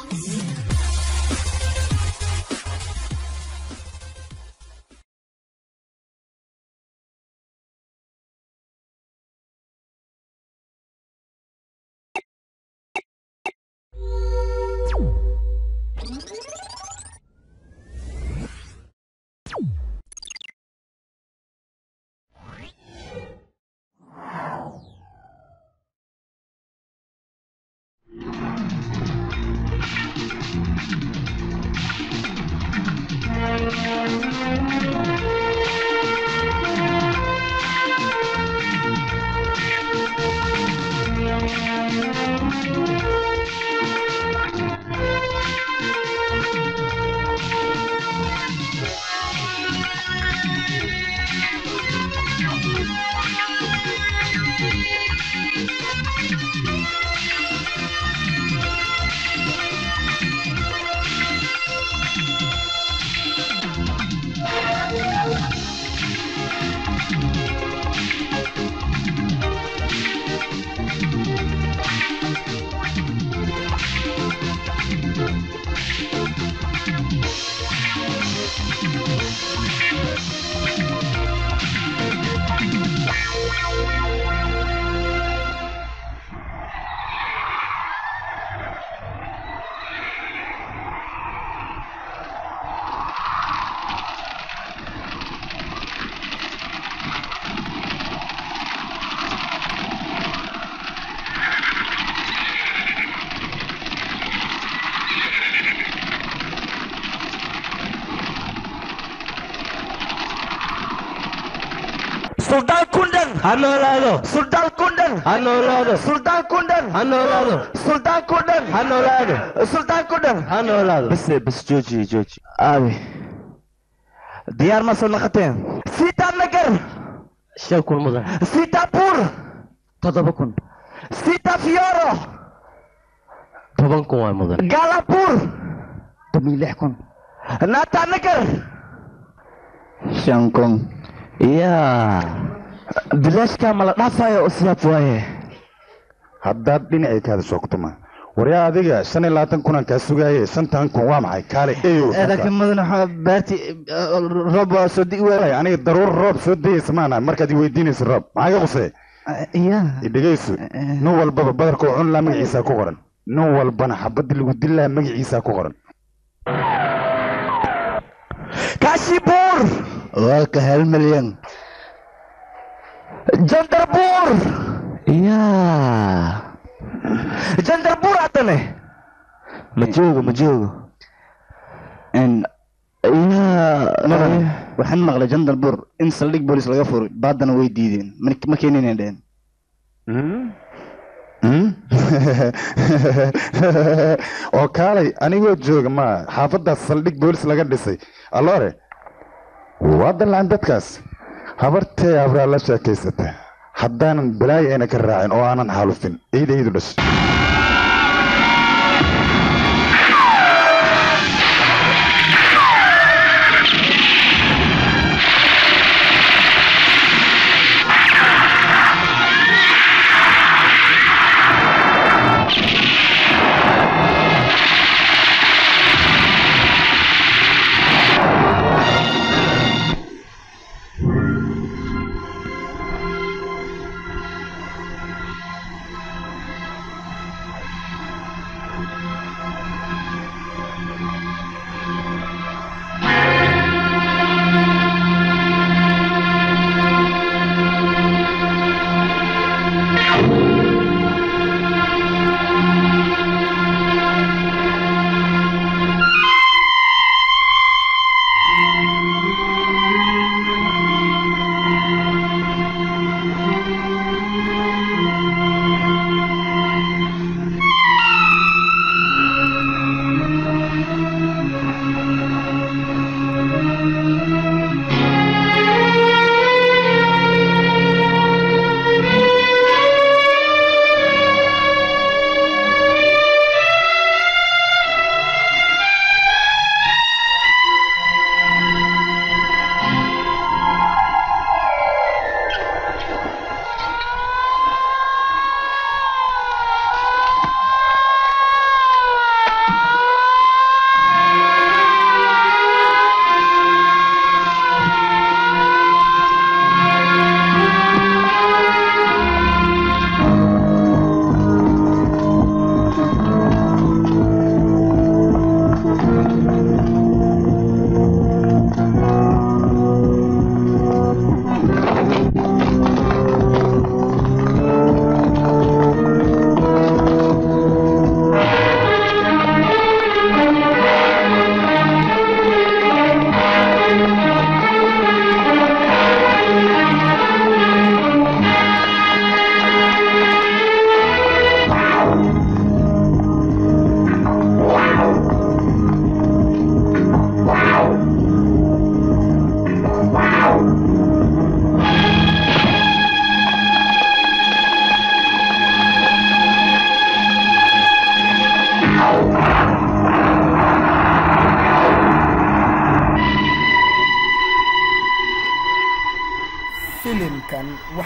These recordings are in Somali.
ಸುಲ್ತಾನ್ ಕುಂಡನ್ ha noolaado Sultan ಕುಂಡನ್ ha noolaado Sultan ಕುಂಡನ್ ha noolaado ಸುಲ್ತಾನ್ ಕುಂಡನ್ ha noolaado ಸುಲ್ತಾನ್ ಕುಂಡನ್ ha noolaado بس بس جوجي جوجي آوي ديار ما صلقتين سيتا نقر shan kun mudan سيتا بور toddoba kun سيتا فيورو toban kun waa mudan قالا بور toban lix kun ناتا نقر shan kun يا بلاش كامل نافايا أسياب وايه haddaad dhinacaykaada soogtoma waryaa adiga shan iyo labaatan kunan kaa sugaaye shantan kun waa maxay kaale eyo laakiin mudan waxaa baarti roob waa soo di'i waay aniga daruur roob soo dayeysa maana markaad i weydiinaysa roob maxaa iga qusee ya idhegayso nin walbaba badarka oo cun laa magaciisaa ku qoran nin walbana xabadii lagu dilaa magaciisaa ku qoran كاشي بور waa ka hal milyan جندر بور يا جندر بور عطني مجوجو مجوجو mudan waxaan maqlay jandal bur in saldhig boolis laga furay baadana way diideen ma- ma keeninay dhehen oo kaalay anigoo jooga ma xaafadaas saldhig boolis laga dhisay alloore waa dallaan dadkaas habartee abraa la sheekaysata haddaanan balaayo ayna ka raacin oo aanan xaalufin ciidaydu dhashay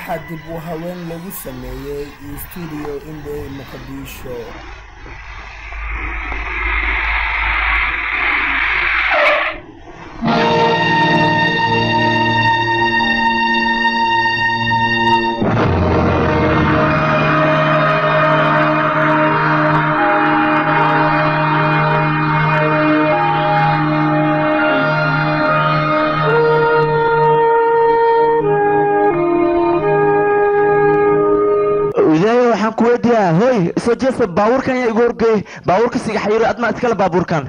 waxaa dib u haween lagu sameeyey studio indhe muqdisho ilaahay waxaan ku weydiiyaa hoy soo jeesta baabuurkan yaa igu horgeey baabuurka sigaxayiro admaa iskale baabuurkan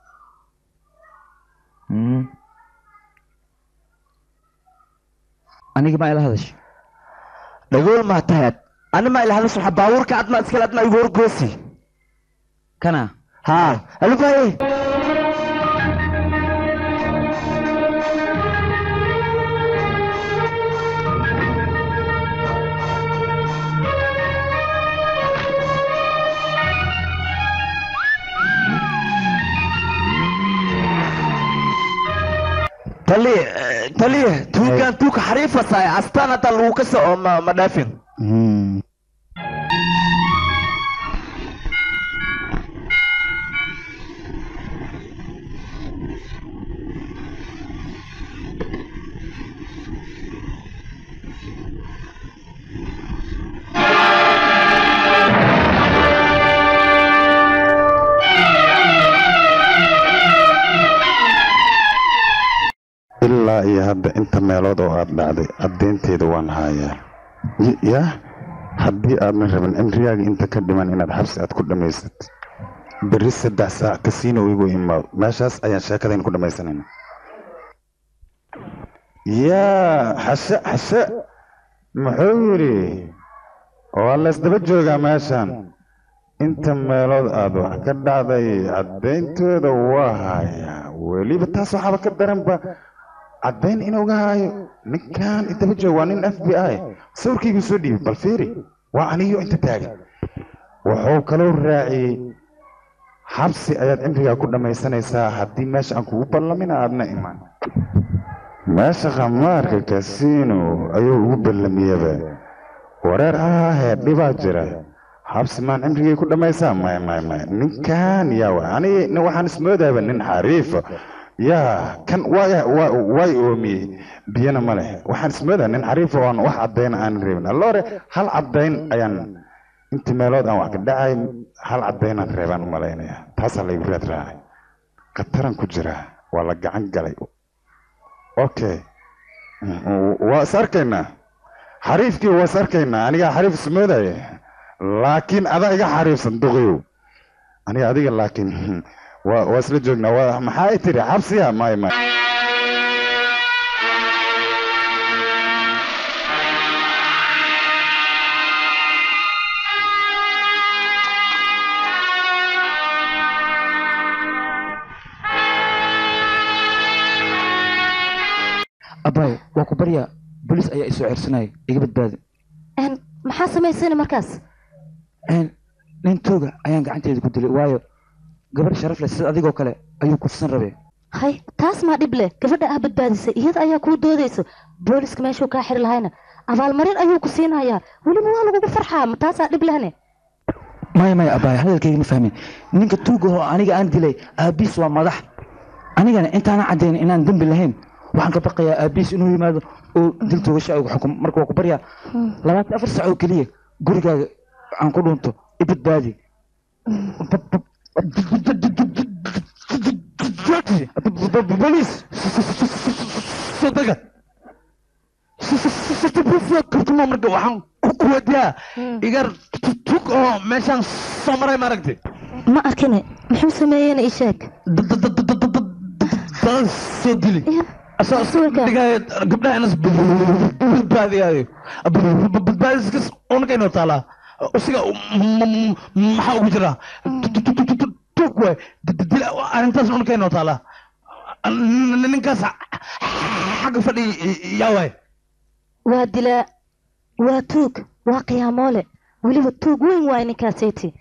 aniga ma ila hadash dhagool maa tahay ani maa ilahalis waxa baabuurka admaa iskale admaa igu horgoosi kana haa alubaye tali tali tuukan tuuka xariifa saay astaan hadda lagu ka soco ma ma dhaafin ilaa iyo hadda inta meelood oo aad dhacday caddeynteeda waan hayaa Y- yaa haddii aadna rabin cimrigaaga inta ka dhiman inaad xabsi aad ku dhammaysad berri saddex saac kasiino igu imaado meeshaas ayaan sheekadayn ku dhammaysanayna yaa xashe xashe muxuu yidhi waa laysdaba joogaa meeshan inta meelood aad wax ka dhacday caddayntooda waa hayaa weliba taas waxaaba ka daranba caddayn inuuga haayo ninkan intaba joog waa nin f b i sawirkayguu soo dhiibay bal fiiri waa aniyo inta taagan wuxuu kaloo raaciyey xabsi ayaad cimrigaa ku dhammaysanaysaa haddii meesha aan kugu ballamina aadna iman meesha khamaarka kasiino ayuu ugu ballamiyaba wareer ahahee dhibaa jira xabsi maan cimrigay ku dhammaysaa maya maya maya ninkan yaa wa aniga nin waxaan ismoodaaba nin xariifa yaa kan waa waa way oomiyey biyana ma leh waxaan ismoodaa nin xariifa oo aan wax caddayna aanan reebin alloore hal caddayn ayaan intii meelood aan wax ka dhacay hal caddaynaan reebaan u malaynaya taasaa laygu raad raacay khataran ku jira waa la gacan galay okay waa is arkaynaa xariifkii waa is arkaynaa anigaa xariif ismoodaya laakiin adaa iga xariifsan duqiyow aniga adiga laakiin waa waa isla joognaa waa maxaa ay tiri xabsiya may may abaay waa ku baryaa bolis ayaa isoo ceersanaya iga badbaadi Een, maxaa samaysana markaas Een, nin tooga ayaan gacanteeda ku dilay waayo gabar sharaf leh sida adigoo kale ayuu kufsan rabee hay taas maa dhib leh gabadha ah badbaadisay iyada ayaa kuu doodayso booliska meeshuu kaa xiri lahayna abaalmarin ayuu ku siinayaa weliba waa lagugu farxaa ma taasaa dhib lehne maya maya abaay hadalkayga ma fahmin ninka tuuga oo aniga aan dilay aabiis waa madax anigana intaana caddayn inaan dembi lahayn waxaan ka baqayaa aabiis inuu yimaado oo dil toogasha ugu xukumo marka waa ku baryaa labaatan afar sac oo keliya gurigaaga aan ku dhunto i badbaadi bolis sodaga marka waxaan ku wadiyaa igar tug oo meeshaan soo maray maaragtay ma arkine muxuu sameeyeyna ii sheeg daan soo dili asoo Sawirka. dhigaayo gabdhaha inas badbaadiyaayo badbaadiskas unaka inoo taalaa usiga maxaa ugu jiraa tug waay dil arrintaas unaka inoo taalaa ninkaas xagga fadhi yaa waay waa dilaa waa tuug waa qiyaamoole weliba tuug weyn waay ninkaaseti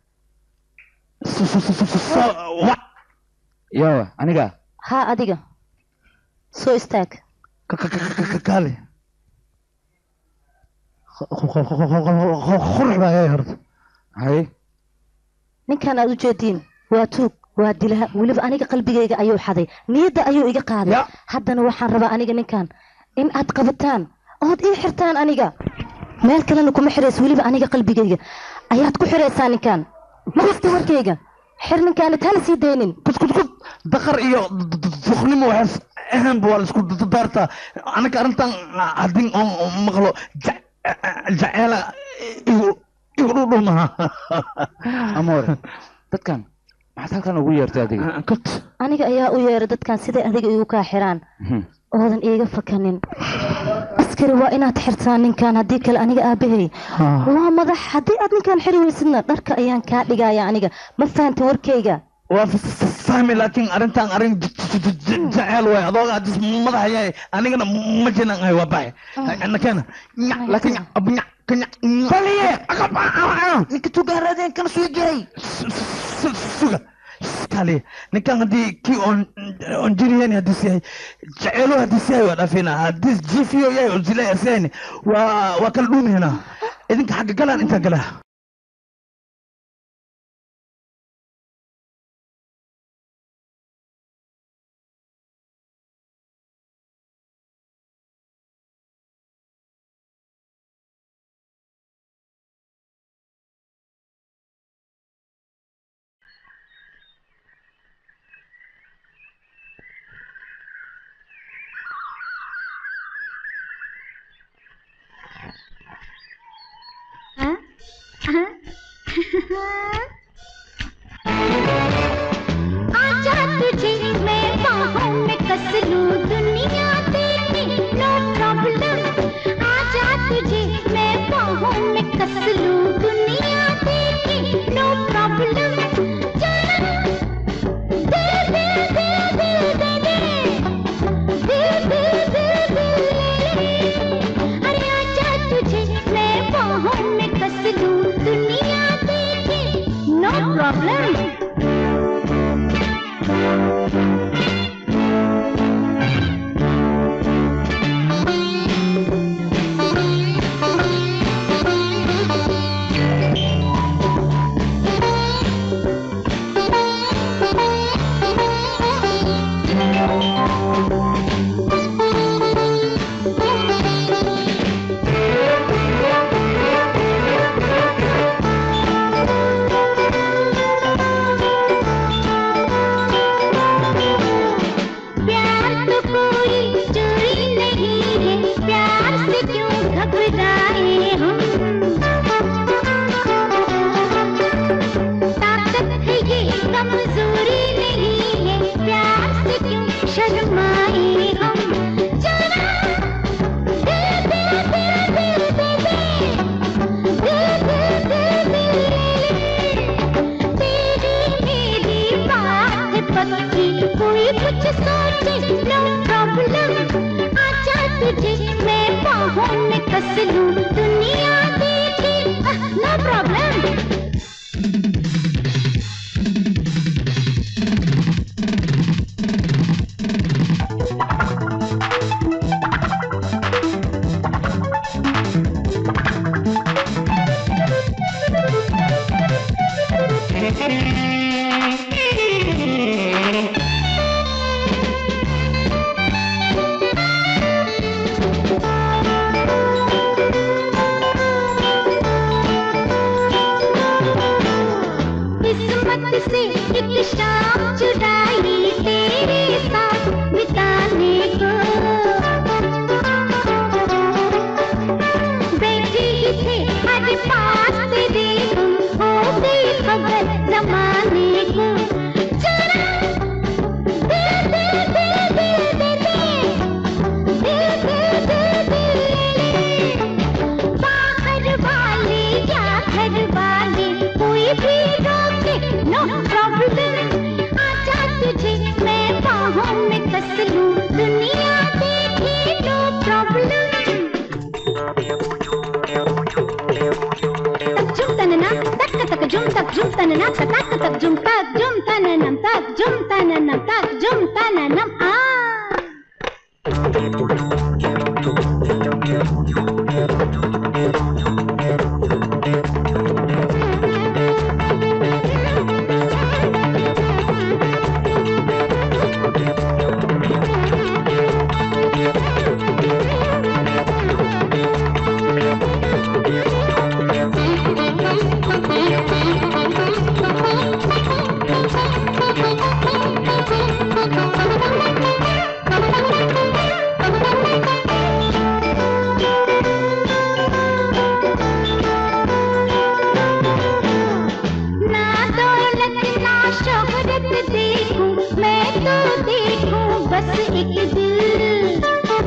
yawa aniga haa adiga soo istaag kaale qurux baa yahay horta hay ninkan aad u jeediin waa tuug waa dilaha weliba aniga qalbigayga ayuu xaday niyadda ayuu iga qaaday Ya. haddana waxaan rabaa aniga ninkan in aad qabataan ood ii xirtaan aniga meel kalena kuma xirayso weliba aniga qalbigayga ayaad ku xiraysaa ninkan ma kasta warkayga xir ninkaanad hala sii daynin kudkudkud daqar iyo duqnimo waxaas ahaanba waa la isku daartaa anaga arrintan haddii oon maqlo ja- jaceela igu igu dhudhumaha amoore dadkan maxaad halkan ugu yeertay adiga kot aniga ayaa u yeeray dadkan siday adiga igu kaa xiraan oodan iiga fakanin askari waa inaad xirtaan ninkan haddii kale aniga aabahey waa madax haddii aad ninkan xiri weysidna dharka ayaan kaa dhigaya aniga ma fahanta warkayga waa f- f- fahmi laakiin arrintan arrin j- j- j- j- jaceyl waay adooga hadis madaxa yahay anigana ma jinan ahay waa baxay nakena laakiin abnya kanya baliye ninka tugaaraadeen kana soo jiray suga kale ninkan haddii kii on on jiriyan hadis yahay jaceylo hadis yahay waa dhaafina hadis jifiyo yahay oo zilay asyahay waa waa kala dhuumihina idinka xagga galaan intaa galaa आजा तुझे मैं बाहों में कस लूं दुनिया तेरी no problem आजा तुझे मैं बाहों में कस लूं दुनिया तेरी नो प्रॉब्लम दे दे दे दे दे दे दे दे दे दे अरे आजा तुझे मैं बाहों में कस लूं दुनिया तेरी नो प्रॉब्लम प्यार तो कोई चोरी नहीं है प्यार से क्यों घबराए हम ताकत है ये कमजोरी नहीं है प्यार से क्यों शर्माए हम जरा दे दे दे दे दे दे दे दे दे दे तेरी मेरी बात पक्की कोई कुछ सोचे नो प्रॉब्लम आजा तुझे मैं बाहों में कस लूं दुनिया देखे नो प्रॉब्लम किस्मत से एक शाम चुराई तेरे साथ बिताने को बैठे ही थे अरे पास तेरे हम हो गई खबर जमाने को जरा दे दे दे दे दे दे दे दे दे दे बाहर वाले या घर वाले कोई भी रोके नो प्रॉब्लम आजा तुझे मैं बाहों में कस लूं दुनिया देखे नो प्रॉब्लम तक जुम तनना तक तक जुम तक जुम तनना तक तक जुम तक जुम तननम तक जुम तननम तक जुम तननम आ Thank you. शोहरत देखूं मैं तो देखूं बस एक दिल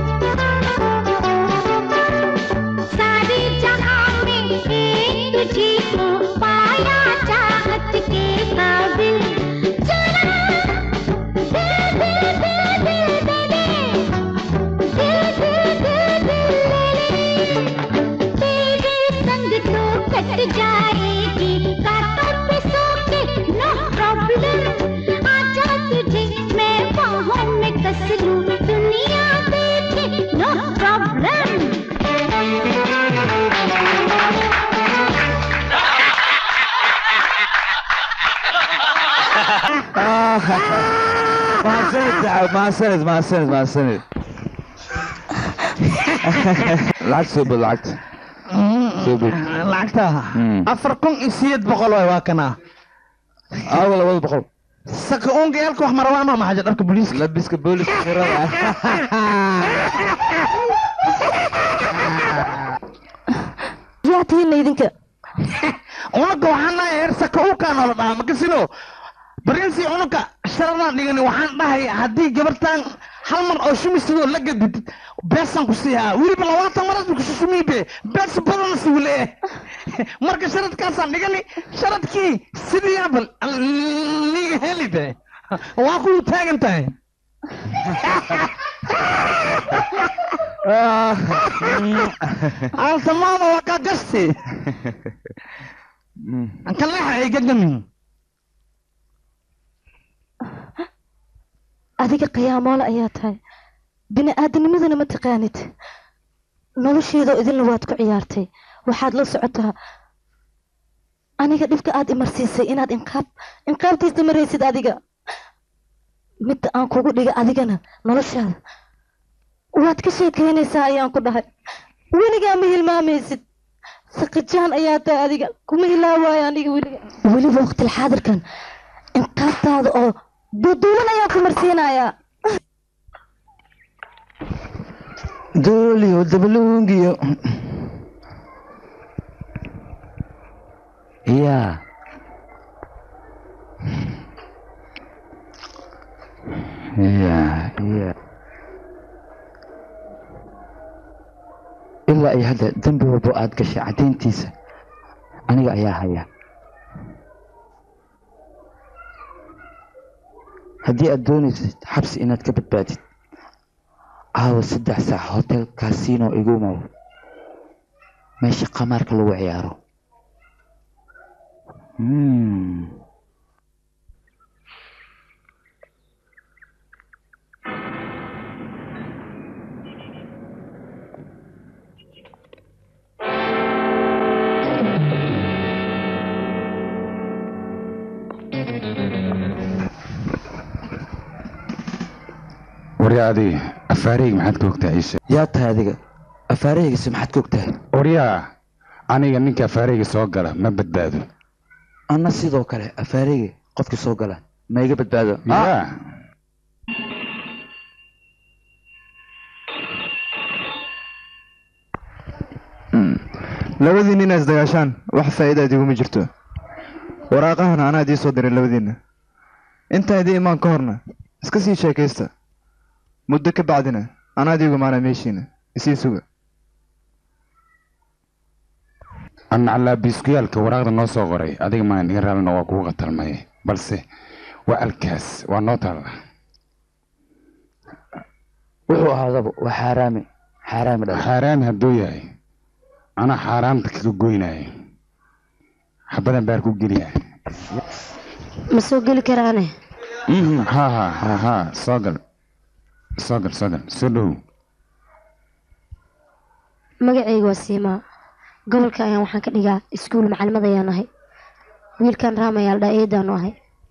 सारे जहां में एक तुझी को पाया चाहत के काबिल चला दिल दिल दिल दिल दे दे दिल दिल दिल दिल ले ले तेरे संग तो कट जाएगी कांटों पे सो के नो प्रॉब्लम आजा तुझे मैं बाहों में कस लूं दुनिया देखे no problem mahadsanid saaxiib mahadsanid mahadsanid mahadsanid lacag soo bad lacagta soo bad lacagta Mm. afar kun iyo sideed boqol waay waa kana aawa labada boqol saka unga yaalka wax marawaama maxaja dharka booliiska labiska booliska shirada yaa tihiinna idinka unuga waxaan nahay heer saka ukaa noola dhahaa makasino barinsi unuga sharadaan dhigani waxaan dhahay haddii gabartan hal mar oo shumistadoo la gadid beesaan ku siihaa weliba labaatan maras ku shushumiibe bees badan si wile marka sharadkaasaan dhigani sharadkii sidii abal liga heli de waa ku taagan tahay altamaada waa kaa gasti ankan leexa ay gagamin adiga qiyaamoole ayaa tahay bini aadamnimadana ma taqaanid nolosheedoo idinla waad ku ciyaartay waxaad la socotaa aniga dhibka aad imarsiisay inaad inqaab inqaabtiisa maraysid adiga midda aan kugu dhiga adigana noloshaada waad ka sheekaynaysaa ayaan ku dhahay weligaa ma hilmaamaysid saqijaan ayaa tahay adiga kuma hilaawaayo aniga weliga weliba waqtil xaadirkan inqaabtaada oo duuduulan ayaan ku marsiinayaa dooliyo dabaluungiyo yaa yaa yaa ilaa iyo hadda dembi walbo aad gashay caddayntiisa aniga ayaa haya haddii aad doonaysid xabsi inaad ka badbaadid caawa saddex saac hotel casino igu mow meesha qamaarka lagu ciyaaro Hmm. waryaa adi afaareyga maxaad ka ogtaa iishe yaa tahay adiga afaarahaygiisa maxaad ka ogtahay waryaa aniga ninka afaareyga soo gala ma badbaado anna sidoo kale afaarahayga qofkii soo gala ma iga badbaado yaa labadii nin is dagaashaan wax faa'iidaad iguma jirto waraaqahana anaa idii soo diray labadiinna intaan idii imaan ka horna iska sii sheekaysta muddo ka bacdina anaa idii gumaanaa meeshiina isii suga annaclaa biiskuyaalka waraaqda noo soo qoray adiga maan iga raallina waa kugu qatalmay balse waa alkaas waa noo taalla wuxuu ahaadaba waa xaaraami xaaraami dhala xaaraami hadduu yahay anaa xaaraamta kaga goynaayo xabadan baar ku geliya ma soo geli karaane ha ha ha ha soo gal soo gal soo gal soo dhow magacayga waa siimaa gobolka ayaan waxaan ka dhigaa iskuul macalimad ayaan ahay wiilkan raam ayaa la dhaa eedaanu ahay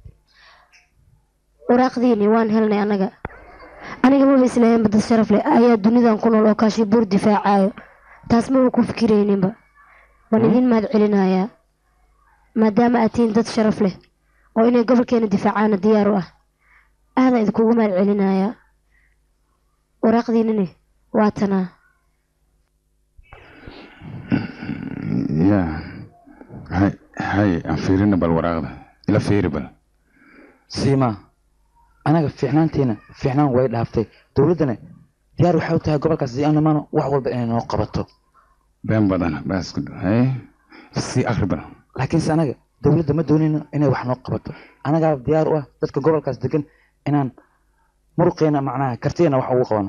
waraaqdiini waan helnay annaga aniga maba islahayn badad sharaf leh ayaa dunidan ku nool oo kaashi buur difaacayo taas maba ku fikirayninba waan idin mahad celinayaa maadaama aad tihiin dad sharaf leh oo inay gobolkeena difaacaana diyaar u ah aadaan idinkugu mahad celinayaa waraaqdiinini waa tanaa ya hay hay aan fiirina bal waraaqda ila fiiri bal siima anaga fiicnaantiina fiicnaan way dhaaftay dowladdana diyaar waxay u tahay gobolkaas si aan imaano wax walba inay noo qabato been badan baas ku dhahay si akhri badan laakiinse anaga dowladda ma doonayno inay wax noo qabato anagaa diyaar u ah dadka gobolkaas degan inaan muruqeena macnaha kartiina wax ugu qabano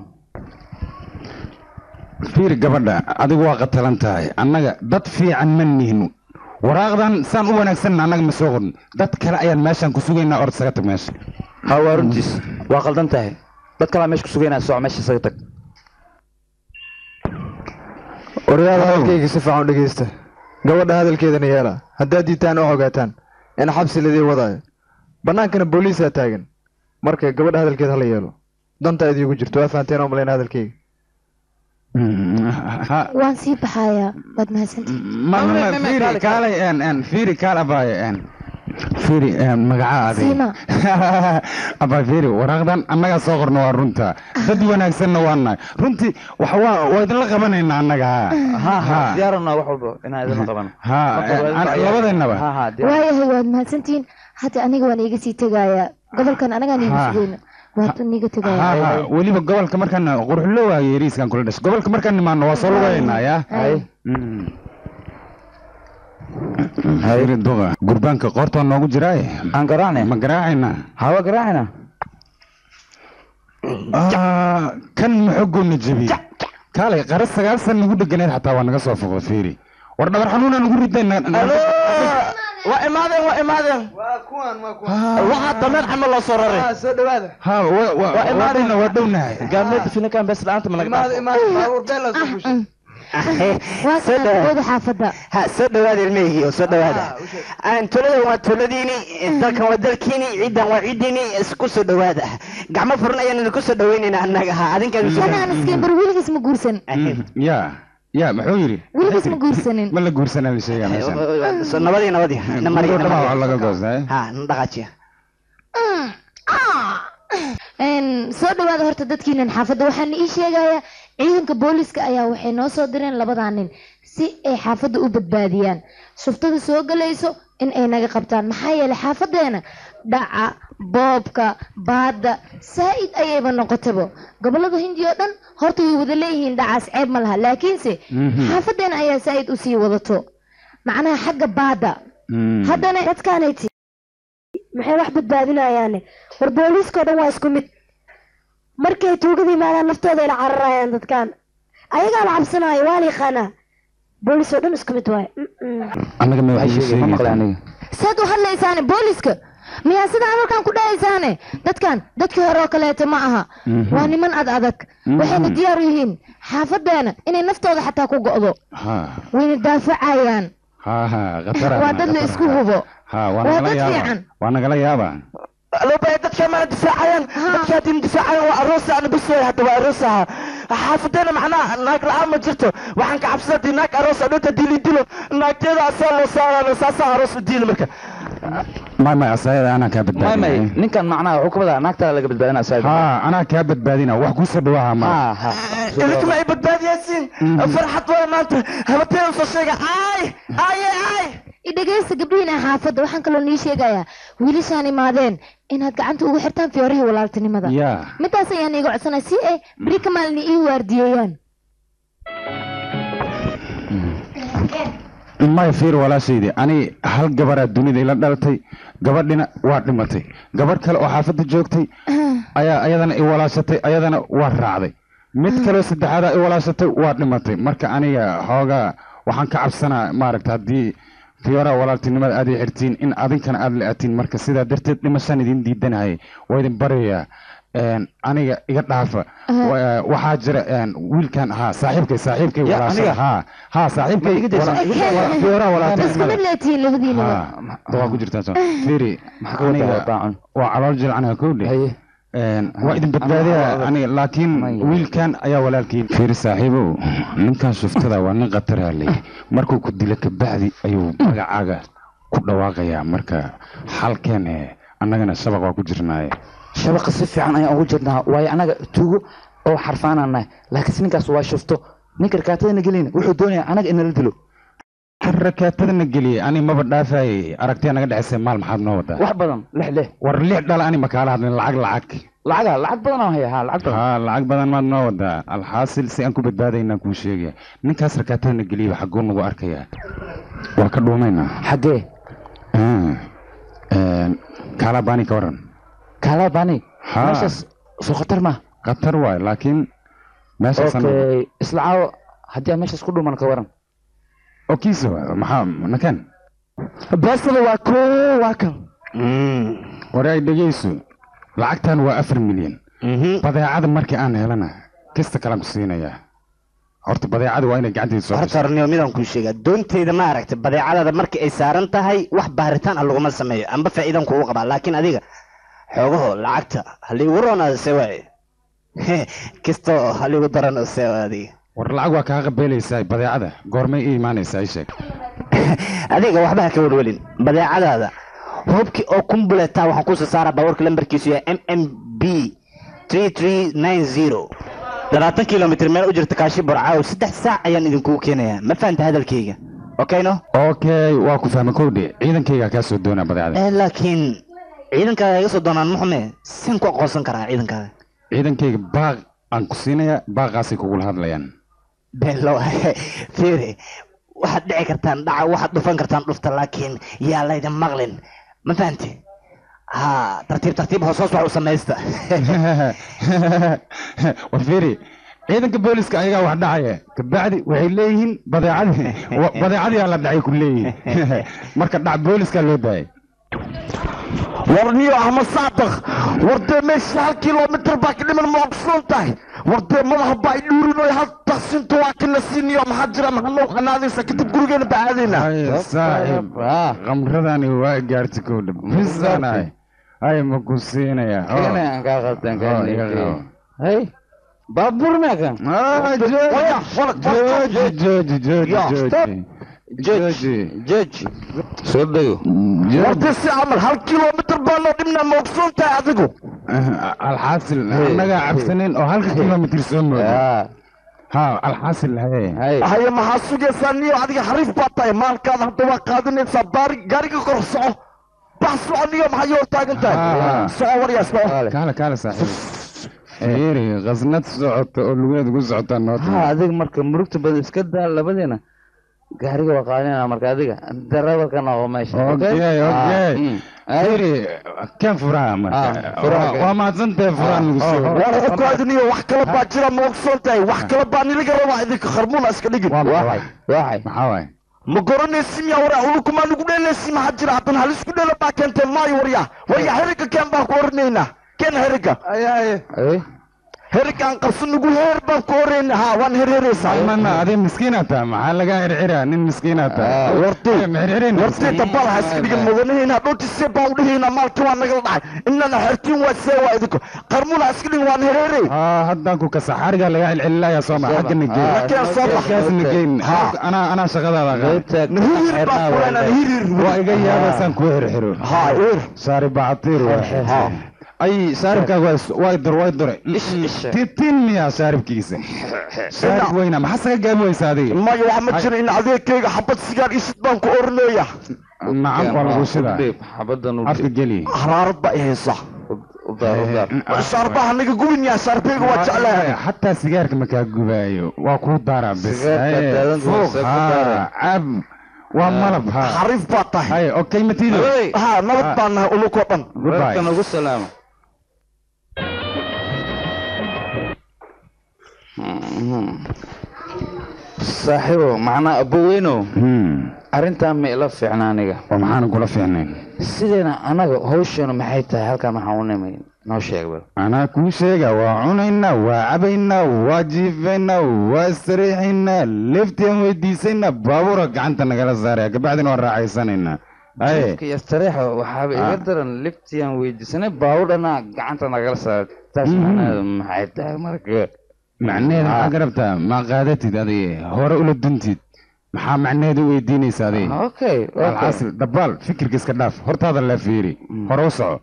fiiri gabadha adigu waa qatalan tahay annaga dad fiican ma nihin waraaqdan saan u wanaagsan annaga ma soo qorin dad kale ayaan meeshaan ku sugaynaa ord isaga tag meesha ha waa runtiis waa qaldan tahay dad kalaa meesha ku sugaynaa soco meesha isaga tag odayaal hadalkayga si fiican u dhegeysta gabadha hadalkeedana yeela haddaad diitaan oo ogaataan in xabsi ladii wadaayo bannaankana booliisaa taagan marka gabadha hadalkeeda hala yeelo danta idiigu jirto waa fahanteen oo malayna hadalkayga waan sii baxayaa waad mahadsantihi ma ma fiiri kaalay en en fiiri kaal abaaye en fiiri en magaca adi siima abaa fiiri waraaqdan annagaa soo qorna waa runta dad wanaagsanna waa nahay runtii wax waa waa idinla qabanaynaa annaga ha ha diyaarana wax walba inaan idin qabano ha labadaynaba ha ha diyaar waayahay waad mahadsantihiin hadda aniga waan iiga sii tegayaa gobolkan anagaan iiga Ha. sugayna waad niiga ha tegayaa ha weliba gobolka markaan qurxulo waa yeriiskan kula dhashay gobolka markaan nimaano waa soo lugaynaa yaa Ay. fiiri duqa gurbaanka qoortaa noogu jiraaye aan garaacne ma garaacayna hawa garaacina Ah, kan maxogoona jebiye kaalay qara sagaal san nagu dheganeed xataa waa naga soo foqda fiiri war dhabar xanuuna nagu riday waa imaadeen waa imaadeen waxaa dameer camal loo soo raray soo dhawaada ha waa dhowna waa dhownahay gaalmeedda finakan bes la-aanta ma laga imaada imaada baabuur been la soo bushay waa sanadkooda xaafadda ha soo dhawaada ilmahigi oo soo dhawaada aan tuladan waa tuladiini dalkan waa dalkiini ciidan waa ciidiini isku soo dhawaada gacmo furan ayaan idinku soo dhaweynayna annaga ha adinkaan isu anaan iskeen bar weligiis ma guursan ya ya muxuu yidhi weligiis ma guursanin ma la guursanaa la sheegaa meeshan nabadii nabadii na mariya Gabadha waa laga goostay ha na dhaqaajiya Een, soo dhawaada horta dadkiinan xaafadda waxaan ii sheegayaa ciidanka booliska ayaa waxay noo soo direen labadaa nin si ay xaafadda u badbaadiyaan shuftada soo galayso in ay naga qabtaan maxaa yeelay xaafadeena dhaca boobka baadda saa'id ayayba noqotaba gobolada hindi oo dhan horta way wada leeyihiin dhacaas ceeb ma laha laakiinse xaafadeena ayaa saa'id usii wadato macnaha xagga baadda haddana dadkaanayti maxay wax badbaadinayaane war booliiskao dhan waa isku mid markay tuugada yimaadaan naftooda ila cararayaan dadkan ayagaa la cabsanaayo waa la yaqaanaa booliis oo dhan isku mid waaye annaga ma waxay waxay sheegay ma maqlay aniga saad u hadlaysaane booliiska miyaa sidaa hadalkan ku dhahaysaane dadkan dadkii hore oo kaleeto ma aha waa niman ad adag waxayna diyaar u yihiin xaafadeena inay naftooda xataa ku go'do ha wayna daafacayaan ha ha khatara waa dad la isku hubo ha waa waa nagala dad yaaba fiican. waa nagala yaaba lobaya dadka mana difaacayaan dadka haddii difaacayaan waa aroos aan bisooy hadda waa aroos aha xaafadeena macnaha naag la-aan ma jirto waxaan ka cabsada hadii naag aroos adhunta dili dilo naagteeda asaa loo saarana saasaa aroos u diili marka may may asaayada anaa kaa may may badbaadina ninkan macnaha wuxuu ka wadaa naagtaa laga badbaadina asaga ha anaa kaa badbaadina wax kusoo dhawaha ma ha ha idinka ma ay badbaadiyaysiin farxad waay maanta habateeda soo sheega ay aye ay idhegeysta gabdhihiina xaafadda waxaan kaloo nii sheegayaa wiilashaan imaadeen inaad gacanta ugu xirtaan fiyorihii walaaltinimada ya midaas ayaan iiga codsanaya si ay beri ka maalin ii waardiyeeyaan may fiir walaashaydii ani hal gabaraa dunida ila dhalatay gabadhina waa dhimatay gabadh kale oo xaafadda joogtay ayaa ayadana i walaashatay ayadana waa raacday mid kaleo saddexaadaa i walaashatay waa dhimatay marka aniga xoogaa waxaan ka cabsanaa maaragta haddii fiyooraha walaaltinimada aad i xirtiin in adinkana aad la-atiin marka sidaa darteed dhimashaan idin diidanahay waa idin baryayaa een, aniga iga dhaafa Wa- waxaa jira een, wiilkan ha saaxiibkay saaxiibkay Ya, walaasha aniga? ha ha saaxiibkay Ma iga daysa? wala- Iga daysa? wala- fiyooraha isku mid walaaltinimada leetihiin labadiinaba ha waa ku jirtaa soo fiiri maxaa ka wadaa aniga daacun waa calool jilcanaha kowdhe haye Een, waa idin badbaadiya aniga laakiin Maya. wiilkan ayaa walaalkiin fiiri saaxiibow ninkan shuftada waa nin khatara leh markuu ku dilo kabacdi ayuu magacaaga ku dhawaaqayaa marka xalkeen eh, annagana shabaq waa ku jirnaaye shabaqa si fiican ayaan ugu jirnaa waayo annaga tuugo oo xarfaananahay laakiinse ninkaas waa shufto ninka rakaatadana gelina wuxuu doonayaa annaga inala dilo rakaatadana geliyey ani maba dhaafayey aragtiya naga dhexaysay maal maxaad noo wadaa wax badan lix lix war lix dhala ani makaala hadlin lacag lacag lacaga lacag badan aan haya ha lacag badan haa lacag badan maad noo wadaa alxaasil si aan ku badbaadaynaa kuu sheegaya ninkaas rakaatadana geliyey xaguu nagu arkayaa waa ka dhuumaynaa xaggee kaalabani ka waran kaalabani Ha. meeshaas soo khatar ma khatar waay laakiin meeshaasaan okay isla caawo haddii aan meeshaas ku dhuman ka waran oo kiisa waay maxaa nakan beesada waa ko waa kan war ay dhegeyso lacagtan waa afar milyan badeecada markii aan helana kista kalaan ku siinayaa horta badeecada waa inay gacantayda soo horta horniyo midaan kuu sheegaa doontayda ma aragtay badeecadaada markii ay saaran tahay wax baaritaan ah laguma sameeyo amba faa'iidan kugu qabaa laakiin adiga xoogaho lacagta haliigu roonaa se waaye kastoo haliigu daran se adiga war lacag waa kaa qabeelaysaa badeecada goormay ii imaanaysaa ii sheeg adiga waxba ha ka welwelin badeecadaada hubki oo kumbuleta waxaan kusoo saaraa baabuurka lambarkiisu yahay m m b labaatan kilomitr meel u jirta kaashi burcaaw saddex saac ayaan idinkugu keenayaa ma fahanta hadalkayga okayno okay waa ku fahmay kowdhe ciidankaygaa kaa soo doonaa badeecada Eh, laakiin ciidankaaga iga soo doonaan muxume sin ku aqoonsan karaa ciidankaaga ciidankayga baaq aan ku siinayaa baaqaasay kugula hadlayaan belo fiiri waxaad dhici kartaan dhaca waxaad dhufan kartaan dhufta laakiin yaa laydin maqlin ma fahanti ha tartiib tartiib hoos hoos wax u samaysta war fiiri ciidanka booliska ayagaa wax dhacaya kabacdi waxay leeyihiin badeecadii wa- badeecadii la dhacay ku leeyihiin marka dhac booliska loo daayay warniyo ahma saadaq wardee meesha hal kilomitr baa ka dhiman ma ogsoon tahay wardee madaxa baa i dhuurinoy hal taqsinta waa kana siiniyo maxaa jira maxaa noo qanaadaysa kadib gurigeena baa aadaynaa Ay, saaxiib khamradani waa gaartay kowdha bisanahay ay ma ku siinaya oo. Kene aan kaa qaldan Oo, iga qabo. hey baabuur meekan Ah, jooji jooji jooji Ya, jooji jooji judge soo dego wardee si camal hal kilomitr baa noo dhimnaa ma ogsoon tahay adigu alxaasil annagaa cabsanin oo halka kilomitr soo moodo ha alxaasil haye hey haye maxaa sugaysaa niyo adiga xariif baa tahay maalkaada hadda waa qaadanaysaa baari gaariga kor soco bax soco niyo maxaa yoo taagan Ah. tahay soco waryaa soco kaale kaale saaxiib fiiri qasnad socota oo lugeed ugu socotaa noo ha timi adiga marka murugta badan iska daa labadiina gaariga waa qaadanayna marka adiga darawalka noqo meesha Okay, okay. fiiri kan furaha marka Ah, furaha Waa- kan. waa mahadsantahay furaha nagu soo war ogaadiniyo wax kale baa jira ma ogsoon tahay wax kale baa niliga rabaa idinka kharmuuna iska dhigin waa maxay waxay maxaa waay ma garanaysi miya waryaa ulukumaa nugu dheelaysi maxaa jira haddana halisku dheela baa keentay maayo waryaa waryaa heriga keen baan ku oranaynaa keen heriga hey heriga aan qabsan nugu heer baan ku orayna ha waan herheraysaa salmana adee miskiinaa taa maxaa lagaa xirxiraa nin miskiinaa taa wartay ma xirxirin wartay dabal ha iska dhigan mudanahayna dhultisee baan udhahaynaa maalkii waa nagala dhacay inana xertiin waa see waa idinko qarmuuna ha iska dhigin waan herheray haa haddaan ku kasa xarigaa lagaa celcelinayaa soo ma xagga nageyn Halkeen soo bax. kaas nageyn anaa anaa shaqadaada qaad nahirir baan ku leenaa nahirir waa iga yaabaysaan kuu xirxiro ha ir saari bacatiir waa ay saaribkaaga waa is- waa dur waa dure titin miyaa saaribkiisa saarib weyna maxaa saga gaabi weysa adiga maya waxa ma jira in adeegkayga xabad sigaar isid baan ku oranaya nacam waa lagu shidaa xabadan afka geli haraarad baa i haysa udaar udaar shaarbaha naga gubin yaa shaarbeyga waa jeclahay xataa sigaarka makaa gubaayo waa kuu daraa bes Sigaarka Haye, daadan fuuq, doonsa ku haa, daray. cab waa malab ha xariif baa tahay haye okay matiido ha nabad baan nahay ulukoo dhan goodbye warkan ugu salaama saaxiibo macnaa aboweynow Hmm, arrintan ma ila fiicna aniga waa maxaana kula fiicnayn sideena anaga hawsheenu maxay tahay halkan waxaan u nimay noo sheeg bal anaa kuu sheega waa cunaynaa waa cabaynaa waa jiifaynaa waa sariixaynaa leftian weydiisaynaa baabuura gacanta nagala saaraya kabacdina waa raacaysanaynaa haye Jiifka iyo istariixa waxaaba iga Ah. daran liftiyan weydiisanay baawudhana gacanta nagala saaray taas Mhm. macnaheedu maxay tahay marka macnaheeda maxaa ka rabtaa ma qaadatid adiga hore ula duntid maxaa macnaheeda u weydiinaysa adiga okay okay alxaasil dabaal fikirka iska dhaaf hortaada la fiiri hore u soco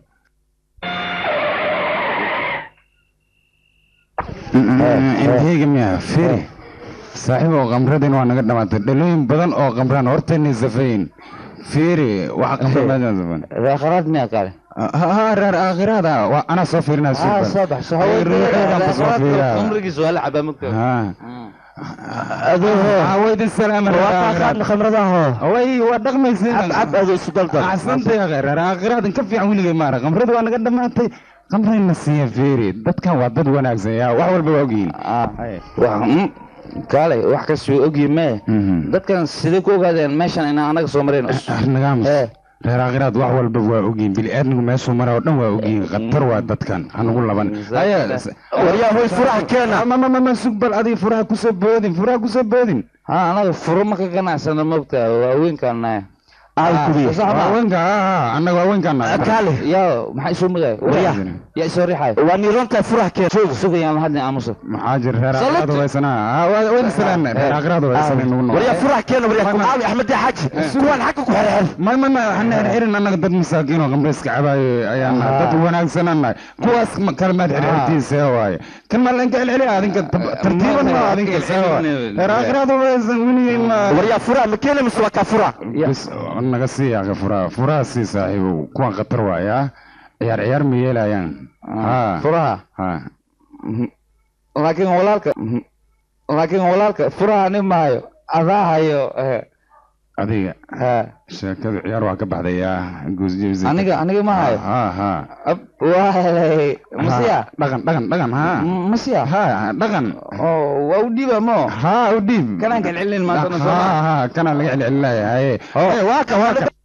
inteyga miya fiiri saaxiib oo qamradin waa naga dhamaatay dhalooyin badan oo qamraan hortayna safayn fiiri waxa qamramaadaan safan reekharaad miyaa kale ha reer aakhiraada waa anaa soo fiirinaa ah soo bax soo qamrigiis waa la cabaa mogta hawaydin salaama khamradaho way waa dhaqmaysiin cab ado isu daldal axsantay akhay reer aakhiraadan ka fiican weligay maara qamrada waa naga dhamaatay qamrayna siiya fiiri dadkan waa dad wanaagsan yaa wax walba waa ogyihiin kaalay wax kastuu ogyi mee dadkan sidee ku ogaadeen meeshan inaan anaga soo marayno nagaamus reer aakhiraad wax walba waa ogyihiin bili-aadmigu meeshuu mara oo dhan waa ogyihiin khatar waa dadkan hanugu laban waryaa hoy furaha keena mama sug bal adiga furaha kusoo boodin furaha kusoo boodin ha anaga furo ma ka ganacsano mogta waaweynkaana haweenka annaga haweenkaana kaale yo maxaa isoo magaya Waryaa. yaa isoo riixay waa niirontaa furaha keena sugayaan hadni aamusa maxaa jira reer aakhiraad waysanaa wayna salaan reer aakhiraad waysan nagu nool waryaa furaha keena waryaa ku caawi axmed yaa xaaji kuwaan xagga ku xerxer may may may hana xirxirin annaga dad masaakiin oo qamrayska cabaayo ayaan nahay dad wanaagsanaan nahay kuwaas ma- kalmaad xirxirtiin see waaye kan ma lanka celceliya adinka tab- tartiiban ma adinka see waaye reer aakhiraad waysan weligay ma waryaa furaha ma keena mise waa kaa furaha bas naga sii yaqa furaha furaha sii saaxiibow kuwan khatar waaya ciyaar ciyaar ma yeelayaan ha furaha ha laakiin walaalka laakiin walaalka furaha nin mahayo adaa hayo eh, adiga ha sheekadu ciyaar waa ka baxdayaa guusjebsi aniga aniga ma hayo ha ha Ab, waa helay masiya dhaqan dhaqan dhaqan ha M- masiya ha dhaqan oo waa u dhiiba mo ha u dhiib kanaan kalcelin maantana ha soo ha kana laga celcelinaya haye Hey, waa ka waa ka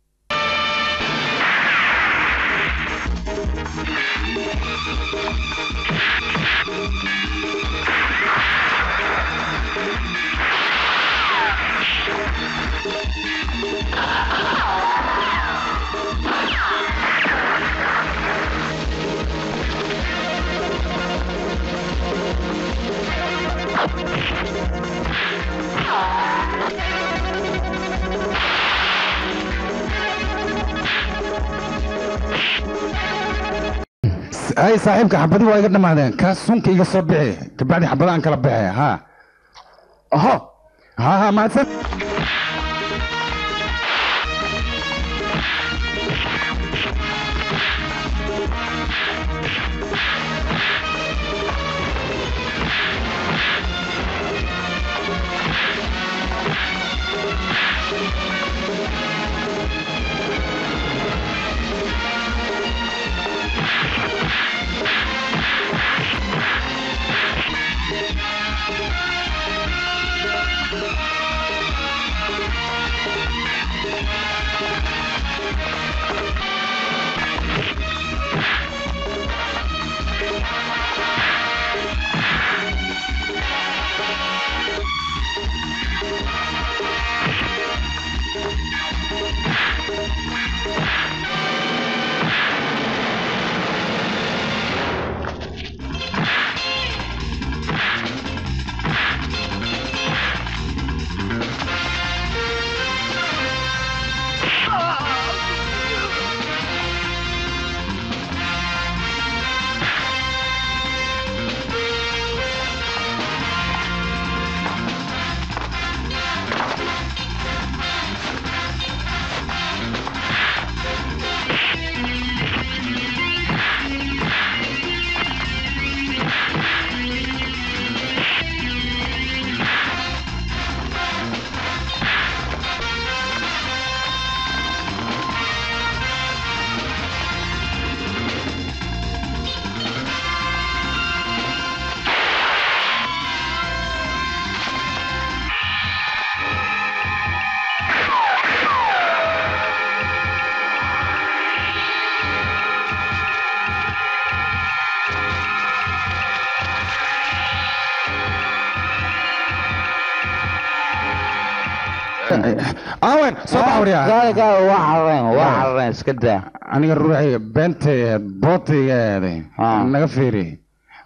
hay saaxiibka xabadi waa iga dhamaadeen kaas sunka iga soo bixi kabacdi xabadaan kala baxe ha oho ha ha mahadsan awen soo bax waryaa gaale gaale waa carareen waa carareen iska daa aniga ruuxi beentay ahayd bootayga aaday Ah. naga fiiri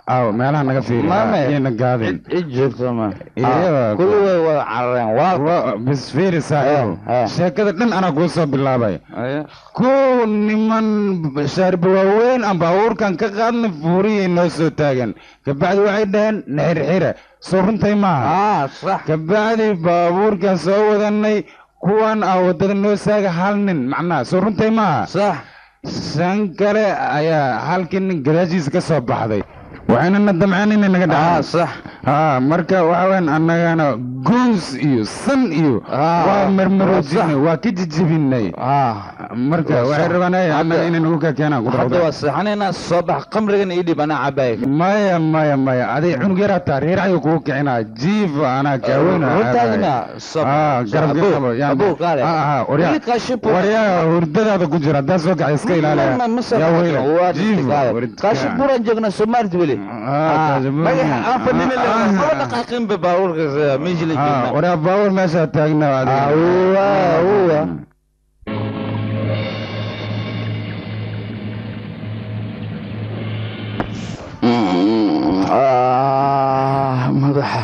aw meelaha naga fiiri Maame. iyana gaadin cid joogto ma Iyada- kulli way wada carareen waa Wa- bis fiiri saaxiibo Eh, eh. sheekada dhan anaa kuu soo bilaabay Aye. kow niman shaarba waaweyn aan baabuurkan ka qaadna fuuriyay noo soo taagan kabacdi waxay dhaheen naxirxira soo runtay maaha ah sax kabacdi baabuurkan soo wadanay kuwan aa wadada noo saaga hal nin macnaha soo runtay maaha sax shan kale ayaa halkii nin gadaashiisa ka soo baxday waxayna na damceen inay naga ah dhacaan sax haa marka waxa weyn annagana goos iyo san iyo Ah, waa marmaroojinay waa waa ka jijibinay ah marka Waa waxay sax. rabaan ay annaga Hadda- inay nagu ka keenaan hadda qudrada waa seexanaynaa soo bax qamrigan ii dhib anaa cabaaya maya maya maya aday cunug yaraa taa reeracayo kugu kicinaa jiif anaa kaaweyna runtaadina soo Ah, garabka qabo, yaa- abuu qaale Ah, ah, waryaa- wiilkaa shibbu waryaa hurdadaada ku jira haddaa soo kacay iska ilaaliya yaa weyla jiif kaashi buran joogna soomaalida weli magaxa aan fadhinin maba dhaqaaqinba baabuurka meeshii la joognaa waryaa baawur meeshaa taagna Awwa, awwa. Ah, madaxa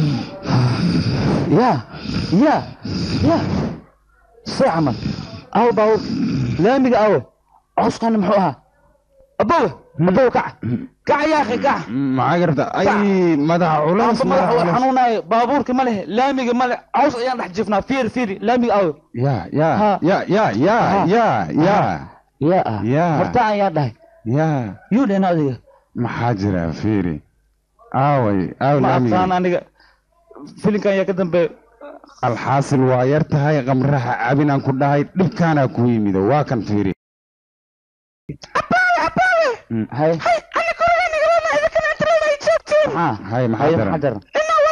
ya ya ya see camal awo baawur laamiga awo cawskan muxuu ahaa abowe abowe kaca kaca yaa akhi kaca maxaa garta ay madaxa culays Amba madaxa waa xanuunaayo baabuurka ma leh laamiga ma leh caws ayaan dhex jifnaa fiir fiiri laamiga awo ya ya Ha. ya ya ya Ha. ya ya yaa ah Ya. horta ayaa dhahay ya yuu dhena adiga maxaa jira fiiri aaway aaw ma laamiga aqaan aniga filinkan ayaa ka dambeeya alxaasil waa yar tahay qamraha cabin aan ku dhahay dhibkaanaa ku yimido waa kan fiiri Mm. hay maxaa hay maxaa hay daran maxaa daran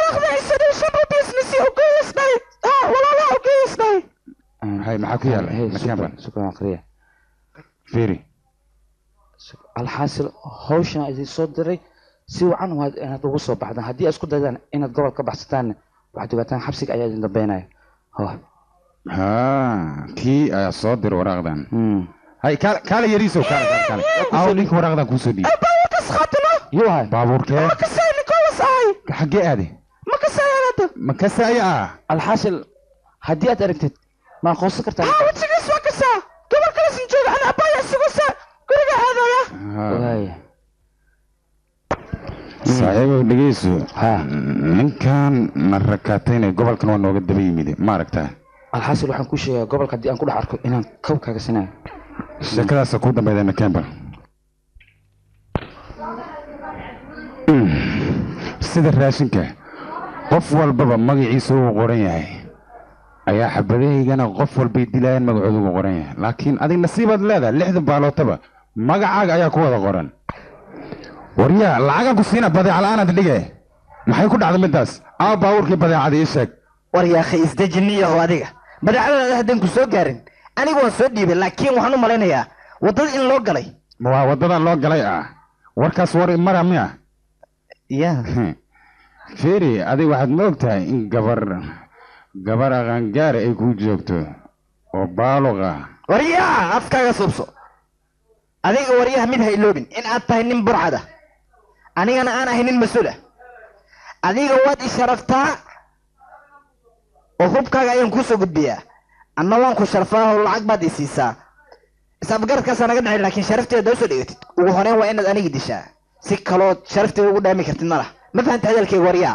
hay maxaa ku yaala Hey, makaanba shukran, shukran aqriya fiiri alxaasil hawshan idin soo diray si wacan waad inaad ugu soo baxdaan haddii aad isku daydaan inaad gobol ka baxsataanna waxaad ogaataan xabsiga ayaa idin dambeynaya ho ha kii ayaa soo dir waraaqdan Hmm. hay kaale kaale yariisow kaale kaale kaale aaw ninka waraaqdan kuusoo dhiib yuu hay baabuurkee xaggee aade makasaya ah alxaasil haddii aad aragtid ma aqoonsan kartaa Ha. Waaya. saaxiibow dhegeyso Ha. ninkan na rakaatayna gobolkan waa nooga daba yimide ma aragtaa alxaasil waxaan kuu sheegaa gobolka haddii aan ku dhex arko inaan kow kaaga sinayo sheekadaasa ku dambayda nakemba sida raashinka qof walbaba magaciisa uu qoran yahay ayaa xabadahaygana qof walbay dilayaan magacooda ugu qoran yahay laakiin adig nasiibaad leedahay lixda baalootaba magacaaga ayaa ku wada qoran waryaa lacagaan ku siina badeeca la-aanaad dhige maxay ku dhacday midaas aa baabuurkii badeecada ii sheeg war yaakhay isdejiniyaho adiga badeecadaada haddaan ku soo gaarin anigu waan soo dhiibay laakiin waxaan u malaynayaa waddada in loo galay waa waddada loo galay ah warkaas war mara miya ya feri adig waxaad ma og tahay in gabar gabar aqaangaari ay kuu joogto oo baaluq ah waryaa afkaaga subso adiga waryaha mid ha iloobin in aad tahay nin burcada anigana aan ahay nin mas-uula adiga waad i sharaftaa oo hubkaaga ayaan kuu soo gudbiyaa anna waan ku sharfaa oo lacag baad i siisaa is-afgaradkaasaa naga dhacay laakiin sharafteeda usoo dhigatid ugu horeyn waa inaad anigi dishaa si kalood sharafteeda ugu dhaami kartid ma lah ma fahanta hadalkayga waryaa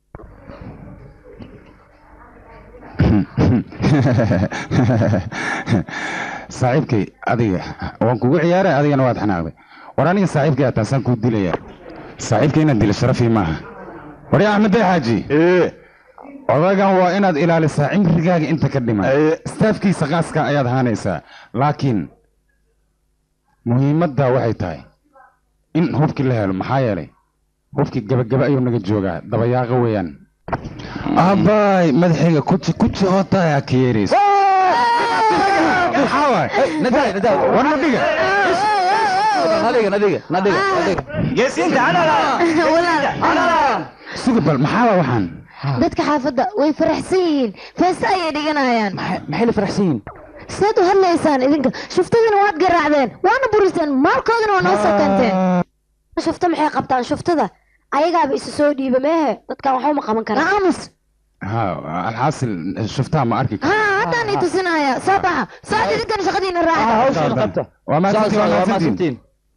saaxiibkay adiga waan kugu ciyaaray adigana waad xanaaqday war aniga saaxiibkay aad taasaan kuu dilayaa saaxiibkay inaad dilo sharafii maaha warya axmed day xaaji odagan waa inaad ilaalisaa cimrigaaga inta ka dhiman istaafkiisa qaaska ayaad haanaysaa laakiin muhiimadda waxay tahay in hubkii la helo maxaa yeelay hubkii gabagaba ayuu naga joogaa dabayaaqa weeyaan aabbaay madaxayga kuji kuji oo tahay ka yeeraysa maxaa waay nadaay nadaay warna dhiga nadiga nadiga nadiga nadiga suga bal maxaa waa waxaan dadka xaafadda way faraxsan yihiin feesta ayay dhiganayaan maxay maxay la faraxsan yihiin sidaad u hadlaysaan idinka shuftadiina waad garaacdeen waana buriseen maalkoodina waa noo soo keenteen shufta maxay qabtaan shuftada ayagaaba isu soo dhiiba meehe dadkan waxba ma qaban karaan aamus ha alxaasil shuftaa ma arki ha haddaan i tusinaya soo baxa soo idinkan shaqadiina raaca hawshan qabta waa mahadsantiin waa waa mahadsantiin mahadsantiin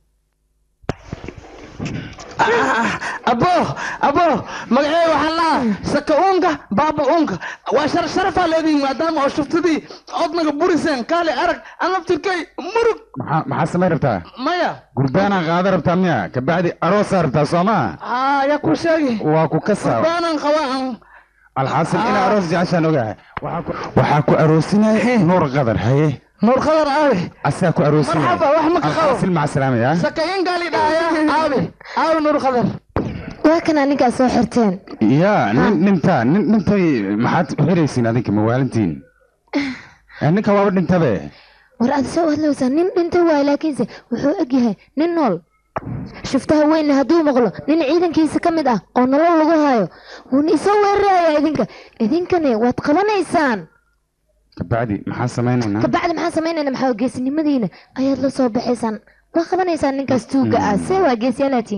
abo abo magacee waxaan lahaa saka uunka baaba uunka waa shar sharafaa leedihin maadaama oo shuftadii odnaga buriseen kaale arag anaftirkay murug maxaa maxaa samay rabtaa maya gurbaanaa qaada rabtaa miya kabacdi aroosaa rabtaa soo maa aa yaa ku sheegi waa ku kasaa baanan qabaa alxaasil ina aroos jeceshaan ogahay Waxaa ku- waxaa ku aroosinaya nuur qadar haye nuur khadar aabe asaa ku aroosinaya marxaba wax ma ka qabo alxaasil maca salaama yaa sakayin gaali dhahaya aabe aabe nuur khadar waa kana ninkaas soo xirteen yaa nin nintaa nin dhintay maxaad u xiraysiin adinka mawaalintiin Eh, ninka waaba dhintabe war aad soo hadlowsaa nin dhintay waay laakiinse wuxuu egyahay nin nool shuftaha weynna hadduu maqlo nin ciidankiisa ka mid ah oo nolol lagu hayo wuuna isoo weeraraya idinka idinkani waad qabanaysaan kabacdi maxaa samaynaynaa kabacdi maxaa samaynayna maxaa geesinimadiina ayaad la soo baxaysaan waa qabanaysaan ninkaas tuuga ah see waa geesiyaalaatiin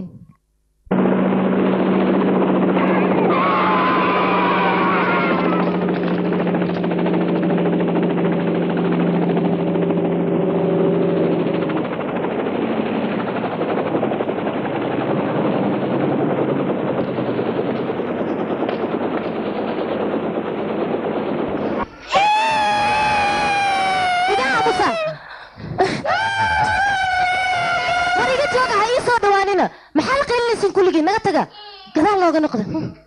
iga aamusa war iga jooga ha ii soo dhawaanina maxaa la qaylinaysin kulligii naga taga gadaal looga noqda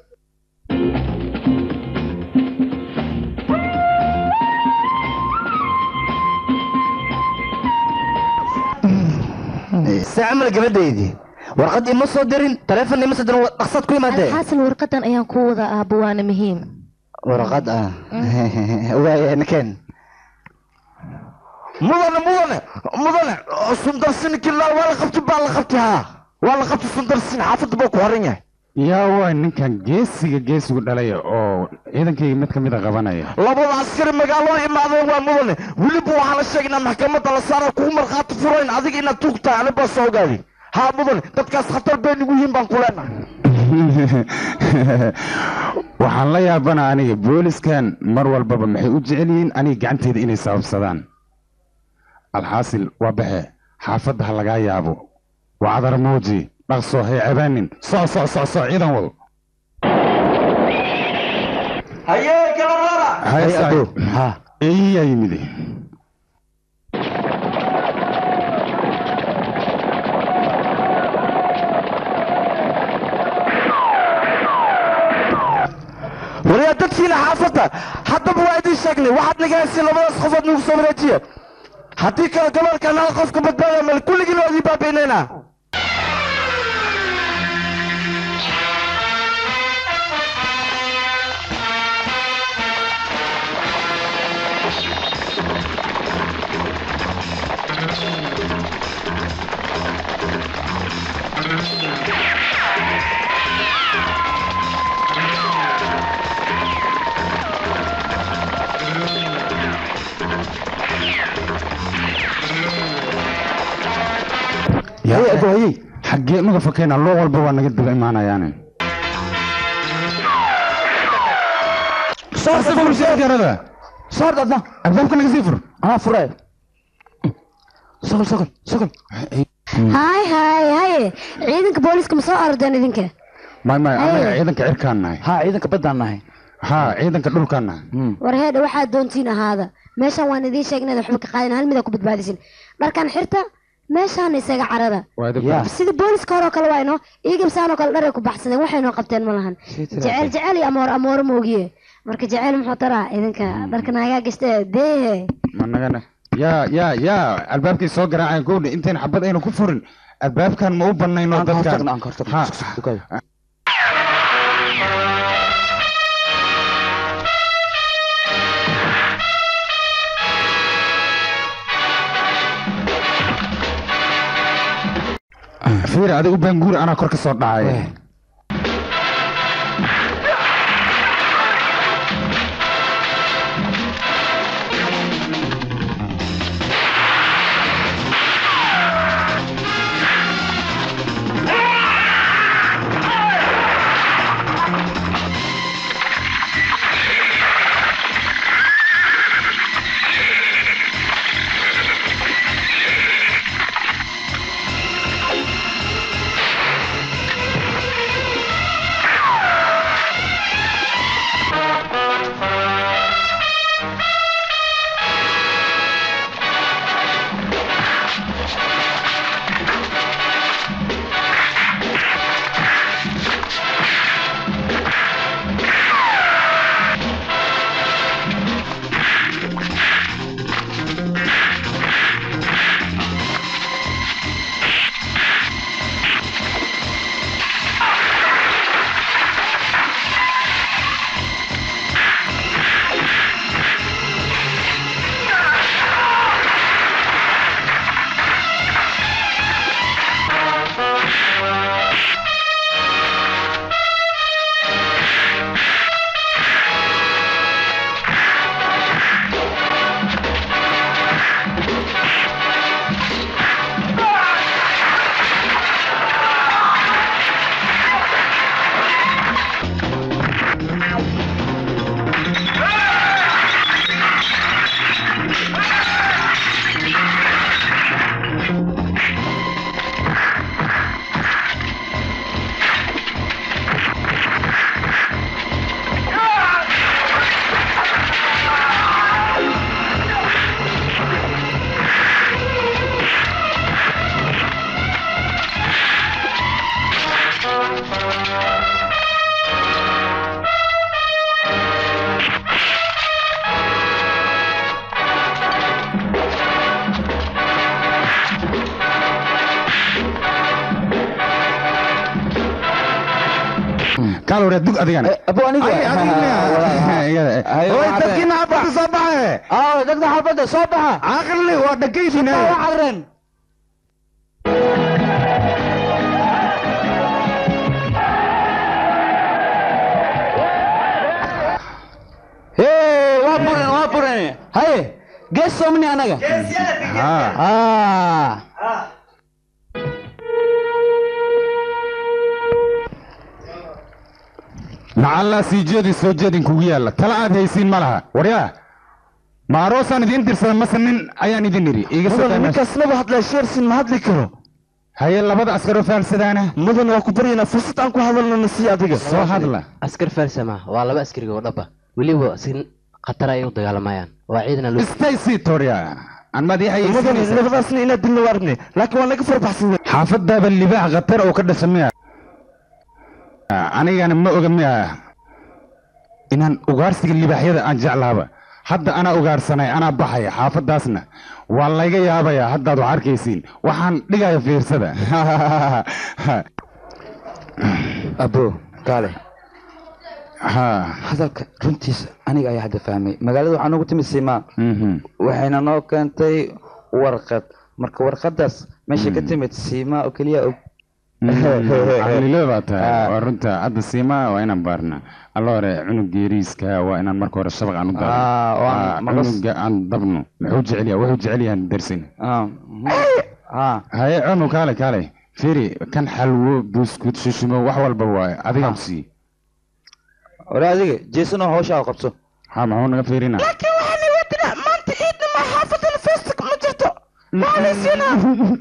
saacamal gabadhaydii warqad ima soo dirin taleefon ima soo dirin waa dhaqsaad ku imaadee alxaasil warqadan ayaan ku wadaa aabbo waana muhiim warqad ah waaya nakeen mudane mudane mudane sundarsinkii la waa la qabtay baa la qabtay haa waa la qabtay sundarsin xaafadda buu ku horan yahay yaa waa ninkan geesiga geesigu dhalaya oo ciidankayga mid ka mid a qabanaya labada askari magaalada imaadeen waa mudane weliba waxaa la sheegnaa maxkamadda la saara kugu markhaati furayn adiga inaad tuugtahay ani baa soo ogaadi haa mudane dadkaas khatar bay nagu yihiin baan ku leenahay waxaan la yaabana aniga booliskan mar walbaba maxay u jecel yihiin aniga gacanteeda inay sababsadaan alxaasil waa baxe xaafadda ha lagaa yaabo waa cadar muuji dhaqso hay cabaanin soc soc soc soc ciidan wal hayee kala rara hay Hay, saaxiib. Abdul. Ha. eeyaa yimide wariyaa dadkiina xaafadda haddaba waa idiin sheegnay waxaad naga haysiin labadaas qofood nagu soo wareejiya haddii kale gobolkan hal qofka badbaadaya male kulligiin waa idin baabi'inaynaa yaa xaggee naga fakayna loo walba waa naga daba imaanayaane garada soor dadna albaabka naga sii fur anaa furaya sokol sokol sokol hay hay haye ciidanka booliska ma soo ordeen idinka may may anaga Hey. ciidanka cirkaan nahay haa ciidanka baddaan nahay haa ciidanka dhulkaan nahay war heedha waxaad doontiin ahaada meeshaan waan idiin sheegnay waxba ka qaadin hal mida ku badbaadisin dharkan xirta meeshaana isaga carada waa idin yaa sida booliska hore oo kale waa inoo iigabsaan oo kale dharay ku baxsadeen waxay noo qabteen ma lahan jecel jecel iyo amoor amooro moogiye marka jecel muxuu taraa idinka dharka naagaa gashtee dee ma nagana yaa yaa yaa albaabkay soo garaaceen gowdha intayn xabad aynu ku furin albaabkan ma u banayno aan ka dadkan hortagno aan ka hortagno Ha. Sug, sug, dukaada. fiir adigu baanguur anaa kor ka soo dhacay kaal wareed dug adigana abo aniga Ay, adiga. Ay, Oy, waxaad- dadkiina xabadda soo baxe aa dadka xabadda soo baxa caqli waa dhagaydina waa carreen Hey, waa buren waa buren haye gees soomni anaga ah lacallaa sii jeedi soo jeedin kugu yaalla tala aad haysiin ma laha waryaa ma aroosaan idiin dirsada mase nin ayaan idin idhi iiga soo mudan daamesh ninkaasnaba hadlaa sheersin ma hadli karo haye labada askaroo faalsadaana mudan waa ku baryaynaa fursad aan ku hadalno na sii adiga soo hadla askar faalsama waa laba askariga oo dhaba weliba si khatar ay u dagaalamayaan waa ciidan loo istay sii torya aan mudan madaxayaysiinaysa labadaasna inaad dilna waa aragnay laakiin waa naga farbaxsan xaafadaaba libaax khatar oo ka dhasha miya anigana ma oga miya inaan ugaarsiga libaaxyada aan jeclaaba hadda anaa ugaarsanay anaa baxaya xaafadaasna waa layga yaabaya haddaad wax arkaysiin waxaan dhigaya fiirsada abo kaale ha hadalka runtiisa aniga ayaa hadda fahmay magaalada waxaa noogu timid siimaa mhm. waxayna noo keentay warqad marka warqadaas meesha ka timid siimaa oo keliya og caqlilo baa tahay Ah. waa runta hadda siimaa waa inaan baarna alla hore cunug geeriiska waa inaan marka hore shabaq aan u Ah, oo aan daaro maqas- cunuga aan dabno muxuu jecel yahay wuxuu jecel yahay darsin Ah, mhm. Ah, haye cunu kaale kaale firi kan xalwo buskut shushimo wax walba waaye adigaan ku siiye hore adiga jeesanoo hawshaa qabso ha maxuu naga fiirina laakiin waxaan iwadinaa maanta ciidna ma xaafadana feesta ma jirto maalaysiinaa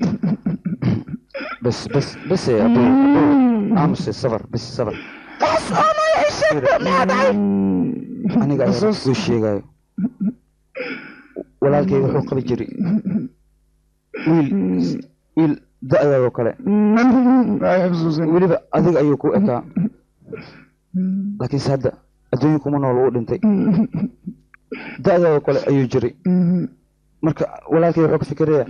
bas bas bas eh, abo abo aamuse sabar bas sabar wax su-aanaya ay sheegba maxaa dhacay aniga ayaa kuu sheegayo walaalkay wuxuu qabi jiray wiil wiil da-daadoo kale weliba adiga ayuu ku ekaa laakiinse hadda adduunya kuma nool uu dhintay da-daadoo kale ayuu jiray marka walaalkay wuxuu ka fikiraya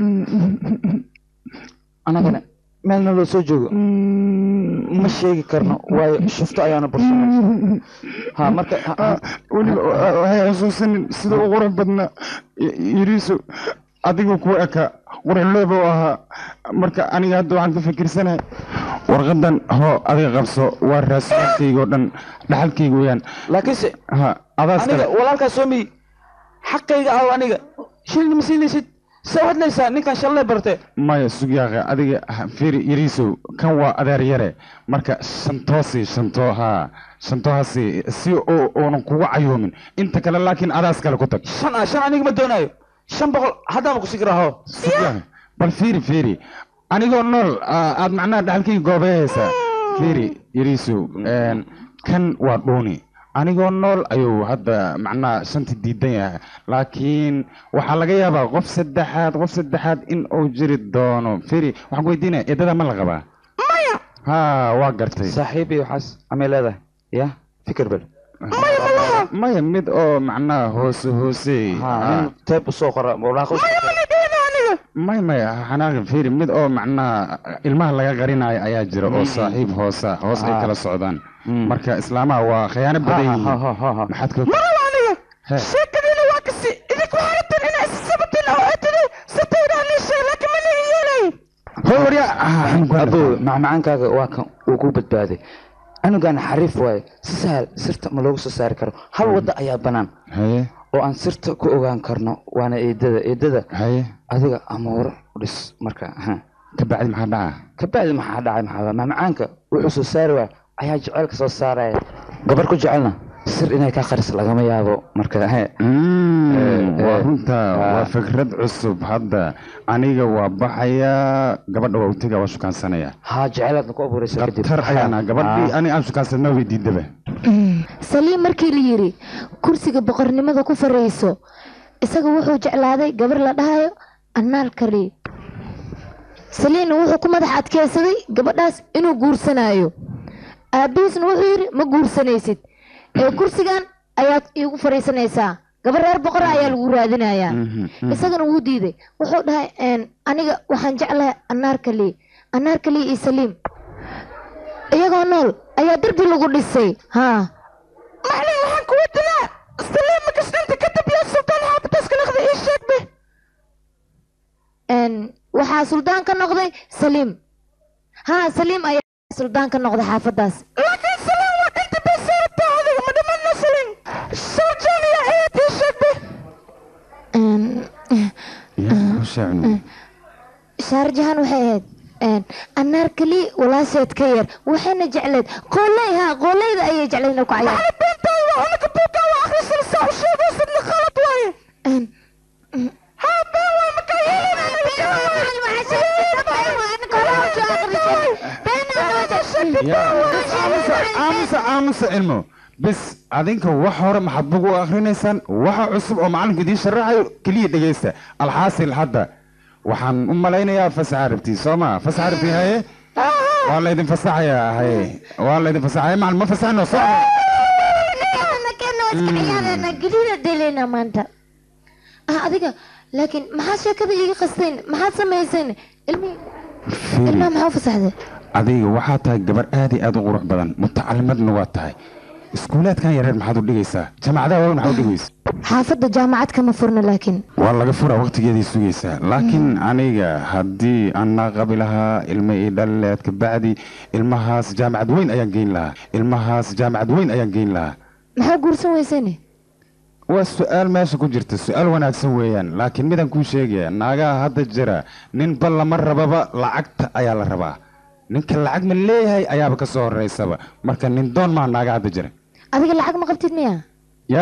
anagana meelna loo soo joogo ma sheegi karno waayo shufto ayaana bursanay ha marka ha- ha- weliba waxay xusuusinin sida u qurux badnaa yiriiso adigu ku eka quruxlooba u ahaa marka aniga hadda waxaan ka fikirsanahay warqadan hoo adiga qabso waa raasmaalkayga oo dhan dhaxalkayga weyaan laakiinse ha adaas aniga kale walaalkaa soomiy xaqayga ah aniga shilin ma siinaysid soo hadlaysaa ninkan shalay barte maya sugyaaqa adiga ha- fiiri yariisow kan waa adeer yare marka shantoosi shanto haa shantohaasi si oo oonan kugu cayoomin inta kale laakiin adaas kale ku tag shan ah shan aniga ma doonaayo shan boqol haddaama ku sigraho Sugyaaqa, bal fiiri fiiri anigoo nool aa- aad macnaha dhaxalkayga goobeehaysaa fiiri yariisow een, kan waa dhuuni anigoo nool ayuu hadda macnaha shanti diidan yahay laakiin waxaa laga yaabaa qof saddexaad qof saddexaad in uu jiri doono firi waxaan ku weydiinaya eedada ma la qabaa maya ha waa gartay saaxiib iyo waxaas amay leedahay ya fikir bel maya mid oo macnaha hoose hoose ha nin teeb usoo qora walaaqo may maya xanaaqi firi mid oo macnaha ilmaha laga qarinayo ayaa jira oo saaxiib hoosa hoos ay Ah. kala socdaan marka islaamaha waa khiyaano badan yihiin maxaad ka maraba aniga He. sheekadiina waa kasi idinku waxaa rabteen inaa isasabateen oo aad tidhi sataydaa niishay laakiin ma lihi yeelay hoo warya abo macmacaankaaga waa kan uu ku badbaaday anugan xariif waaye si sahal sirta ma loogu soo saari karo hal wadda ayaa bannaan haye oo aan sirta ku ogaan karno waana eedada eedada haye adiga amooro dhis marka ha. ka bacdi maxaa dhaca ka bacdi maxaa dhacay maxaa macmacaanka wuxuu soo saari waaya ayaa jecelka soo saaraya gabar ku jecelna sir inay ka qaris lagama yaabo marka he Mm, waa eh, runta waa ah. fikrad cusub hadda aniga waa baxayaa gabadha waa utega waa shukaansanaya haa jecelaadna ku abuuraysa kadib khatar ayaana gabadhii Ah. ani aan shukaansanaa way diidaba saliim markii la yidhi kursiga boqornimada ku fariiso isaga wuxuu jeclaaday gabar la dhahayo annaal kari saliimna wuxuu ku madax adkeysaday gabadhaas inuu guursanayo aabihiisna wuxuu yidhi ma guursanaysid ee kursigan ayaad iigu fariisanaysaa gabar reer boqora ayaa lagu raadinayaa isagana wuu diiday wuxuu dhahay "Een, aniga waxaan jeclahay annaar kali annaar kali iyo saliim iyagoo nool ayaa derbi lagu dhisay haa macnaa waxaan kuwa dilaa saliim makasdhinta kadib yaa sultaan xaafadaas ka noqday ii sheeg be Een, waxaa suldaan ka noqday saliim haa saliim ayaa suldaan ka noqday xaafadaas laakiin saliim waa dhinta bay saartaa adiga ma dhimanna saliim sarjaan iyo ayaad ii sheeg be Een, yaa ku sheegno shaarjahan waxay ahayd een, annaar keli walaasheed ka yar waxayna jecleed qooley haa qooleyda ayay jecleed inay ku cayaar macna beentaa waa unaka buugaa waa akhrisan saa u sheegaysadna khalad waaye Een, haa been waa makaa aamusa aamusa cilmo bis adinka wax hore maxaad bug u akhrinaysaan waxa cusub oo macalinku idiin sharaxayo keliya dhegaysta alxaasil hadda waxaan u malaynayaa fasaxa rabtii soo ma fasaxa rabtii haye waa laydin fasaxayaa haye waa laydin fasaxaya macalin ma fasaxno soo gelida delena maanta ah adiga laakiin maxaad sheekada iiga qastayn maxaad samayseen ilmi ilmaha maxaa u fasaxday adiga waxaa tahay gabar aad iyo aad u qurux badan mutacalimadna waa tahay iskuulaadkan yareer maxaad u dhigaysaa jaamacadaha waaweyn maxaad u dhigaysaa xaafadda jaamacad kama furna laakiin waa laga furaa waqtigeeday sugaysaa laakiin aniga haddii anaa qabi lahaa ilma ii dhalileed kabacdi ilmahaas jaamacad weyn ayaan geyn lahaa ilmahaas jaamacad weyn ayaan geyn lahaa maxaa guursan weyseen waa su-aal meesha ku jirta su-aal wanaagsan weeyaan laakiin midaan kuu sheegaya naagaha hadda jira ninba lama rababa lacagta ayaa la rabaa ninka lacag ma leeyahay ayaaba ka soo horeysaba marka nin doon maa naaga hadda jira adiga lacag ma qabtid miya ya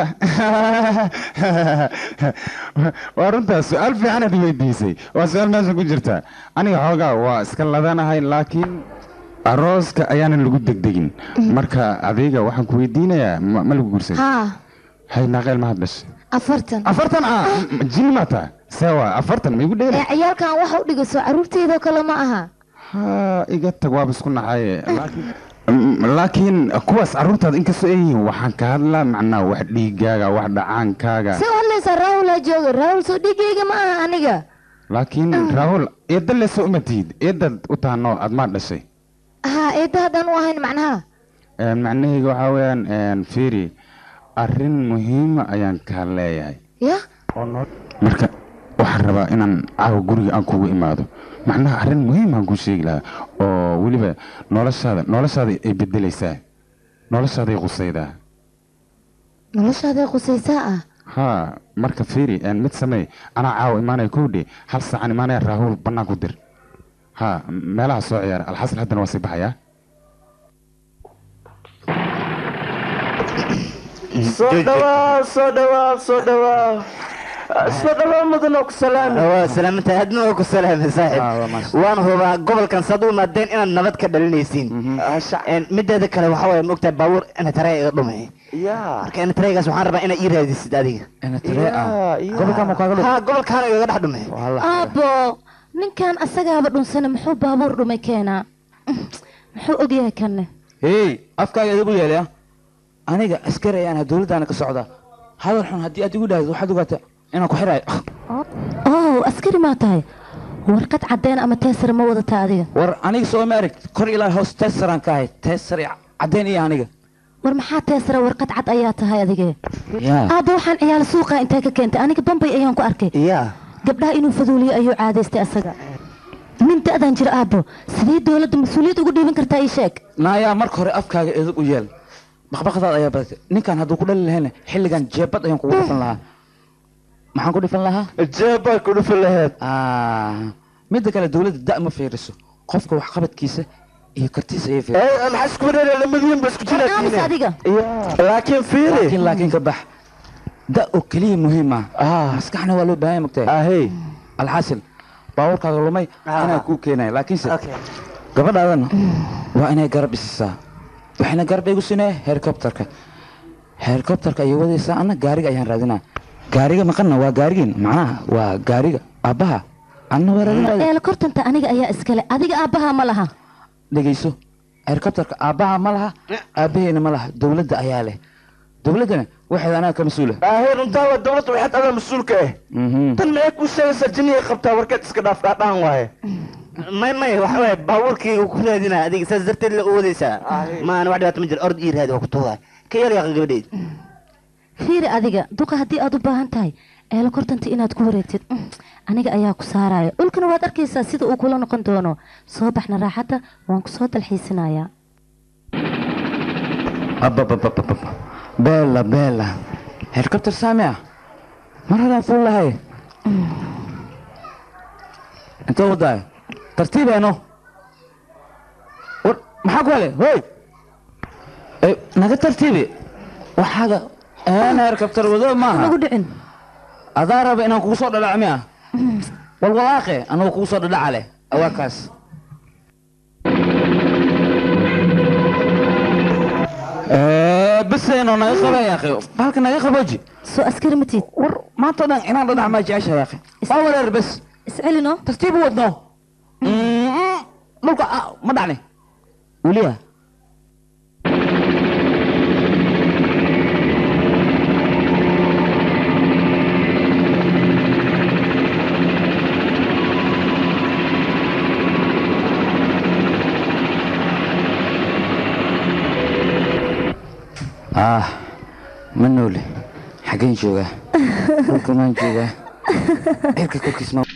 waa runtaa su-aal fiicanaad weydiisay waa su-aal meesha ku jirta aniga xoogaa waa iska ladanahay laakiin arooska ayaanan lagu degdegin marka adiga waxaan ku weydiinayaa ma ma lagu guursan haa hay naaqeel mahad dhashay afartan afartan ah jini maa taha sewa afartan ma igu ee dheela ciyaalkan waxa u dhigaso caruurteedoo kale ma aha ha iga tag waaba isku naxaye laakiin Mm, laakiin kuwaas carruurtaada inkastoo ay yihiin waxaan ka hadlaa macnaa wax dhiigaaga wax dhacaankaaga se u hadlaysaa raahulaa jooga raahul soo dhigayga ma aha aniga laakiin raahul eedda leso uma tihid eeddad u tahanoo aad maa dhashay haa eedda haddaan u ahayn macnaha Een, macnahayga waxaa weeyaan fiiri arrin muhiima ayaan kaa leeyahay ya marka waxaan rabaa inaan caawa guriga aan kugu imaado macnaha arrin muhiim aan kuu sheegi lahaa oo weliba noloshaada noloshaada ay bedelaysaa noloshaaday qusaydaa noloshaaday qusaysaa ah haa marka fiiri een, mid samey anaa caawa imaanaya kowdhe hal saacaan imaanaya raahuul bannaan ku dir haa meelaha soo ciyaara alxasan haddana waa sii baxayaa soo dhawaa soo dhawaa soo dhawaa soo dhawaa mudan ku salaami waa salaamanta aadna waa ku salaamay saaxib waan hubaa gobolkan saad u imaadeen inaad nabad ka dhalinaysiin Een, mideeda kale waxaa waye maogtahay baabuur ina taree iga dhumay yaa marka ina tareegaas waxaan rabaa inaad ii raadisid adiga ha gobolkaan igaga dhex dhumay aabbo ninkan asagaaba dhunsana muxuu baabuur dhumay keenaa muxuu ogyahay kanne hey afkaaga idigu yeelaya aniga askari ayaan ahaa dowladdaana ka socdaa hadal xun haddii aad igu dhahdid waxaad ogaata inaan ku xirayo oo askari maa tahay warqad cadeen ama teesar ma wadataa adiga war aniga soo ma arag kor ilaa hoos teesaraan ka ahay teesar iyo caddeyn iyo aniga war maxaa teesara warqad cad ayaa tahay adige yaa aabba waxaan ciyaal suuqa intee ka keentay aniga bambay ayaan ku arkay ya gabdhaha inuu faduuliyo ayuu caadaystay asaga nin da'dan jira aabbo sidee dowladda mas-uuliyad ugu dhiiban kartaa ii sheeg naayaa marka hore afkaaga edug u yeel baqbaqdaad ayaa badatay ninkan hadduu ku dhali lahayna xilligan jeebad ayaan kugu dhifan lahaa maxaan ku dhifan lahaa jeebaa ku dhufan laheed Ah, midda kale dowladda da' ma fiiriso qofka waxqabadkiisa iyo kartiisa ayay fiiriso ee maxaa isku wareera lamadiin ba isku aamus jilaatiine adiga laakiin fiiri laakiin laakiin ka bax da oo keliya muhiim ah ah maskaxna waa loo baahan yahay magtahay ahey alxaasil baabuurkaaga lumay inaa kuu keenaya laakiinse gabadhaadana waa inay garab isisaa waxayna garab igu siinaya helikobterka helikobterka ayay wadaysaa anna gaariga ayaan raadinaa gaariga maqanna waa gaarigiin macnaha waa gaariga aabbaha anna waa raadinaya eela kortanta aniga ayaa iskale adiga aabbaha ma laha dhegayso helikobterka aabbaha ma laha aabbaheena ma laha dowladda ayaa leh dowladdana waxeeda anaga ka mas-uula ahey runtaa waa dowladda waxaad adaa mas-uulka ah Mhm. tan maxay kuu sheegaysaa jinniga qabtaa warkeed iska dhaaf dhaadhaan waaye may may waxa waaye baabuurkii uu ku raadinaa adiga saas darteed la oodaysaa maana wax dhibaato ma jiro ord ii raadi waa ku tuudaa ka yar yaqan gabadheyd fiiri adiga duqa haddii aad u baahan tahay eelo kortanta inaad ku wareegtid mm, aniga ayaa ku saaraya dhulkana waad arkaysaa sida uu kula noqon doono soo baxna raaxadda waan ku soo dalxiisinayaa abababababa beela beela helikobter saami ah mar horaan fuul lahay intee wadaayo tartiibeeno war maxaa ku hele hoy Eh, naga tartiibi waxaaga een helikobter wado maaha nagu dhicin adaa raba inaan kugu soo dhadhaco miya walwalaaqe anagu kugu soo dhadhaca leh awaa kaas baseno naga qaba yaaqi halka naga qabooji soo askari matid war maanta o dhan inaan dhadhac maa jecesha yaaqi waa wareer bes iscelino tartiib u wadno dhulka ah, ma dhacni weliya ah ma nooli xaggeen joogaa dhulka maan joogaa cirka korkiis ma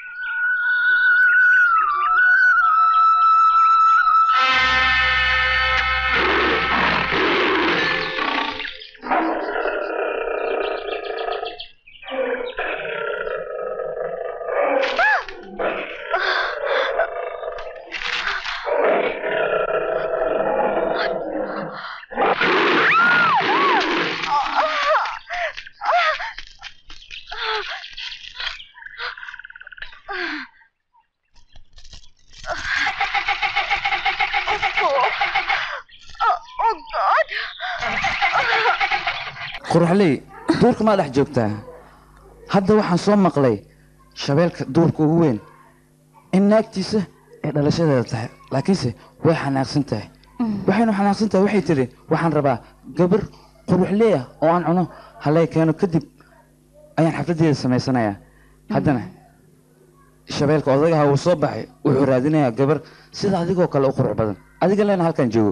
quruxley duurka maa dhex joogtaa hadda waxaan soo maqlay shabeelka duurka ugu weyn in naagtiisa ay dhalashadeeda tahay laakiinse way xanaaqsan tahay waxaynu xanaaqsan tahay waxay tidhi waxaan rabaa gabar quruxley ah oo aan cuno halay keeno kadib ayaan xafladdeeda samaysanayaa haddana shabeelka odagaha wuu soo baxay wuxuu raadinayaa gabar sida adigoo kale u qurux badan adiga leena halkan joogo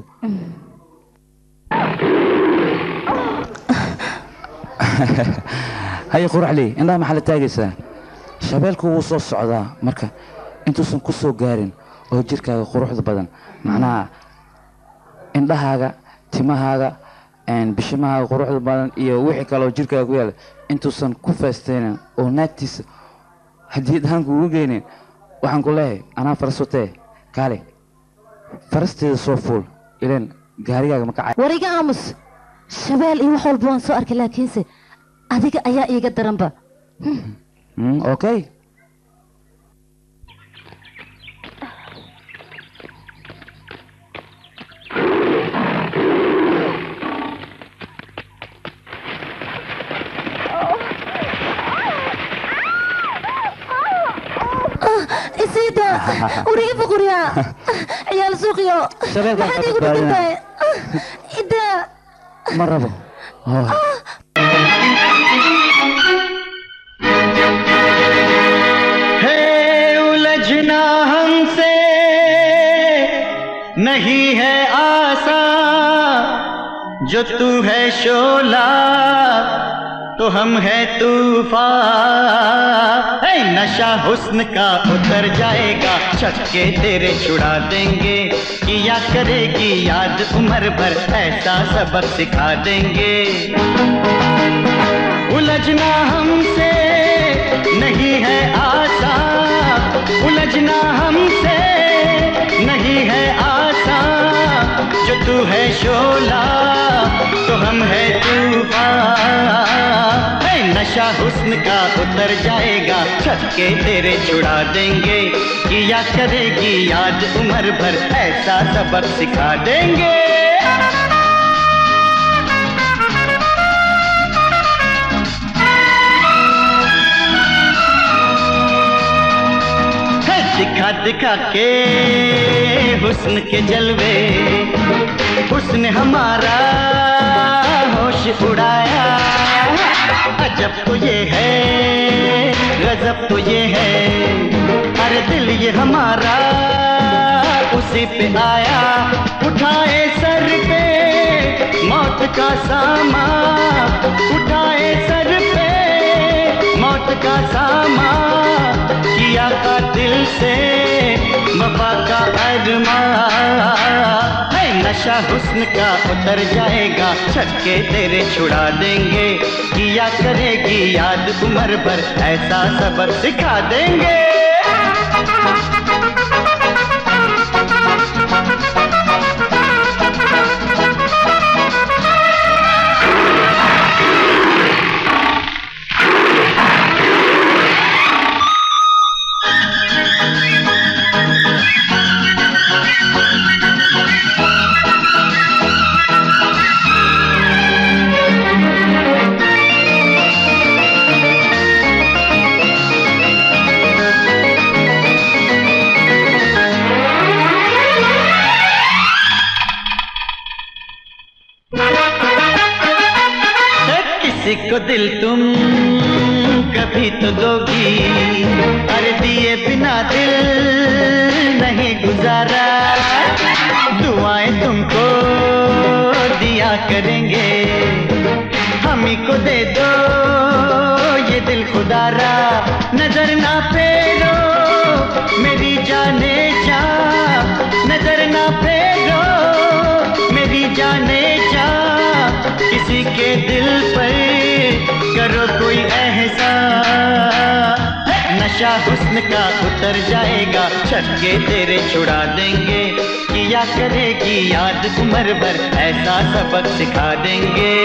haye quraxley indhaha maxaa la taagaysaa shabeelku wuu soo socdaa marka intuusan ku soo gaarin oo jirkaaga quruxda badan macnaha indhahaaga timahaaga een, bishimahaaga quruxda badan iyo wixii kale oo jirkaaga ku yaala intuusan ku feestaynin oo naagtiisa hadiyad ahaan kuugu geynin waxaan ku leeyahay anaa faras watee kaale farasteeda soo fuul ileen gaarigaaga ma kacay war iga aamus shabeel iyo wax walba waan soo arkay laakiinse adiga ayaa iiga daranba Mm, okay isiida wariga fuquriya ciyaal suuqiyo Shabeelka maxaad ka iigu badbaadina. dhigantay ida ma rabo Oh. है उलझना हमसे नहीं है आसा जो तू है शोला तो हम है तूफान है नशा हुस्न का उतर जाएगा छक्के तेरे छुड़ा देंगे किया करेगी याद उम्र भर ऐसा सबक सिखा देंगे उलझना हमसे नहीं है आसा उलझना हमसे नहीं है आसा जो तू है शोला तो हम है तूफान है नशा हुस्न का उतर जाएगा छक्के तेरे छुड़ा देंगे किया करेगी याद उम्र भर ऐसा सबक सिखा देंगे है दिखा दिखा के हुस्न के जलवे हुस्न हमारा होश उड़ाया अजब तो ये है गजब तो ये है अरे दिल ये हमारा उसी पे आया उठाए सर पे मौत का सामा उठाए सर पे मौत का सामा किया का दिल से वफा का अरमा है नशा हुस्न का उतर जाएगा छक्के तेरे छुड़ा देंगे किया करेगी याद उम्र भर ऐसा सबक सिखा देंगे किसी को दिल तुम कभी तो दोगी अरे दिए बिना दिल नहीं गुजारा दुआएं तुमको दिया करेंगे हम ही को दे दो ये दिल खुदारा नजर ना फेरो मेरी जाने जा नजर ना फेरो मेरी जाने जा किसी के दिल पर करो कोई एहसास नशा हुस्न का उतर जाएगा छक्के तेरे छुड़ा देंगे किया करेगी याद उम्र भर ऐसा सबक सिखा देंगे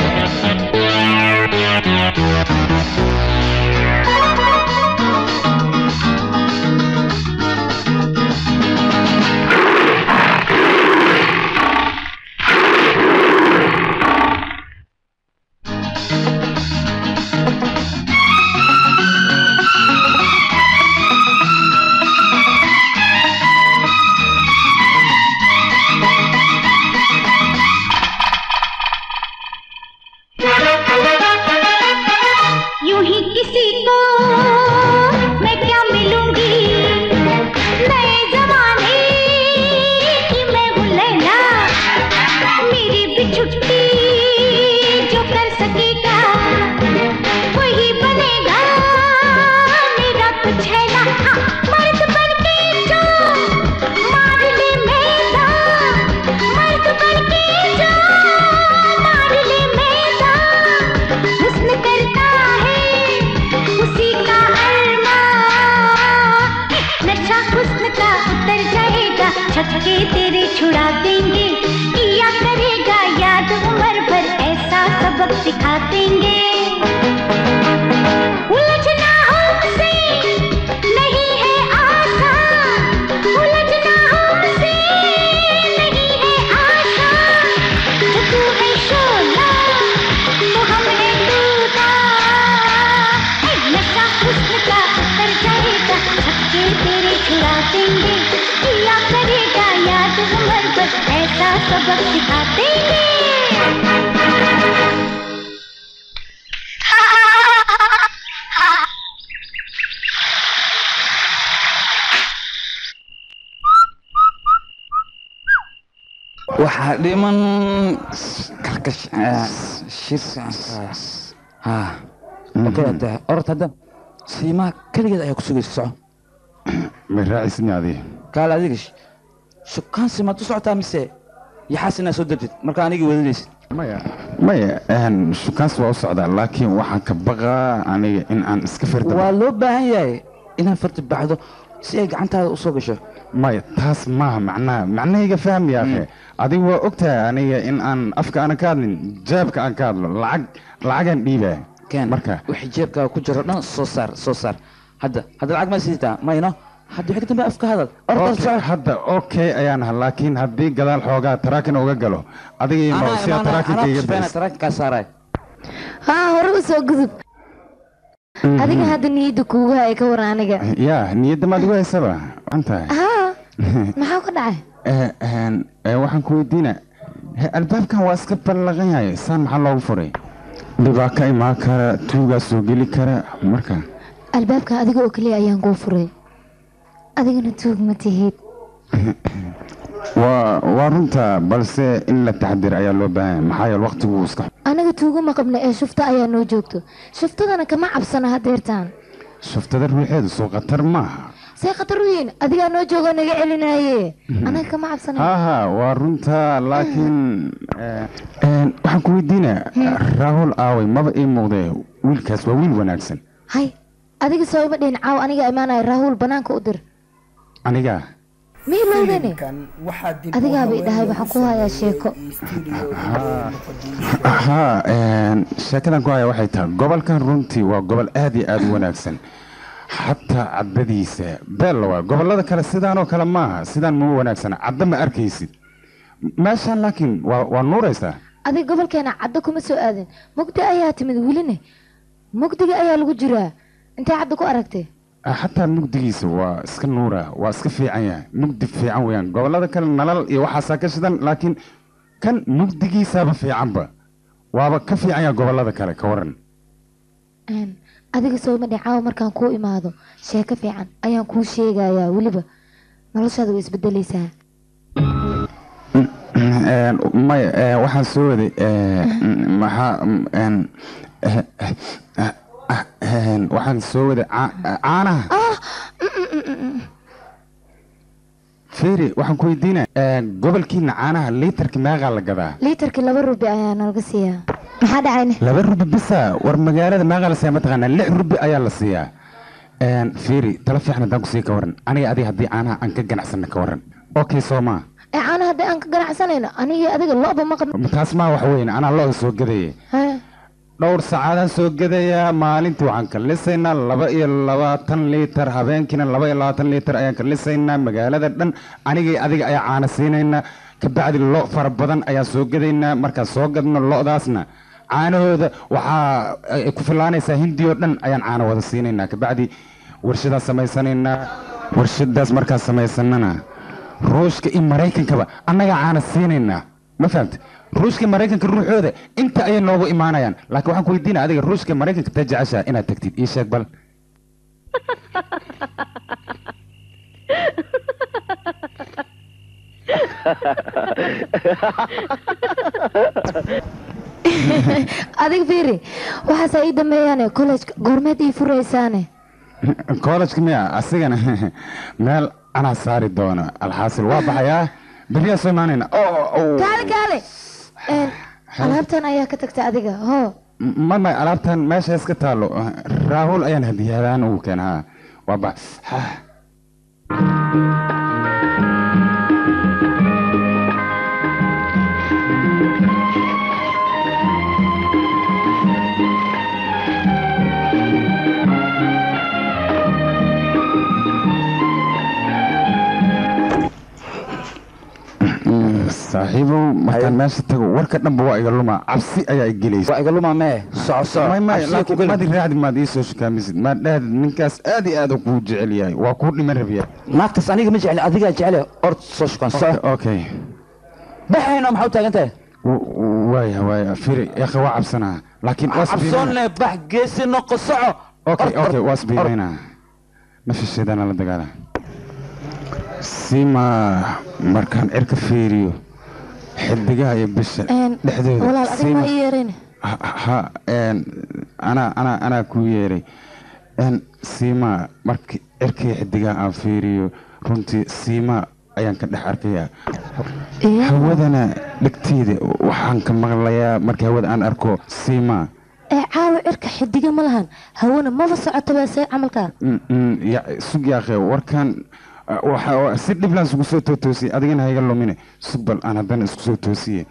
यूं ही किसी को मैं क्या मिलूंगी नए जमाने की मैं हूँ लैला मेरी भी छुट्टी जो कर सकेगा वही बनेगा मेरा कुछ है ना हाँ, मर्द बन के जो मार ले मैदान मर्द बन के जो मार ले मैदान हुस्न करता है उसी का अरमा नशा हुस्न का उतर जाएगा छक्के तेरे छुड़ा देंगे किया करेगा याद उम्र भर ऐसा सबक सिखा देंगे उलझना हमसे नहीं है आसान उलझना हमसे नहीं है आसान जो तू है शोला तो हम है दूधा ऐ नशा हुस्न का उतर जाएगा छक्के तेरे छुड़ा देंगे किया करेगा याद उम्र भर ऐसा सबक सिखा देंगे waxaa dhiman kalkash shir ha okay hadda orod hadda siimaa keligeed ayaa ku sugaysa soco ma raacisni adiga kaal adiga shukaansi maad u socotaa mise yaxaas inaad soo degtid marka anigii wadadaysid maya maya een, shukaansi waa u socdaa laakiin waxaan ka baqaa aniga in aan iska firda waa loo baahan yahay inaad farti baxdo si ay gacantaada usoo gasho maya taas maaha macnaha macnahayga fahmi yaakhe adiga waa ogtahay aniga in aan afka aanan ka hadlin jaabka aan ka hadlo lacag lacagaan dhiibaa keen marka wixii jeebkaaga ku jiro dhan soo saar soo saar hadda hadda lacag ma sidataa mayno hadda wixii ka dambe afka hadal Okay, hadda okay ayaan ahaa laakiin haddii gadaal xoogaa taraakin uga galo adiga iyo mawsiya taraakinka iga daris taraakinkaa saaraay haa hore u soo gudub adiga hadda niyadda kuugu haya ka war aniga yaa niyadda maad ugu haysaba waxaan tahay haa maxaa ka dhacay Eh, een, eh, waxaan ku weydiina he, albaabkan waa iska ballaqan yahay saan maxaa loogu furay dhibaa ka imaan kara tuugaa soo geli kara marka albaabka adiga oo keliya ayaan kuu furay adigana tuug ma tihid waa waa runta balse in la taxadir ayaa loo baahan yahay maxaa yeele waqtigu iska anaga tuuguma qabna ee shufta ayaa noo joogto shuftadana kama cabsana hadeertaan shuftada ruuxeedu soo khatar maaha say khatar u yihiin adigaa noo joogo naga celinaye anaga kama cabsana ha ha waa runta laakiin eh, een, waxaan ku weydiinaya raahul aaway maba ii muuqdee wiilkaas waa wiil wanaagsan hay adiga soo ima dhihin caaw aniga imaanaya raahuul banaanka u dir aniga miilowdane waxaa dib adigaaba i dhahay waxaan ku hayaa sheeko ha een, sheekadan ku haya waxay tahay gobolkan runtii waa gobol aad iyo aad u wanaagsan xataa caddadiisa beella waa gobollada kale sidaanoo kale maaha sidaan ma wanaagsana cadda ma arkaysid meeshaan laakiin waa waa nuuraysaa adiga gobolkeena caddo kuma soo aadin mugdi ayaa timid weline mugdiga ayaa lagu jiraa intay caddo ku aragtay xataa mugdigiisa waa iska nuura waa iska fiican yahay mugdi fiican weeyaan gobollada kale nalal iyo waxaasaa ka shidan laakiin kan mugdigiisaaba fiicanba waaba ka fiican yahay gobollada kale ka waran Een, adiga soo ima dhihin caawa markaan kuu imaado sheeko fiican ayaan kuu sheegayaa weliba noloshaada way isbedelaysaa Een, maya ee, waxaan soo waday ee, m- maxaa m- een, eh, eh, eh, ah, een, waxaan soo waday caa- caanaha fiiri waxaan ku weydiinaya ee, gobolkiina caanaha liitarka meeqaa la gadaa liitarkii laba rubi ayaa nalaga siiyaa maxaa dhacayne laba rubi bisa war magaalada meeqaa la siiyaa mataqaanaa lix rubi ayaa la siiyaa Een, fiiri tala fiican haddaan kusii ka waran aniga adiga haddii caanaha aan ka ganacsana ka waran okay soo maa ee caana haddii aan ka ganacsanayno anigii adiga lo'ba ma qabno taas maa wax weyn anaa looda soo gadaya Hee, dhowr saacadaan soo gadayaa maalintii waxaan ka lisaynaa laba iyo labaatan liitar habeenkiina laba iyo labaatan liitar ayaan ka lisaynaa magaalada dhan anigii adiga ayaa caana siinaynaa kabacdi lo fara badan ayaan soo gadaynaa markaan soo gadno lo'daasna caanahooda waxaa ay ku filaanaysaa hindiyoo dhan ayaan caano wada siinaynaa kabacdi warshadaas samaysanaynaa warshadaas markaan samaysanana ruushka iyo maraykankaba annagaa caana siinaynaa ma fahamta ruushka iyo maraykanka ruuxooda inta ayay noogu imaanayaan laakiin waxaan ku weydiinaya adiga ruushka iyo maraykanka taa jeceshaa inaad tagtid ii sheeg bal adiga fiiri waxaasaa ii dambeeyaane collejka goormeed ii furaysaane koolajka miya asigana meel anaa saari doono alxaasil waa baxayaa beriyaa soo imaanayna kaale kaale Een, alaabtan ayaa ka tagta adiga hoo ma may alaabtan meesha iska taalo raahul ayaan hadiyadaan ugu keenaa waa bax saaxiibow markaan meesha tago warka dhanba waa iga lumaa cabsi ayaa i gelaysa waa iga lumaa mee soco soco may may cabsiga ku laakiin geli. madi raacdi maad ii soo shukaamisid maad dhahdid ninkaas aad iyo aad uu kuu jecel yahay waa kuu dhiman rabiya naagtaas aniga ma jecli adigaa jecele ord soo shukan soco okay baxayno maxaa u taagan tahay waaya waaya firi yakha waa cabsanaa laakiin waa isbiimaynaa. cabsoonne bax geesi noqo soco okay okay waa isbiimaynaa nafisheedana la dagaala sima markaan cirka fiiriyo xidigaha iyo bisha Een, dhexdooda walaal adiga ma Sima- ii yeerayne ha- ha een, anaa anaa anaa kuu yeeray een, siima markii cirkii xidigaha aan fiiriyo runtii siima ayaan ka dhex arkayaa hawadana dhegteeda waxaan ka maqlayaa markii hawada aan arko siima ee caawa cirka xidiga ma lahan hawana maba socotaba see camalkaa Mm, mm, ya- sug yaakhe warkan uh, waxa si dhiblaan isku soo tootoosiyey adigana hayga lumine sug bal aan haddana isku soo toosiye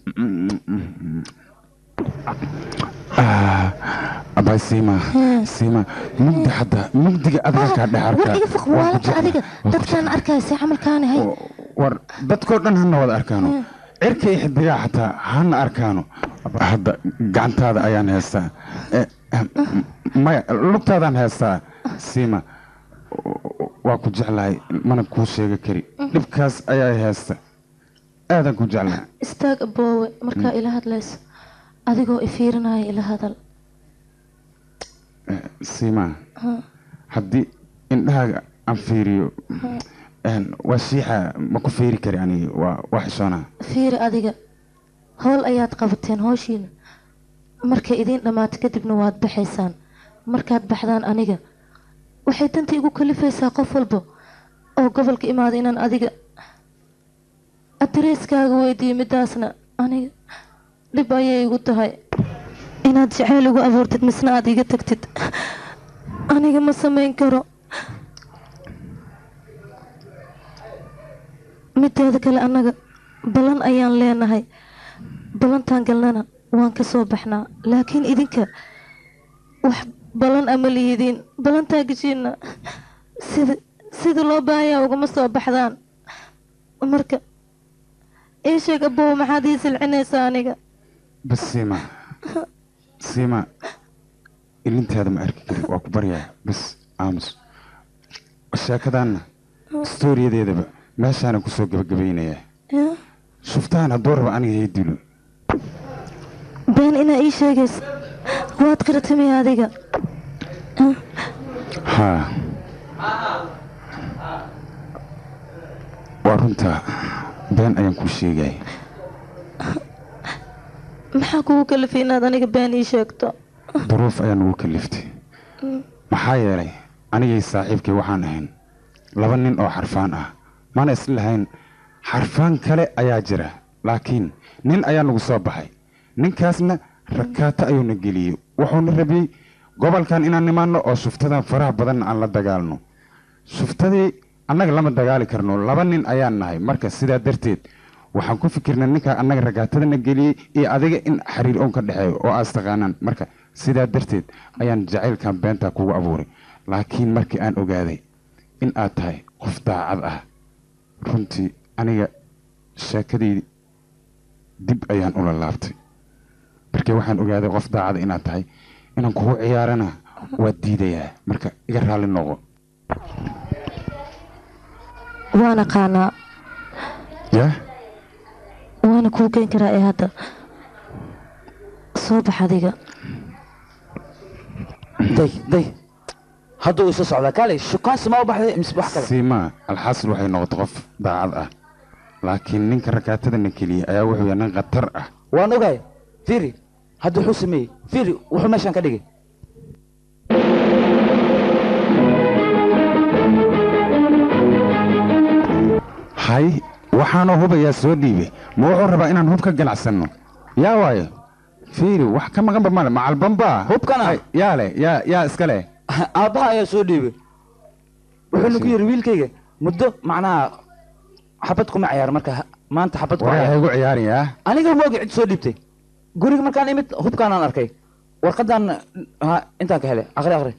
Ah, abay siima siima mugdi hadda mugdiga adiga kaa dhex arkaa war iga foq Waan ku waalanta jeclaa. adiga dadkaan arkaya see camalkaani hay war dadkoo dhan hana wada arkaano cirka iyo xidigaha xataa hana arkaano hadda gacantaada ayaan heestaa Eh, eh, maya lugtaadaan heestaa siima waa ku jeclahay mana kuu sheega kari dhibkaas ayaa heesta aadaan ku jeclahay istaag aboowe markaa ila hadlayso adigoo ifiirinaya ila hadal siima Ha. haddii indhahaaga aan fiiriyo een, waa shiixa ma ku fiiri kari aniga waa waa xishoonaa fiiri adiga howl ayaad qabateen howshiina markay idiin dhammaato kadibna waad baxaysaan markaad baxdaan aniga waxay danta igu kalifaysaa qof walba oo gobolka imaada inaan adiga adareyskaaga weydiiyo midaasna aniga dhib ayay igu tahay inaad jaceyl igu abuurtid misna aad iga tagtid aniga ma samayn karo mideeda kale annaga ballan ayaan leenahay ballantaan galnana waan ka soo baxnaa laakiin idinka wax ballan ama lihidiin ballantaa geshiina sida sida loo baahayaa ugama soo baxdaan marka ii sheeg abow maxaad ii silcinaysaa aniga bas siima siima ilintaada ma arki kari waa ku baryaa bas aamus sheekadaanna stooriyadeedaba meeshaana kusoo gabagabaynayaa yaa shuftaan hadduu raba aniga hay dilo been inaa ii sheegaysa waad qiratamay adiga haa waa runtaa been ayaan kuu sheegaya maxaa kugu kalifay inaad aniga been ii sheegto duruuf ayaa nagu kaliftay maxaa yeelay anigay saaxiibkay waxaan ahayn laba nin oo xarfaan ah mana islahayn xarfaan kale ayaa jira laakiin nin ayaa nagu soo baxay ninkaasna rakaato ayuuna geliyey wuxuuna rabiyey gobolkan inaan nimaanno oo shuftadan faraha badanna aan la dagaalno shuftadii annaga lama dagaali karno laba nin ayaan nahay marka sidaa darteed waxaan ku fikirnay ninkaa annaga ragaatadana geliyey iyo adiga in xiriir oon ka dhexeeyo oo aas taqaanaan marka sidaa darteed ayaan jacaylkan beentaa kugu abuuray laakiin markii aan ogaaday in aad tahay qof daacad ah runtii aniga sheekadii dib ayaan ula laabtay markii waxaan ogaaday qof daacada inaad tahay inaan kugu ciyaarana waad diidayaa marka iga raalli noqo waan aqaanaa yaa waana kuu geen karaa ee hadda soo bax adiga day day hadduu isu socdaa kaalay shukaansi ma u baxday mise wax kale siimaa alxaasil waxay noqotay qof daacad ah laakiin ninka rakaatadana keliya ayaa wuxuu yahay nin khatar ah waan ogahay fiiri hadda wuxuu sameeyey fiiri wuxuu meeshaan ka dhigay hay waxaanoo hubayaa soo dhiibay ma wuxuu rabaa inaan hub ka ganacsanno yaa waayo fiiri wax ka maqanba male macalbanbaa hubkana yaa leh yaa yaa iska leh aabbaha ayaa soo dhiibay wuxuuna ku yidhi wiilkayga muddo macnaha xabad kuma ciyaar marka ha- maanta xabad ku waraa ciyaar haygu ciyaarayaa aniga moogi cid soo dhiibtay guriga markaan imid hubkaanaan arkay warqadan ha intaan ka helay aqri aqri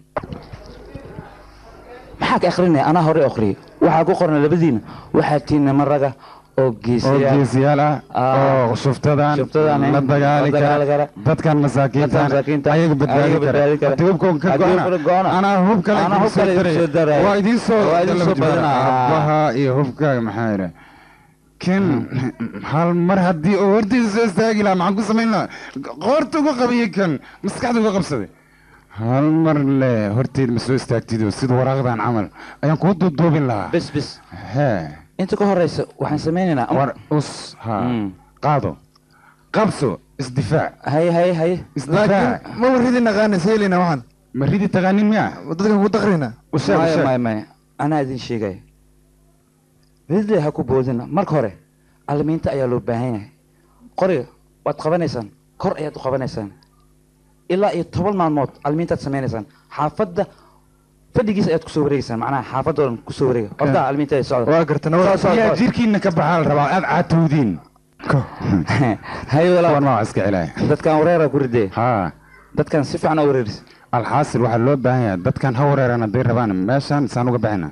maxaa ka akrinaya anaa hore akhriyay waxaa ku qoran labadiina waxaa tihiin niman raga oo oo geesiyaal geesiyaal ah oo shuftadan shuftadan, la dagaali la dagaali kara kara. dadkan masaakiintan masaakiinta, ayaga badbaadi ayaga badbaadi kara kara. haddii hubkoon ka Haddii go'ana hubka go'ana. anaa hub kale Anaa idin hub kale soo idin soo daraya daraya. waa idin soo Waa idin soo badinaa. aabbaha iyo hubkaaga maxaa yidha kan hal mar haddii oo hortiisa soo istaagi lahaa maxaan ku samayn lahaa qoorta uga qabiyey kan maskaxda uga qabsaday hal mar le horteed ma soo istaagtido sida waraaqdan camal ayaan kuu duuduubin lahaa bis bis hee inta ka horeysa waxaan samaynaynaa war us ha qaado qabso isdifaac haye haye haye isdifaac ma waridi naqaana seelina waxaan ma ridi taqaanin miya dadkan ku dakrina usheeg maya usheeg maya maya anaa idin sheegaya ridle ha ku boodina marka hore alimiinta ayaa loo baahan yahay qoriga waad qabanaysaan kor ayaad u qabanaysaan ilaa iyo toban maalmood alimiintaad samaynaysaan xaafadda fadhigiisa ayaad kusoo wareegeysaan macnaha xaafadda oo dhan kusoo wareega horta alimiinta ay socda waa garta Soo, soo, yaa soo. jirkiina ka baxaa la rabaa aad caatowdiin haye kuwan walaa waa iska celaya dadkan wareera ku ridee haa dadkan si fiican u wareeris alxaasil waxaa loo baahan yahay dadkan ha wareeraan hadday rabaan meeshaan saan uga baxina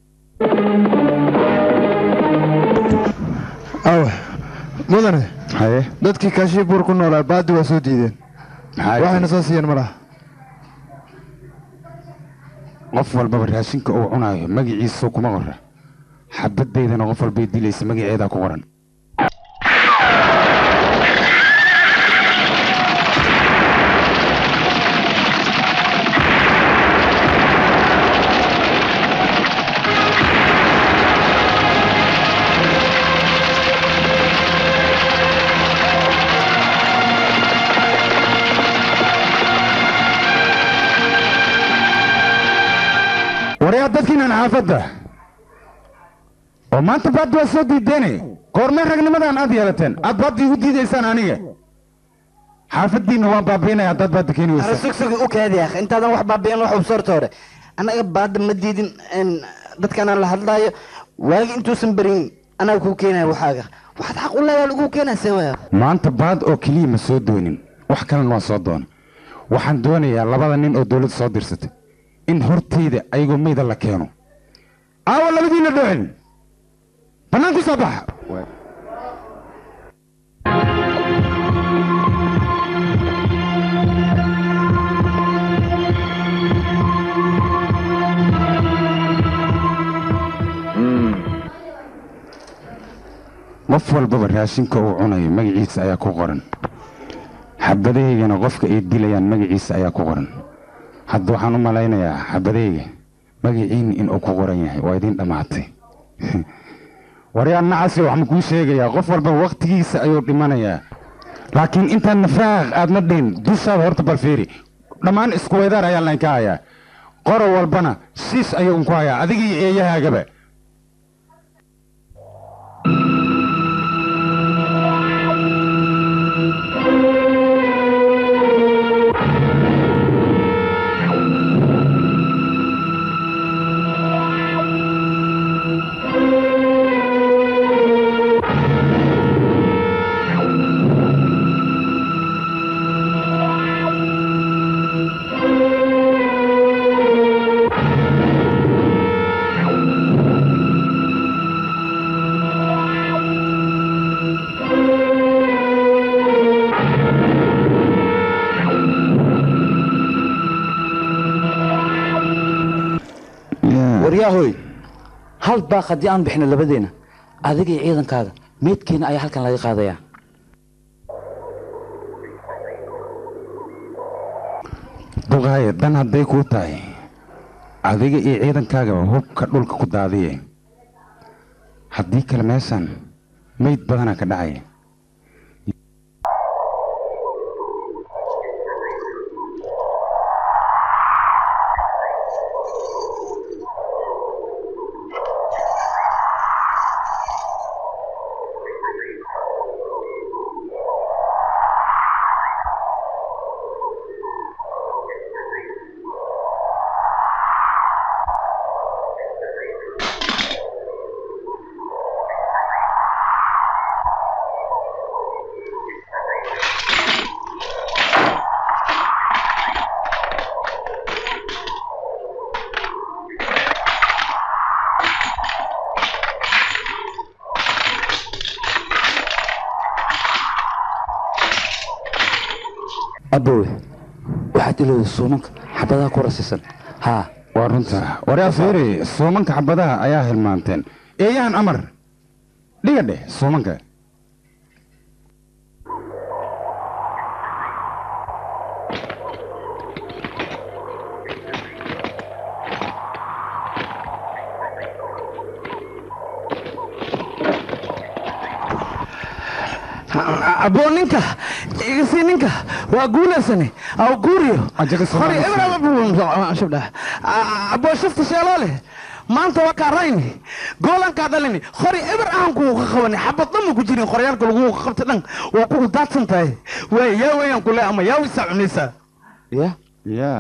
awe mudane haye dadkii kaashibuur ku noolaa baadi waa soo diideen maxaa waxayna jira? soo siiyeen malaha qof walbaba raashinka uu cunaayo magaciisa kuma qora xabadaydana qof walbay dilaysa magaceedaa ku qoran waryaa dadkiinan xaafadda oo maanta baad waa soo diideene goormee ragnimadan aad yeelateen aad baad igu diidaysaan aniga xaafaddiinna waan baabiinaya haddaad baadda keeni Ara weysa sugsugi u kaadi akh intaadan wax baabi'in wax ubsoorta hore annaga baadda ma diidin in dadkan aan la hadlaayo waagi intuusan berin anaga kuu keenaya waxaaga waxaad xaq u leedahay lagu keenaa see waya maanta baad oo keliya ma soo doonin wax kalena waan soo doona waxaan doonayaa labada nin oo dowladda soo dirsatay in hortayda ayagoo meyda la keeno aawa labadiina dhowcin bannaan ku soo baxa qof walbaba raashinka uu cunayo magaciisa ayaa ku qoran xabadahaygana qofka ay dilayaan magaciisa ayaa ku qoran hadda waxaan u malaynayaa xabadahayga magaciini inuu ku qoran yahay waa idiin dhammaatay waryaan nacasi waxaan kuu sheegayaa qof walba wakhtigiisa ayuu dhimanayaa laakiin intaan nafaaq aadna dhihin dushaada horta bal fiiri dhammaan isku weydaar ayaa laynka hayaa qoro walbana siis ayuu unku hayaa adiga iyo eeyahaagaba waryaahoy hal baaq haddii aan bixino labadeena adiga iyo ciidankaaga meydkeena ayaa halkan laga qaadayaa duqaaye dan hadday kuu tahay adiga iyo ciidankaagaba hubka dhulka ku daadiye haddii kale meeshan meyd badanaa ka dhacaya abowe waxaad ilowda suumanka xabadaha ku rasisan haa waa runta waryaa fiiri suumanka xabadaha ayaa hilmaanteen eeyahan amar dhiga dheh suumanka aboo ninka igasi ninka waa guulaysane aw guuriyo hore ebrabshabdha aboo shafta sheeloole maanta waa kaa rayni goolan kaa dhalini hore eber ahan kuuga qabani xabad dhan ma ku jirin qoryaalka lagu qabta dhan waa kugu daadsan tahay waay yaa weeyaan kule ama yaa wisaa cunaysaa ya ya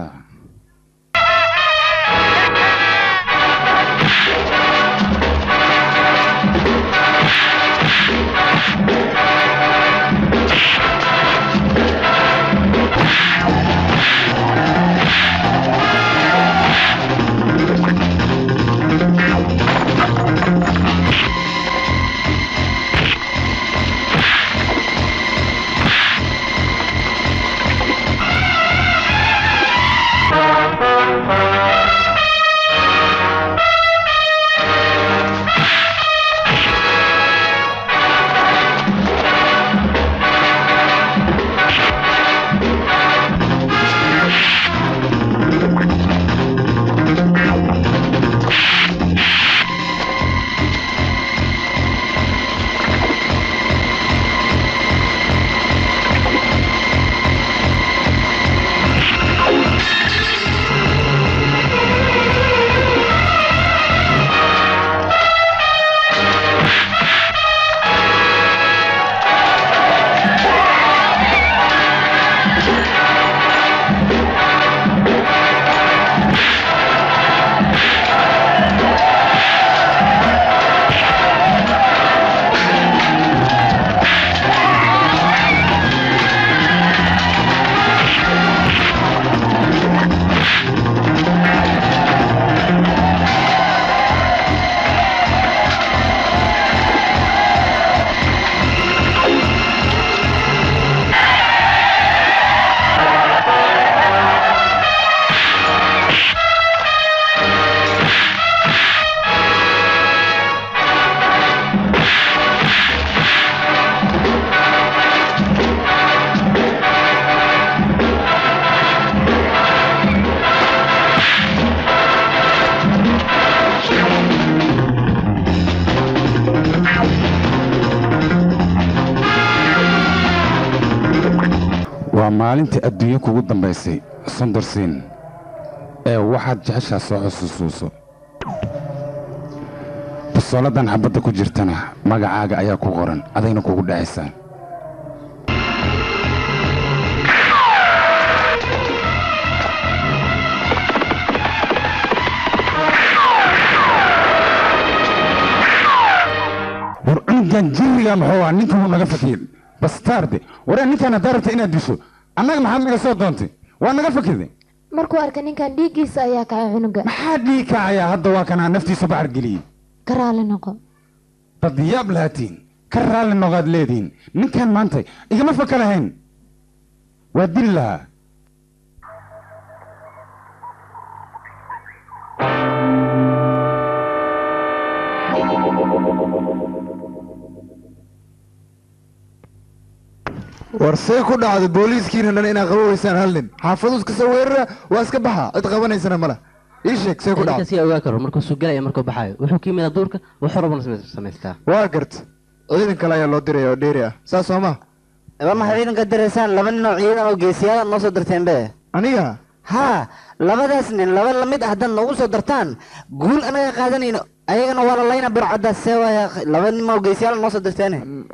waa maalintii adduunyo kugu dambaysay sundarsiin ee waxaad jeceshaa soo xusuusuuso basooladan xabadda ku jirtana magacaaga ayaa ku qoran adayna kugu dhacaysaa war cunugan jirriga muxuu ah ninka wuu naga fakiyey bastaarde waree ninkaan haddaa rabta inaad disho annaga maxaad naga soo doontay waa naga fakirday markuu arkay ninkan dhiiggiisa ayaa kacay cunuga maxaa dhii kacayaa hadda waa kanaa naftiisa baxar geliyey ka raali noqo dad yaab lahaatiin ka raalli noqaad leediin ninkan maanta igama faka lahayn waa dili lahaa war see ku dhacda booliiskiina dhan inaad qaboweysaan hal nin xaafadu iska soo weerara waa iska baxa cid qabanaysana mala ii sheeg see ku dhacda si ogaa karo markuu soo galaya markuu baxaayo wuxuu ka yimid duurka wuxuu rabana samaystaa waa garta ciidan kale ayaa loo diraya oo dheeri ah saas soo ma waa maxay ciidanka diraysaan laba nin oo ciidan oo geesiyaal noo soo dirteen be aniga haa labadaas nin laba lamid ah haddaad noogu soo dartaan guul anaga qaadanayno ayagana waa la layna bircadda see waaya laba nin oo geesiyaal noo soo dirteen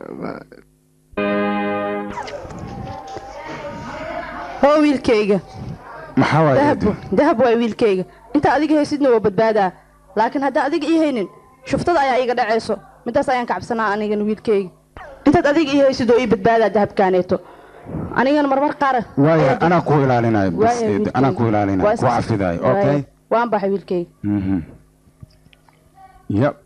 hoo wiilkayga maxaa waay dahab dahab waay wiilkayga inta adiga haysidna waa badbaadaa laakiin haddaan adiga ii haynin shuftada ayaa iiga dhacayso midaas ayaan kacabsanaa anigana wiilkayga intaad adiga ii haysid oo ii badbaadaa dahabkaaneeto anigana marmar qaar waaya anaa ku ilaalinayo bas Waaya, eed, wiilkayga. anaa ku ilaalinayo Waa ku is- cafidayo waaya. okay waan baxay wiilkayga Mhm. yep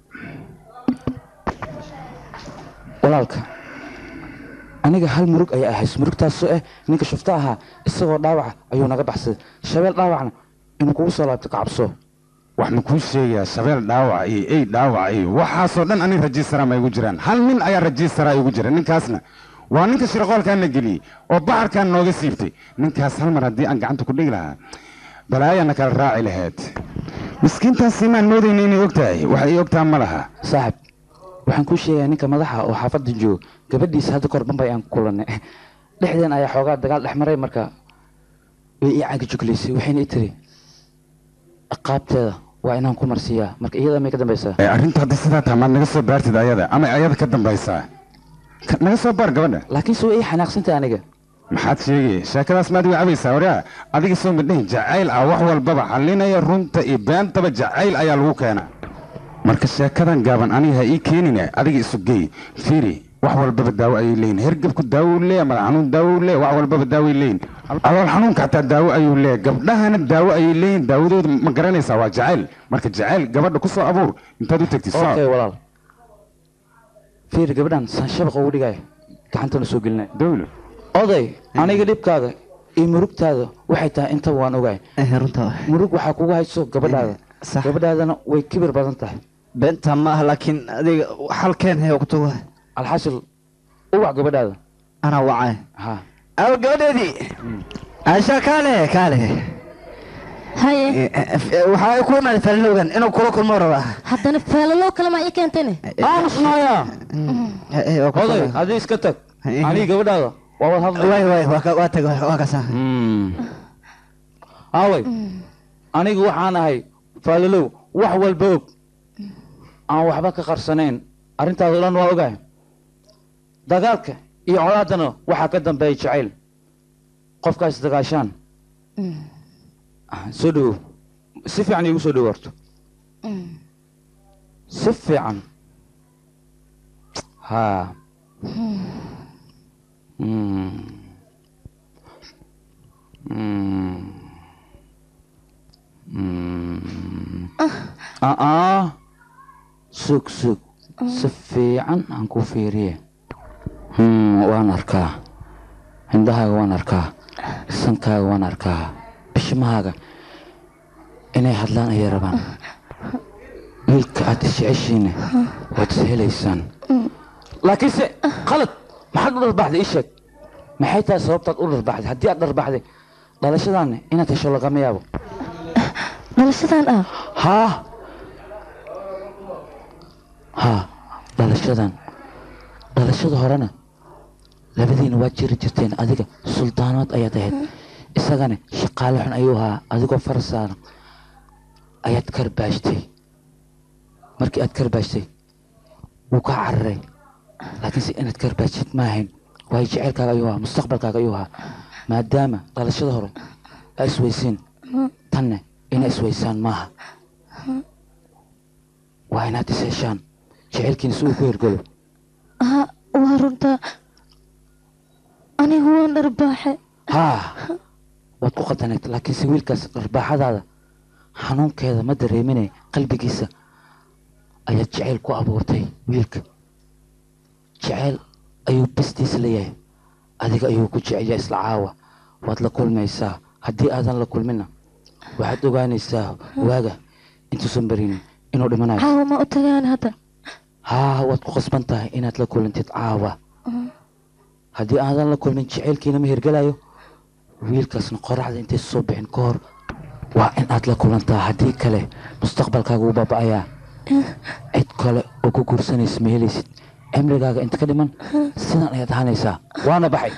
walaalka aniga hal murug ayaa ahays murugtaasoo ah ninka shufta ahaa isagoo dhaawaca ayuu naga baxsaday shabeel dhaawacna inuu kugu soo laabto kacabso wax ma kuu sheegayaa shabeel dhaawac iyo ey dhaawac iyo waxaasoo dhan anig rajiistara ma igu jiraan hal nin ayaa rajiistara igu jira ninkaasna waa ninka shirqoolkaan na geliyey oo baxarkaan nooga siibtay ninkaas hal mar haddii aan gacanta ku dhigi lahaa balaayana kala raaci lahayd miskiintaasi maan moodayna inay og tahay wax ay ogtaa ma laha saaxib waxaan kuu sheegayaa ninka madaxa oo xaafadda joogo gabadhiisa hadda kahor bambay aan ku kulannay dhexdeen ayaa xoogaa dagaal dhex maray marka way ii caagi juglaysay waxayna i tiri qaabteeda waa inaan ku marsiiyaa marka iyada may ka dambaysaa ee arrintu haddii sidaa tahay maad naga soo baartid ayada ama ayada ka dambaysaa Ka- naga soo baar gabadha laakiin se way ii xanaaqsantay aniga maxaad sheegay sheekadaas maad iga cabaysaa waryaa adiga soo midhahin jacayl ah wax walbaba xallinaya runta iyo beentaba jacayl ayaa lagu keenaa marka sheekadan gaaban aniga ha ii keenine adiga isu geey fiiri wax walbaba daawo ayay leeyihin hergebku daawo u leeya madax xanuun daawo u leeya wax walbaba daaway leeyihin alool xanuunka xataa daawo ayuu leeya gabdhahana daawo ayay leeyihin daawadooda ma garanaysaa waa jacayl marka jacayl gabadha ku soo abuur intaad u tegtid soo okay walaal fiir gabadhan saan shabaqa ugu dhigaya gacantana soo gelinay dawlo oday aniga dhibkaaga iyo murugtaada waxay tahay intaba waan ogahay runta murug waxaa kugu hayso gabadhaada gabadhaadana way kibir badan tahay beenta ma ah laakiin adiga halkeen hee kutuga alxasil uwac gabadhaada anaa wacay ha aw gabadheedii aisha kaale kaale haye waxaa ku imaaday falilowgan inuu kula kulmo rabaa haddana feelaloo kale maa ii keentayne aamusnaya oday adii iska tag aniga gabadhaada waa wad hadlay way way waa ka- waa tag waa kasa aaway anigu waxaan ahay faalalow wax walba og aan waxba ka qarsanayn arrintaas oo dhan waa ogahay dagaalka iyo colaadana waxaa ka dambeeya jacayl qofkaas dagaashaan soo dhowow si fiican iigu soo dhowo horto si fiican ha Mm. Mm. Mm. aa sug sug si fiican aan ku fiiriye Hmm, waan arkaa hindahaaga waan arkaa sankaaga waan arkaa bishmahaaga inay hadlaan ayay rabaan wiilka aad isjeceshiina waad is helaysaan laakiinse qalad maxaad u dharbaxday ii sheeg maxay tahay sababtaad u dharbaxday haddii aad dharbaxday dhalashadaanna inaad hesho lagama yaabo dhalashadan ah haa haa dhalashadan dhalashada horena labadiina waad jiri jirteen adiga suldaanood ayaad ahayd isagana shaqaale xun ayuu ahaa adigoo far saaran ayaad karbaashtay markii aad karbaashtay wuu kaa cararay laakiinse inaad karbaashid ma ahayn waayo jeceylkaaga ayuu ahaa mustaqbalkaaga ayuu ahaa maadaama dhalashada hore aa isweysiin tanne ina isweysaan maaha waa inaad is heshaan jeceylkiina si uu ku hergelo ha waa runtaa anigu waan dharbaaxe haa waad ku qaldanayd laakiinse wiilkaas dharbaaxadaada xanuunkeeda ma dareemine qalbigiisa ayaad jeceyl ku abuurtay wiilka jeceyl ayuu bastiisa leeyahay adiga ayuu ku jecelyaa isla caawa waad la kulmaysaa haddii aadan la kulmina waxaad ogaanaysaa waaga intuusan barinin inuu dhimanayo caawa ma u tagaan hadda haa waad ku qasban tahay inaad la kulantid caawa haddii aadan la kulmin jeceylkiina ma hirgelayo wiilkaasna qoraxda intay soo bixin ka hor waa in aad la kulantaa haddii kale mustaqbalkaaga wuu baaba'ayaa cid kale oo ku guursanaysa ma helaysid cimrigaaga inta ka dhiman sidan ayaad ahaanaysaa waana baxay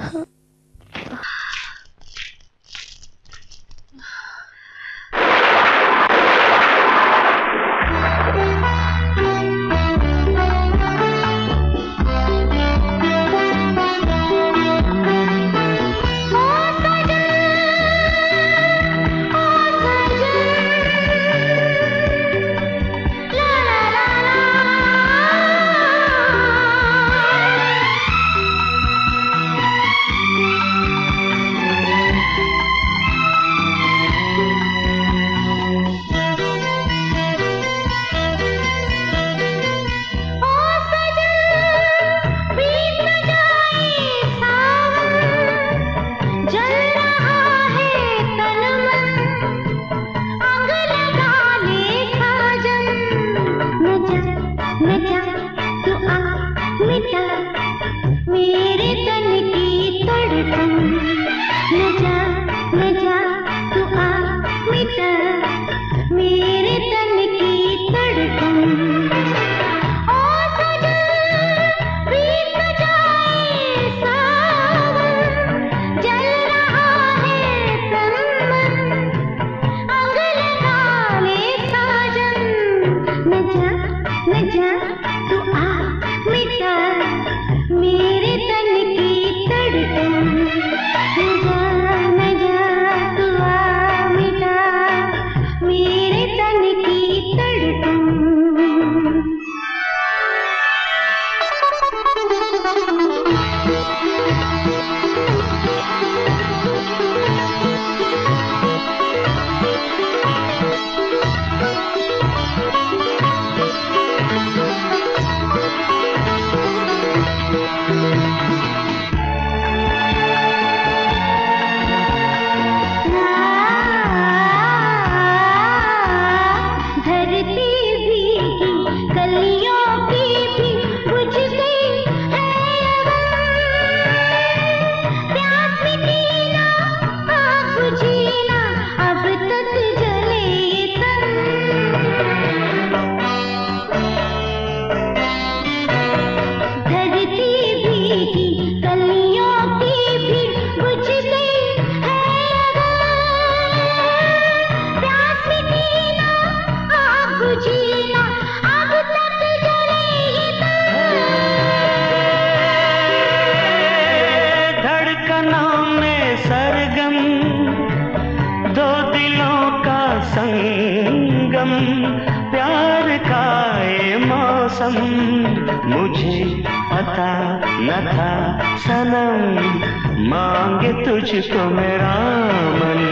जल रहा है तन मन आग लगा ले साजन न जा न जा तू आ मिटा मेरे तन की धड़कन न जा न जा तू आ मिटा मेरे तन की धड़कन ओ सजन बीत जाए सावन जल रहा है तन मन आग लगा ले साजन न जा न जा तू आ मिटा मेरे तन की धड़कन न जा न जा तू आ मिटा मेरे तन की धरती भीगी कलियों की भी बुझ गई है अगन। प्यास मिटी ना आग बुझी ना अब तक जले ये तन धरती भीगी कलियों की भी बुझ गई है अगन। प्यास मिटी ना आग बुझी ना अब तक जले ये धड़कनों में सरगम दो दिलों का संगम प्यार का ये मौसम मुझे पता न था सनम मांगे तुझको मेरा मन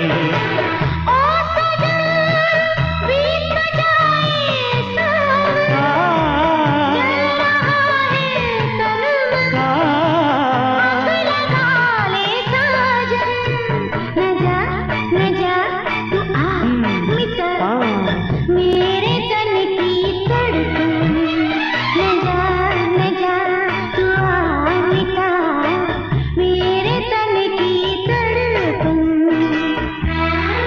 मेरे तन की धड़कन न जा न जा तू आ मिटा मेरे तन की धड़कन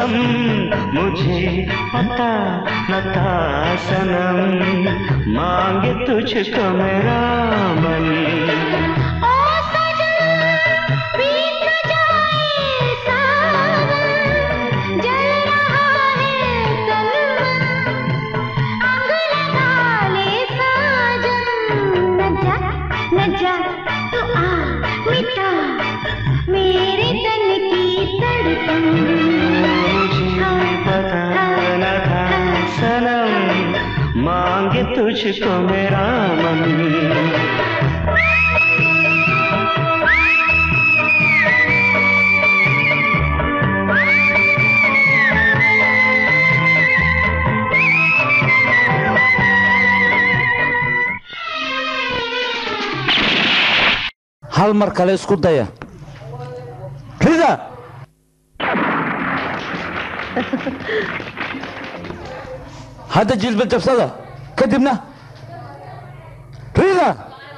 कसम मुझे पता न था सनम मांगे तुझको मेरा मन मेरे तन की धड़कन पता न था सनम मांगे तुझको मेरा मन hal mar kale isku daya rida hadda jilba jabsada kadibna rida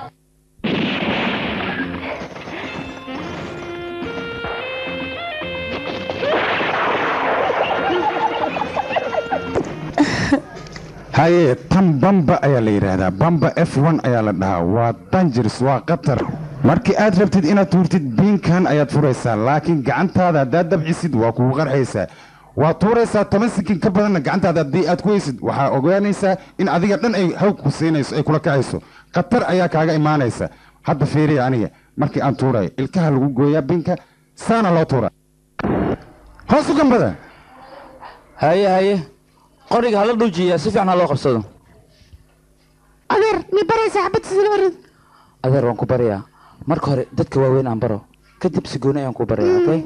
haye tan bamba ayaa la yidhaahdaa bamba f one ayaa la dhahaa waa dangeris waa khatar markii aad rabtid inaad tuurtid biinkan ayaad furaysaa laakiin gacantaada haddaad dabcisid waa kugu qarxaysaa waa tuuraysaa toban sikin ka badanna gacantaada haddii aad ku weysid waxaa ogaanaysaa in adiga dhan ay hawg ku siinayso ay kula kacayso khatar ayaa kaaga imaanaysa hadda fiiriya aniga markii aan tuurayo ilkaha lagu gooyaa biinka saana loo tuura hoos u gambada haye haye qoriga hala dhuujiya si fiican ha loo qabsado adeer mi baraysa xabad sila warid adeer waan ku baryaa marka hore dadka waaweyn aan baro kadib si gooni ayaan ku baraya okay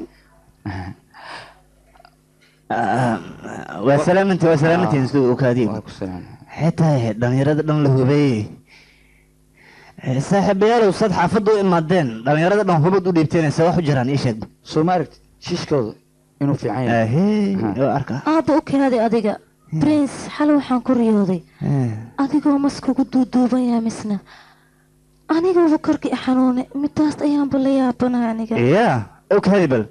waa salaamanti waa salaamantiin isku okaadiin xitaa dhalinyarada dhan la hubeeyey saaxiibayaalow sad xaafadda u imaadeen dhalinyarada dhan hubad u dhiibteen se wax u jiraan ii sheeg soo ma aragtid shiishkooda inuu fiican yahay arka aabba u keenaday adiga prince xal waxaan ku riyooday adigoo maskugu duuduuban yahay misna aniguba korkii i xanuunay midaas ayaanba la yaabanahay aniga ya okaadi bal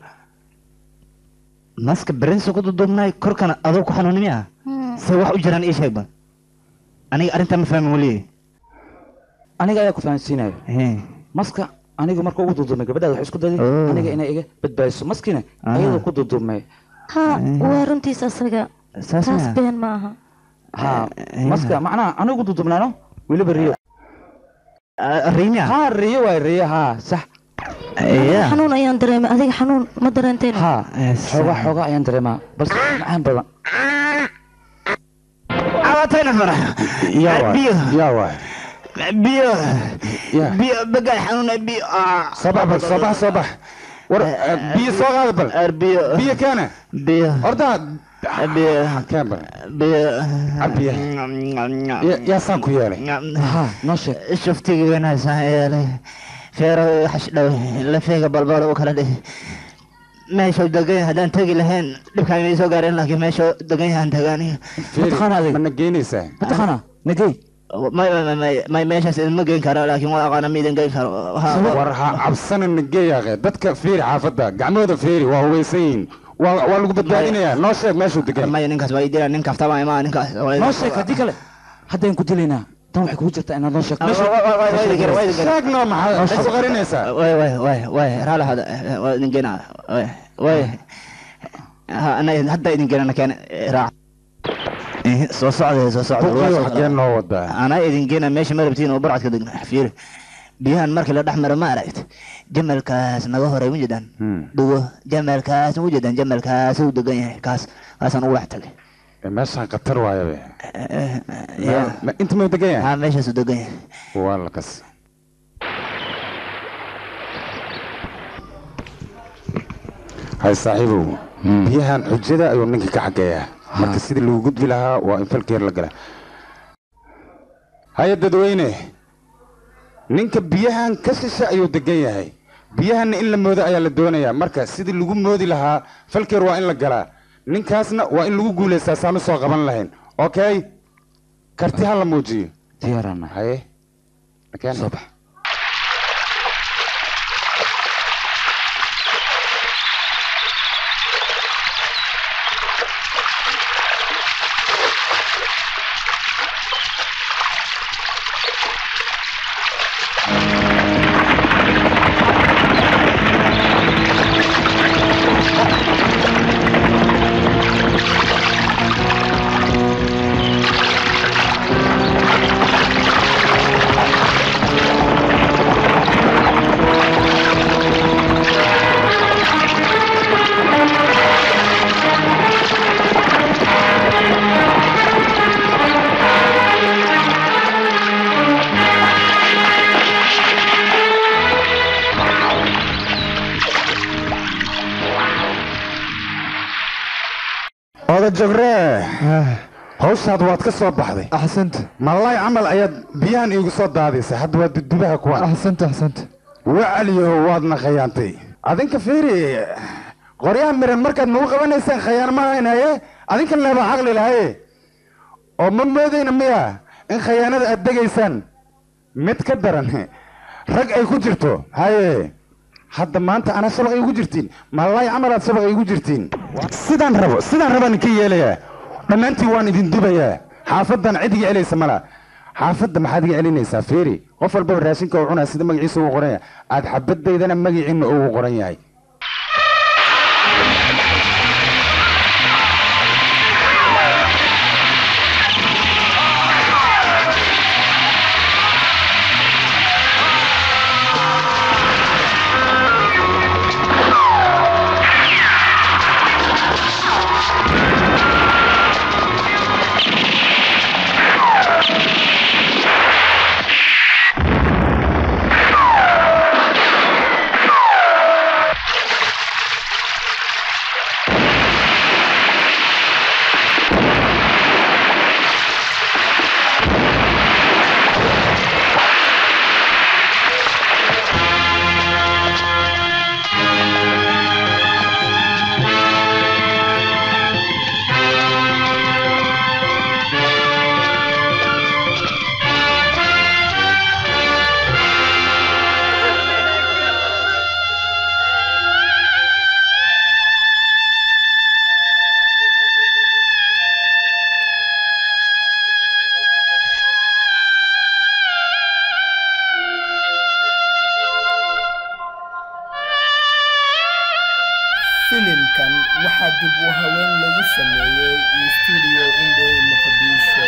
maska berinsa ku duduubnaay korkana adoo ku xanuuni miya se wax u jiraan ii sheeg bal aniga arrintaa ma fahmin weliye aniga ayaa ku fahansiinayo maska aniga marka ugu duuduumay gabadhaada waxay isku dayday aniga inay iga badbaadiso maskiina ayadoo ku duuduumay ha waa runtiis asaga Saas taas miya? been ma aha ha maska macnaha aniga ugu duuduumnaano weliba riyo riya ha riyo waay riyo ha sax xanuun ayaan dareemay adiga xanuun ma dareenteen ha xoogaa xoogaa ayaan dareemaa balse macaan badan cabatayna fara biyo yaa waay biyo biyo bagaa xanuuna biyo sabax bal sabax sabax war biyo soo qaada bal biyo biyo keena biyo horta biyo keen bal biyo cabiya yaa saan ku yeelay ha noo sheeg shuftigii wanaagsan yeelay feero xashdhow lafeega balbal u kala dhihi meesha degan yahay haddaan tegi lahayn dhibkaan inay soo gaareen laakiin meesha degan yahan tagaaniyo mataqaana adiga mana geynaysaa mataqaana nagey may may may may meeshaas idinma geyn karo laakiin waa aqaana ma idin geyn karo war ha cabsana nageeyaaqe dadka fiiri xaafadda gacmahooda fiiri waa hubaysan yihiin waa waa lagu badbaadinayaa noo sheeg meeshuu degan maya ninkaas waa idila nin kaftaba imaa ninkaas noo sheeg haddii kale haddaan ku dilaynaa tan waxay kugu jirtaa inaad noo sheegto sheeg noo maxaa isku qarinaysaa way way way way raala hada waa idin geyna way way ha ana hadda idin geynana keen raac soo socda soo buqiyo socda xagee noo wadaa anaa idin geena meesha ma rabtiin oo barcadka degna fiiri biyahan markii la dhex maro ma aragt jamalkaas naga horay ma jedaan dhugo jamalkaas ma jedaan jamalkaas uu degan yahay kaas kaasaan ugu dhex tagay meeshaan khatar waayabe ya Ma- inta muu degan yahay ha meeshaasuu degan yahay waa la kas hay saaxiibow biyahan xujada ayuu ninka ka xageeyaa marka sidii lagu gudbi lahaa waa in falkeer la gala haya dadweyne ninka biyahan ka shisha ayuu degan yahay biyahanna in la moodo ayaa la doonayaa marka sidii lagu moodi lahaa falkeer waa in la galaa ninkaasna waa in lagu guulaystaa saanu soo qaban lahayn okay karti ha la muujiyo diyaarana haye soo bax wada jogree hawshaad waad ka soo baxday axsanta malay camal ayaad biyahan iigu soo daadisay hadda waa dudubaha kuwan axsanta axsanta wacaliyaho waadna khayaantay adinka fiiri qoryaha miran markaad nagu qabanaysaan khayaan ma haynaye adinka leeba caqli lahaye oo ma moodayna miya in khayaanada aad degaysaan mid ka daran rag ay ku jirto haye hadda maanta ana shabaq igu jirtiin malay camalaad shabaq igu jirtiin sidaan rabo sidaan rabaan ka yeelayaa dhammaantiin waan idin dubayaa xaafadan cid iga celaysa mala xaafadda maxaad iga celinaysaa feeri qof walbaba raashinka uu cunaa sida magaciisa ugu qoran yahay aad xabadaydana magaciina ugu qoran yahay filimkan waxaa dib u haween lagu sameeyey studio indhow muqdisho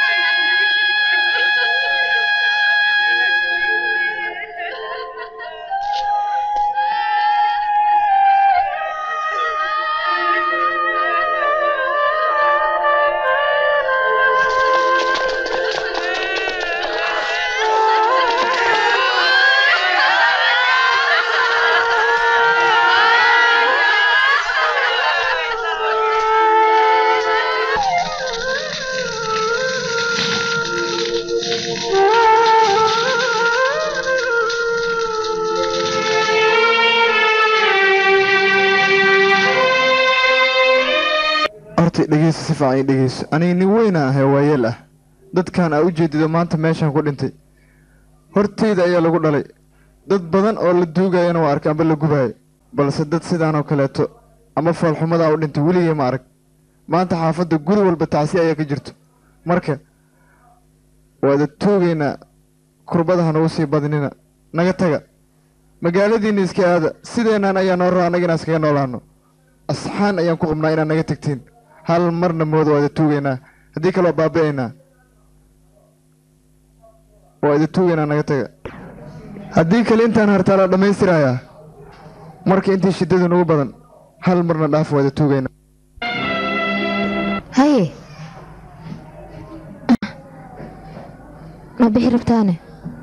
horta dhegeysa si fiican ii dhegeyso aniga nin weyna ahay waayeel ah dadkan aa u jeedido maanta meeshan ku dhintay horteyda ayaa lagu dhalay dad badan oo la duugayana waa arkay amba la gubayo balse dad sidaanoo kaleeto ama foolxumadaa u dhintay weligay ma arag maanta xaafadda guri walba tacsi ayaa ka jirto marka waada tuugaynaa kurbada ha nagu sii badinina naga taga magaaladiinna iska aada sideennan ayaa noo raa annaga inaan iskaga noolaano asxaan ayaan ku qabnaa inaad naga tegtiin hal marna mooda waada tuugaynaa haddii kale waa baabi'aynaa waa ida tuugaynaa naga taga haddii kale intaan hartaa la dhammaystirayaa marka intii shiddadu nagu badan hal marna dhaaf waa ida tuugaynaa haye ma bixi rabtaane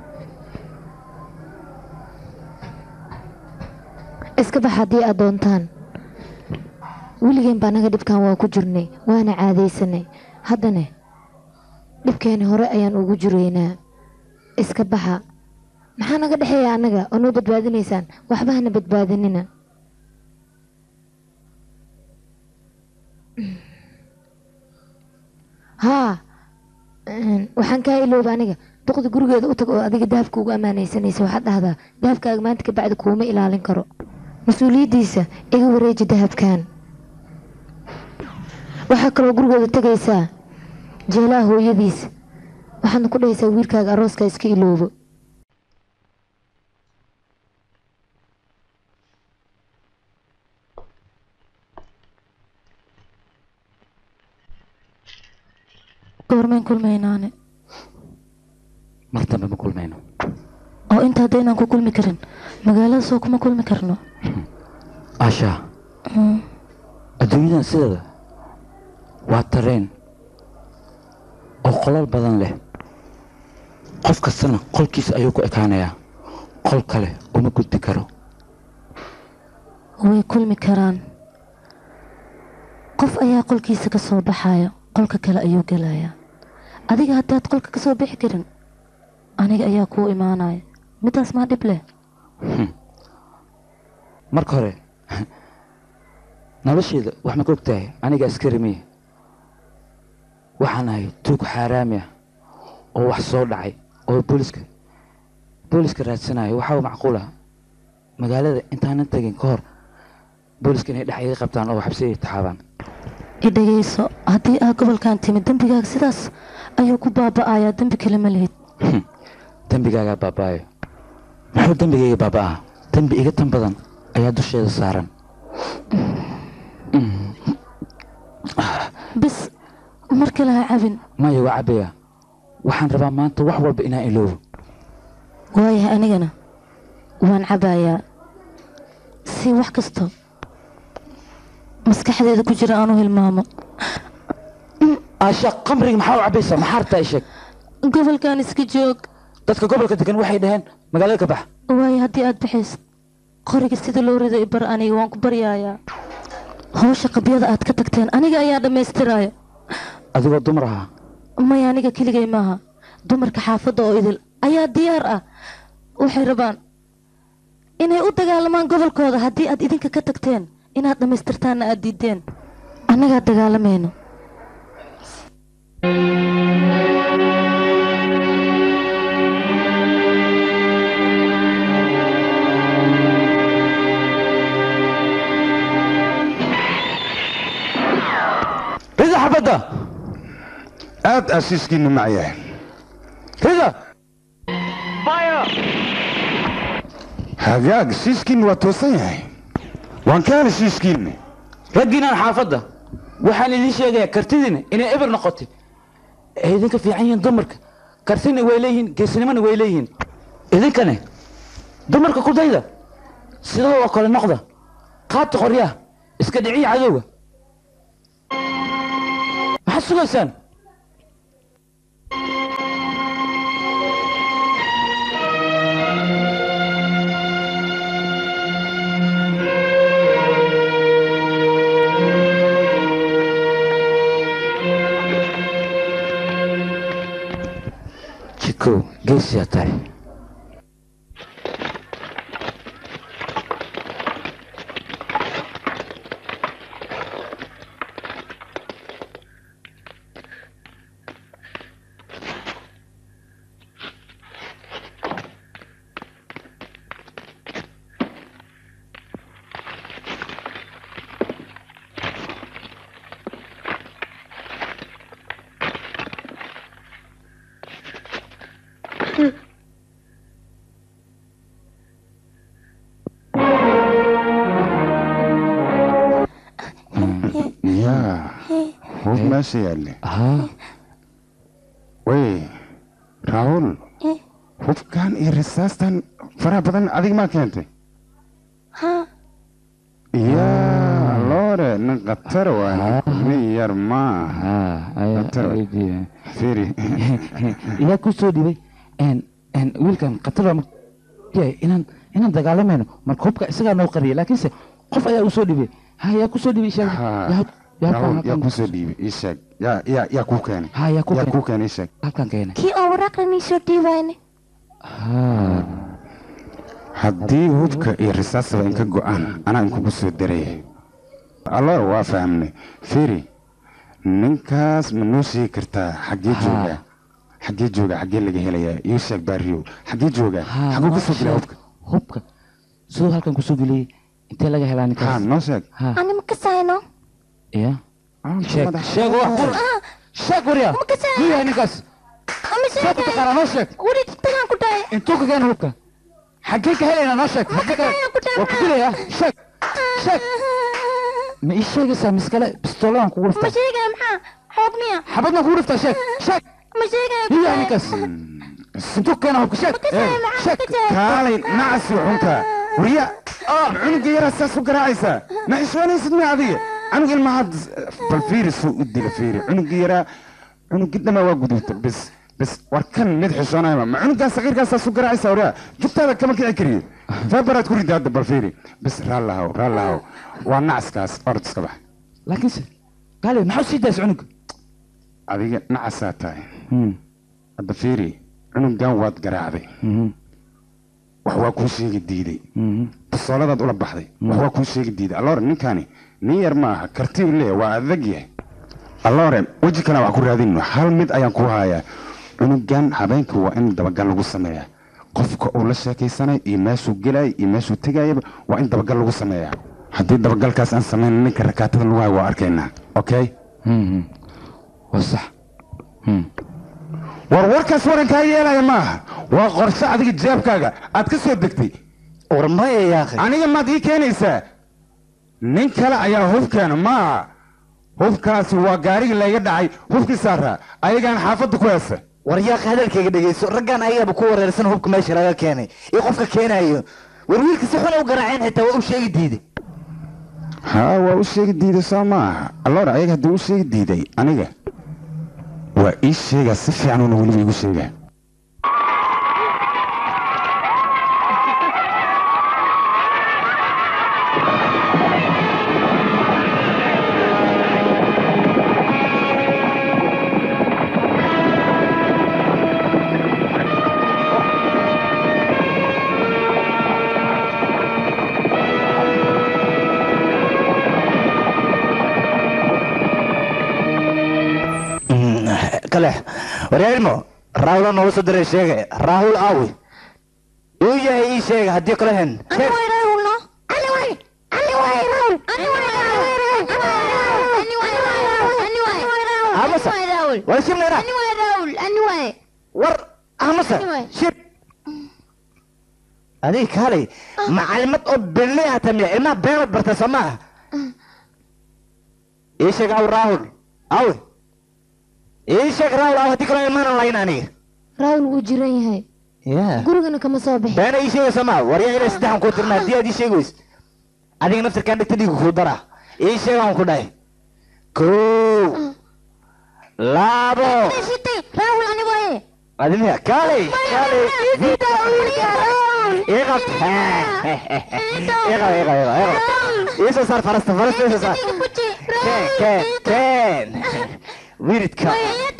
iska bax haddii aad doontaan weligeen baa naga dhibkan waa ku jirnay waana caadaysanay haddane dhibkeeni hore ayaan ugu jiraynaa iska baxa maxaa naga dhexeeya annaga oo noo badbaadinaysaan waxba hana badbaadinina haa waxaan kaa ilooba aniga duqda gurigeeda u tag oo adiga dahabka ugu ammaanaysanaysa waxaad dhahdaa dahabkaaga maanta ka bacdi kuuma ilaalin karo mas-uuliyaddiisa iga wareeji dahabkan waxaa kaloo gurigooda tegaysaa jeelaha hooyadiis waxaadna ku dhahaysaa wiilkaaga arooska iska iloobo goormeen kulmaynaane mar dambe ma kulmayno oo inta haddaynaan ku kulmi karin magaalada soo kuma kulmi karno asha adduunyadan sideeda waa tareen oo qolal badan leh qof kastana qolkiisa ayuu ku ekaanayaa qol kale uma gudbi karo way kulmi karaan qof ayaa qolkiisa ka soo baxaya qolka kale ayuu gelayaa adiga haddaad qolka ka soo bixi karin aniga ayaa kuu imaanaya midaas maa dhib leh marka hore nolosheeda wax ma ka og tahay aniga askari miya waxaan ahay tuug xaaraami ah oo wax soo dhacay oo booliska booliska raadsanayo waxaa macquul ah magaalada intaanan tegin ka hor booliska inay dhex iga qabtaan oo xabsi ay taxaabaan i dhegayso haddii aa gobolkan timid dembigaaga sidaas ayuu ku baaba'ayaa dembi kale ma lihid dembigaagaa baaba'ayo muxuu dembigayga baaba'aa dembi iga tan badan ayaa dusheeda saaran bis mar kale ha cabin maya waa cabaya waxaan rabaa maanta wax walba inaan iloobo waayahay anigana waan cabayaa si wax kasto maskaxdeeda ku jira aanu hilmaamo asha qamriga maxaa u cabaysaa maxaa rabtaa isheeg gobolkan iska joog dadka gobolka degan waxay dhaheen magaalada ka bax waayo haddii aad baxaysid qoriga sida loo rido ibar aniga waan ku baryayaa hawsha qabyada aad ka tagteen aniga ayaa dhammaystiraya adigoo dumar ahaa maya aniga keligay maaha dumarka xaafadda oo idil ayaa diyaar ah waxay rabaan inay u dagaalamaan gobolkooda haddii aad idinka ka tagteen inaad dhammaystirtaanna aad diideen annagaa dagaalamayno rida xabadda aad ashiiskiinu macyahay rida hagaag shiishkiinu waa toosan yahay waan ka heli shiishkiinu raggiinaan xaafadda waxaan idiin sheegayaa kartidiina inay eber noqotay ay idinka fiican yihiin dumarka kartina way leeyihiin geesinimona way leeyihiin idinkane dumarka ku dayda sidoo oo kale noqda qaata qoryaha iska dhiciya cadowga maxaad sugaysaan jikow geesiyaa tahay yaa hub meesha yaalle wey raahul hubkan iyo risaastan faraha badan adig maa keentay yaa loore nin khatar waa nin yar maaha firi iyaa ku soo dhibay wiilkan khatar baa yahay inaan inaan dagaalamayno marka hubka isagaa noo qariyay laakiinse qof ayaa u soo dhibay ha yaa ku soo dhibay sheeg raahul yaa ku soo dhiibay ii sheeg yaa yaa yaa kuu keenay ha yaa ku yaa kuu keenay ii sheeg halkan keenay kii oo waraaqan ii soo dhiibayne haddii hubka iyo risaasaba inka go'aan anaa inkugu soo daraya alloor waa fahamnay firi ninkaas ma noo sheegi kartaa xaggee joogaa xaggee joogaa xaggee laga helayaa ii sheeg baariyow xaggee joogaa xagguu ka soo gelaa hubka hubka siduu halkan kusoo geliyey intee laga helaa ninkaas ha noo sheeg ani ma kasayno ya sheeg sheeg wax qur sheeg warya muu yahay ninkaas see ku taqaanaa noo sheeg weli tagaan ku dhahay intuu ka keena hubka xaggee ka helaynaa noo sheeg xaggee ka waa ku dilayaa sheeg sheeg ma ii sheegaysaa miskale bistooladan kugu ma dhiftaa sheegaya maxaa xoog miya xabadna kugu dhiftaa sheeg sheeg ma sheegaya muu yahay ninkaas intuu ka keena hubka sheeg sheeg kaalay nacasi xunka warya cunuga yaraa saas u garaacaysaa ma xishoonaysid ma adiga cunug ilmahaad bal fiiri suu u dila fiiri cunuga yaraa cunugii dhamaa waa gudubta bis bis war kan mid xishoonayma ma cunugaa saqiirkaas saas u garaacaysaa waryaa jugtaada kama kici kariyo feebaraad ku rida hadda bal fiiri bis raallahow raallahow waa nacaskaas orod iska bax laakiinse gaale maxaa sii daas cunug adiga nacasaa tahay hadda fiiri cunugan waad garaacday wax waa kuu sheegi diiday basooladaad ula baxday wax waa kuu sheegi diiday alloore ninkani nin yar ma aha kartiib lee waa adag yahay alloore weji kale wax ku raadinno hal mid ayaan ku hayaa cunugan habeenka waa in dabagal lagu sameeyaa qofka uu la sheekaysanay iyo meeshuu gelay iyo meeshuu tegayaba waa in dabagal lagu sameeyaa haddii dabagalkaas aan samayn ninka rakaatada lagu hayo waa arkaynaa okay waa sax war warkaas warankaa yeelaya maaha waa qorshe adiga jeebkaaga aad ka soo degtay war maya yaaqi aniga maad ii keenaysaa nin kale ayaa hubkeena maaha hubkaasi waa gaarigii layga dhacay hubkii saaraa ayagaan xaafadda ku heesa war yaaqi hadalkayga dhegeyso raggan ayagaba ku wareersan hubka meesha laga keenay iyo qofka keenayo war wiilka si xun u garaaceen xitaa waa u sheegi diiday haa waa u sheegi diiday soo maaha alloor ayaga haddii u sheegi diiday aniga waa ii sheegaa si fiican uuna weliba igu sheegaa kale wareermo raahula nooga soo diray sheegay raahul aawi uu yahay ii sheega haddii kale hen amasa war shibnayna war amasa shib adiga kaalay macalimad oo belle hata miya ilmaha beenad barta soo maaha ii sheeg aw raahul awi ii sheeg raahul aw haddii kale ilmaana layn aniga raawul wuu jiran yahay ya gurigana kama soo bixin beena ii sheegaysa maa waryaa inay saddexan kuu tirna haddii aad ii sheegi weys adiga naftirkaan dhigta dhiigu kuu dara ii sheeg aan ku dhahay kow labo adimiya kaalay kaalay iqab iqab iqab iqab iisoo saar farasta farasta iisoo saar keen keen keen wiridka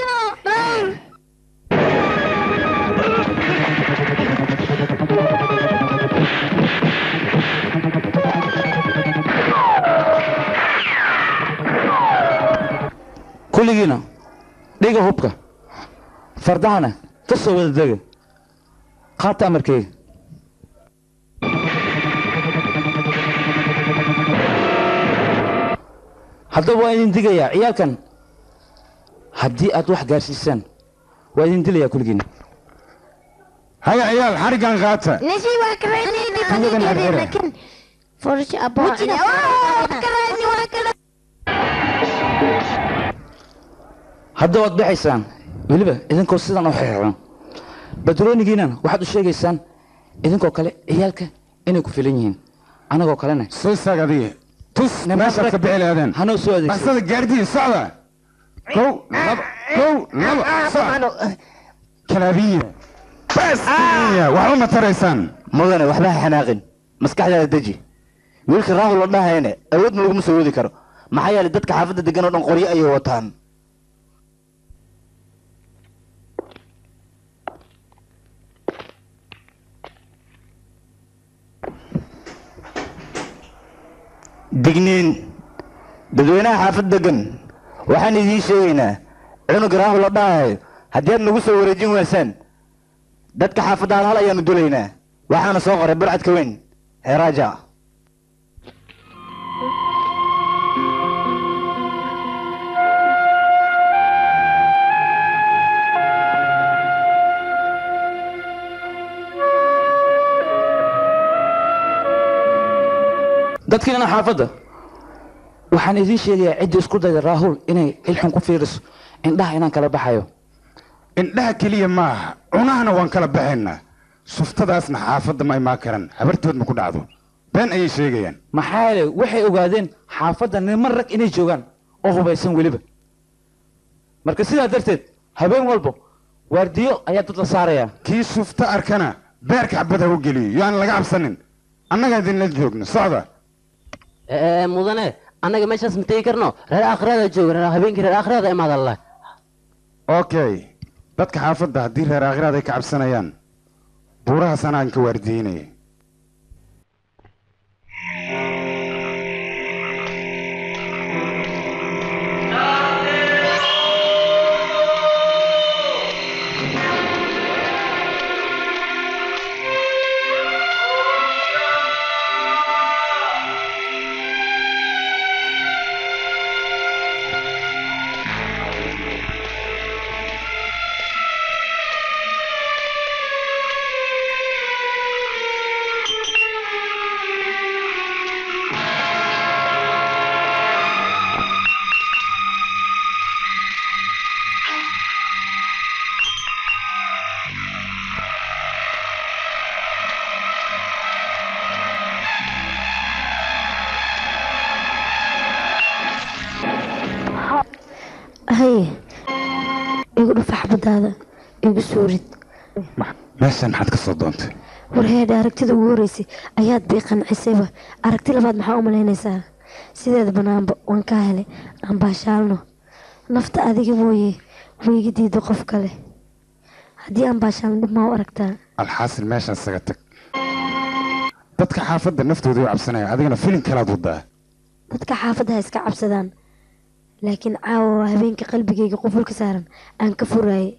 kulligiina dhiga hubka fardahana ka soo wada dega qaata amarkeyga haddaba waa idin digayaa ciyaalkan haddii aad wax gaarsiisaan waa idin dilayaa kulligiina haya ciyaal xarigan qaata hadda waad baxaysaan weliba idinkoo sidan u xiriiran badroonigiinan waxaad u sheegaysaan idinkoo kale ciyaalka inay ku filan yihiin anagoo kalena soo istaag adiga tus meeshaad ka bixi lahaadeen hanoo soo adeegsan baxsada gaardiin socda kow laba kow laba socda kalaabiya bas waxba ma taraysaan mudane waxba ha xanaaqin maskaxdaada deji wiilka raahul oo dhahayne awoodna laguma soo wadi karo maxaa yeelay dadka xaafadda degan oo dhan qoryo ayay wataan digniin dadweynaha xaafad degan waxaan idiin sheegaynaa cunug raahul oo dhahayo haddii aad nagu soo wareejin weysaan dadka xaafadda hal hal ayaanu dulaynaa waxaana soo qoray burcadka weyn heeraaja dadkiina xaafadda waxaan idiin sheegayaa cidda isku dayda raahul inay ilxun ku fiiriso indhaha inaan kala baxayo indhaha keliya maaha cunahana waan kala baxaynaa suftadaasna xaafadda ma imaan karan habartood ma ku dhacdo been ayay sheegayaan maxaa yeele waxay ogaadeen xaafadda niman rag inay joogaan oo hubaysan weliba marka sidaa darteed habeen walbo waardiyo ayaa dad la saarayaa kii sufta arkana beerka xabad ha u geliyo yo aan laga cabsanin annagaa idinla joogno socda mudane annaga meeshaas ma tegi karno reer aakhirada jooga reer habeenkii reer aakhirada imaada allah okay dadka xaafadda haddii reer aakhiraad ay ka cabsanayaan buurahaas anaan ka waardiinaya haye igu dhufa xabadaada igu soo rid meeshan maxaad ka soo doontay warheedha aragtida ugu horeysay ayaad bii qancisayba aragti labaad maxaa u malaynaysaa sideeda banaanba waan kaa helay aan baashaalno nafta adiga mooye wayga diida qof kale haddii aan baashaalno dhib maa u aragtaa alxaasil meeshan isaga tag dadka xaafadda naftooda u cabsanaya adigana filin kalaad wadaa dadka xaafadda ha iska cabsadaan laakiin caawa waa habeenka qalbigayga qufulka saaran aan ka furaayay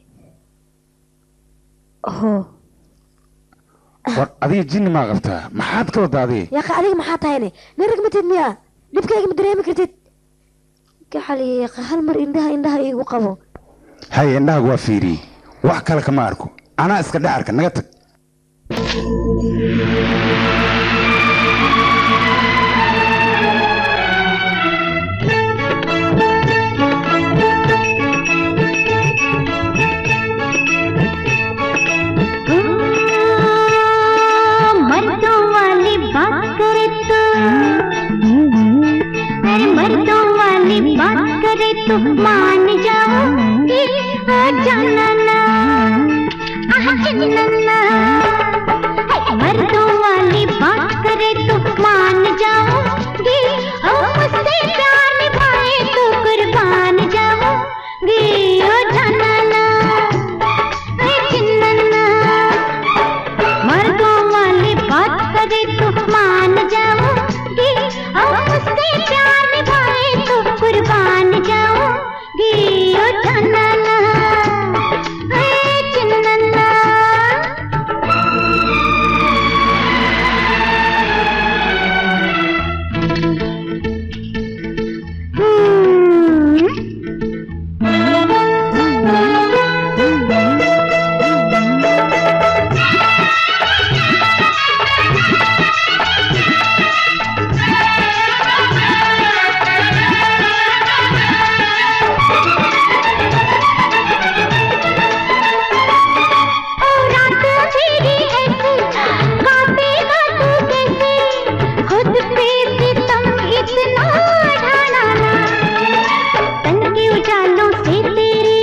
hoo war adiga jinni maa qabtaa maxaad ka wadaa adiga yaqa adiga maxaa tahayne nin rag matid miyaa dhibkayga ma dareemi kartid gaxali hal mar indhaha indhaha iigu qabo haye indhahagu waa fiiriyey wax kale kama arko anaa iska dhex arka naga tag मर्दों वाली बात करे तो अरे मर्दों वाली बात करे तो मान जाओगी ओ जानना आह जानना मर्दों वाली बात करे तो मान जाओगी ओ मुझसे प्यार निभाए तो कुर्बान जाओगी ओ जानना ए चिन्नना मर्दों वाली बात करे तो मान जाओगी और उससे प्यार निभाए तो कुर्बान जाओगी ओ जानना ए चिन्नना और रात मेरी ऐसी काटेगा तू कैसे खुद पे सितम इतना ढाना ना तन के उजालों से तेरी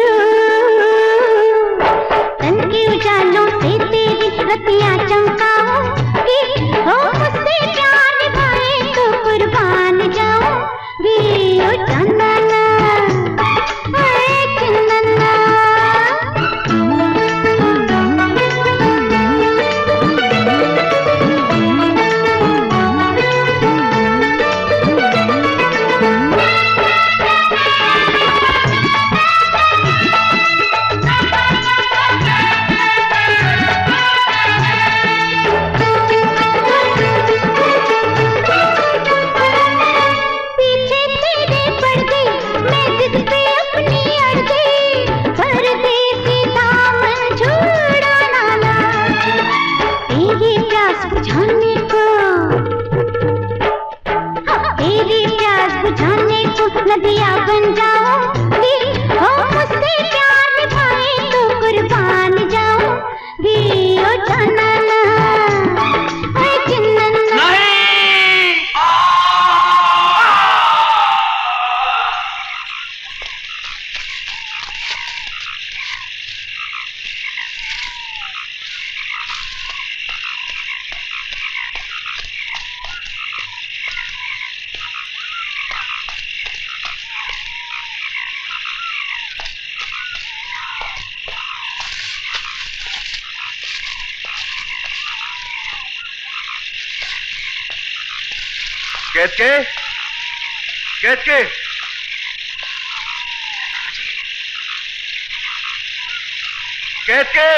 तन के उजालों से तेरी रतियां चमकाऊंगी हो मुझसे प्यार निभाए तो कुर्बान जाऊंगी ओ चंदना ऐ चंदना पीछे तेरे पड़ गई मैं जिद पे अपनी अड़ गई परदेसी दामन छुड़ाना ना तेरी प्यास बुझाने को तेरी प्यास बुझाने को नदियाँ बन जाऊंगी हो मुझसे प्यार निभाए तो कुर्बान जाऊंगी ओ जानना ऐ चिन्नना केतके केतके केतके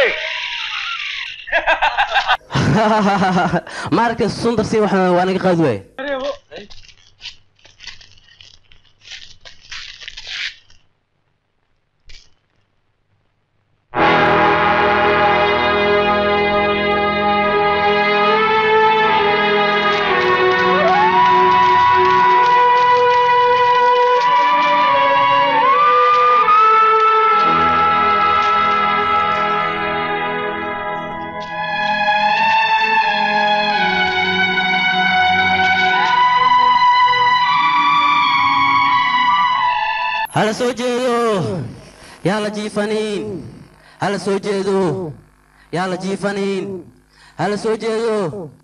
maaragtay sundar si waxa waa naga qaadi waay hala soo jeedo yaa la jiifaniin hala soo jeedo yaa la jiifaniin hala soo jeedo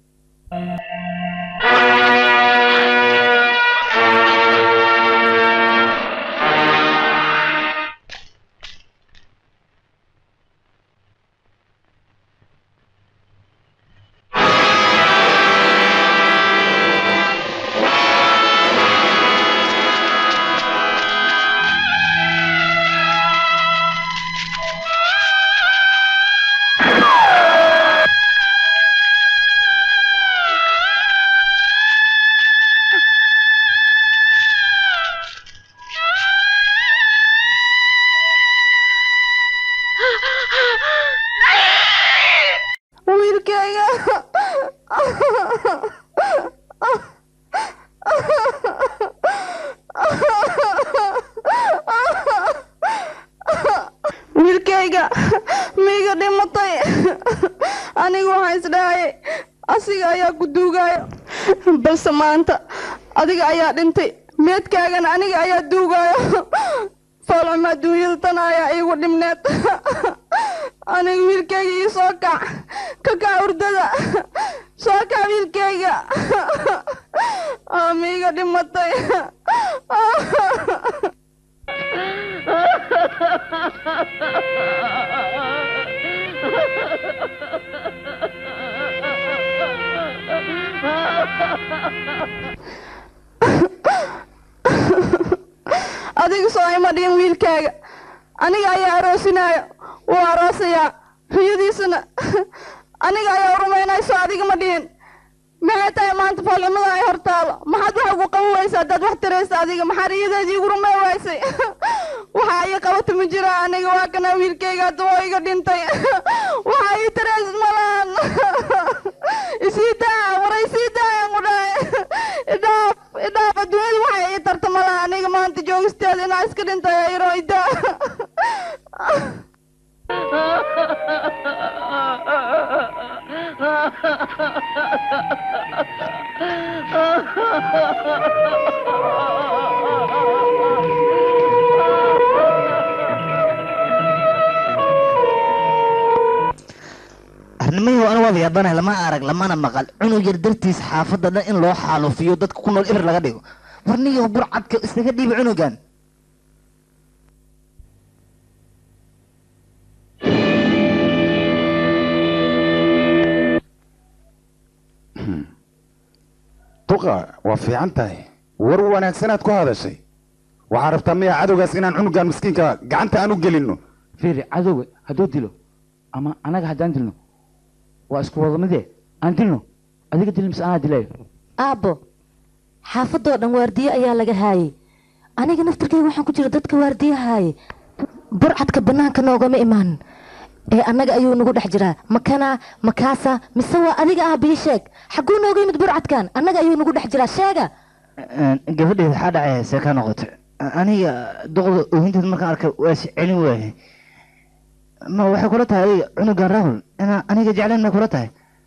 wiilkayga wiilkayga miiga dhimatay anigu waxaan isdhahayay asiga ayaa ku duugaayo balse maanta adiga ayaa dhintay meedkaagana aniga ayaa duugaayo foolxuma adduunyada tan ayaa iigu dhibneed aniga wiilkayga ii soo kac ka kac hurdada soo kac wiilkayga miiga dhimatay adiga soo ima dhihin wiilkaaga aniga ayaa aroosinaayo wuu aroosayaa riyadiisana aniga ayaa rumaynayso adiga ma dhihin maxay tahay maanta foolxumada ay hortaalo maxaad wax ugu qaban waysa haddaad wax taraysa adiga maxaa riyadeedii igu rumay waysay waxa ii qabata ma jira aniga waa kana wiilkayga hadda waa iga dhintay waxa ii taraysad malahan isii daa waray sii daayaan ku dhahay idhaaf idhaaf adduunyada waxay ii tarta malaha aniga maanta joogisteeda inaa iska dhintay ayroyda arnimayo anigu waa yaabanahay lama arag lamana maqal cunug yar dartiis xaafadda dhan in loo xaalufiyo dadka ku nool ibir laga dhigo warniyo burcadka isaga dhiibi cunugan duqa waa fiican tahay war wanaagsanaad ku hadashay waxaa rabtaa miya cadowgaas inaan cunugan miskiinka gacanta aan u gelinno fiiri cadowga hadduu dilo ama anaga haddaan dilno waa isku wada midee aan dilno adiga dil mise anaa dilayo aabbo xaafadoo dhan waardiye ayaa laga haayay aniga naftirkayga waxaan ku jira dadka waardiye haayay burcadka bannaanka noogama imaanin ee annaga ayuu nagu dhex jiraa makana makaasa mise waa adiga ah bii sheeg xagguu nooga yimid burcadkan annaga ayuu nagu dhex jiraa sheega gabadheeda waxaa dhacaya see ka noqotay aniga duqda oohinteed markaan arkay waa is celin waayay ma waxay kula tahay adiga cunugan rahul inaa aniga jeclayn may kula tahay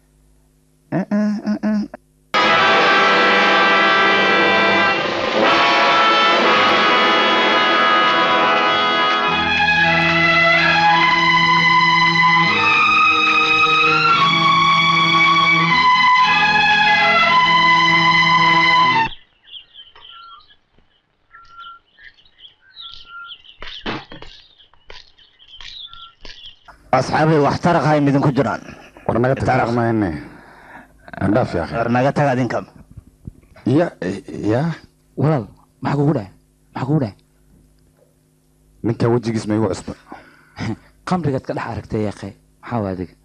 asxaabay wax taraq hay midinku jiraan war naga tag mayne andhaaf yaa war naga taga adinka ya ya walaal maxaa kugu dhahay maxaa kugu dhahay ninkan wejigiis ma igu cusba qamrigaad ka dhex aragtay yaaqe maxaa waa adiga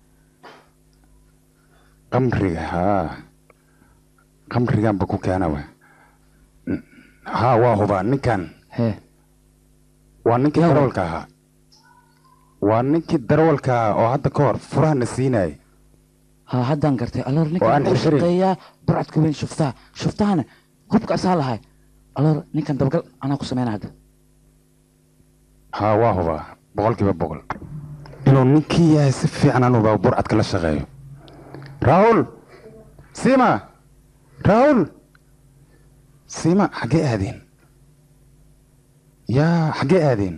qamriga haa qamriganba ku keena wa haa waa hubaa ninkan hee waa ninkii darawalka ahaa waa ninkii darawalka ahaa oo hadda ka hor furahana siinayay haa haddaan gartay aloor Oo aan ninkan wuxuu xirxirin. shaqeeyaa burcadka weyn shuftaha shuftahana hubka asaa lahay aloor ninkan dabagal anaa ku sameyna hadda haa waa hubaa boqolkiiba boqol inuu ninkii yahay si fiican aan hubaa burcadka la shaqeeyo raahul siima raahul siima xaggee aadeen yaa xaggee aadeen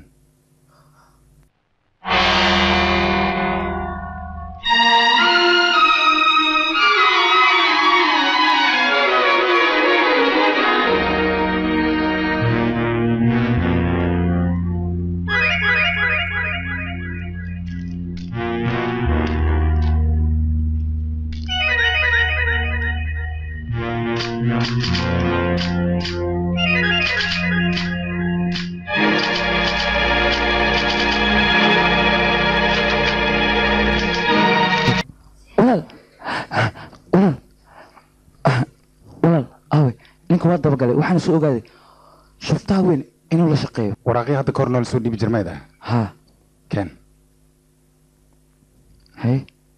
walaal walaal walaal aawe ninka waa dabagalay waxaana soo ogaaday shuftaha weyn inuu la shaqeeyo waraaqii hadda ka hor noola soo dhiibi jirmayd ah haa ken hay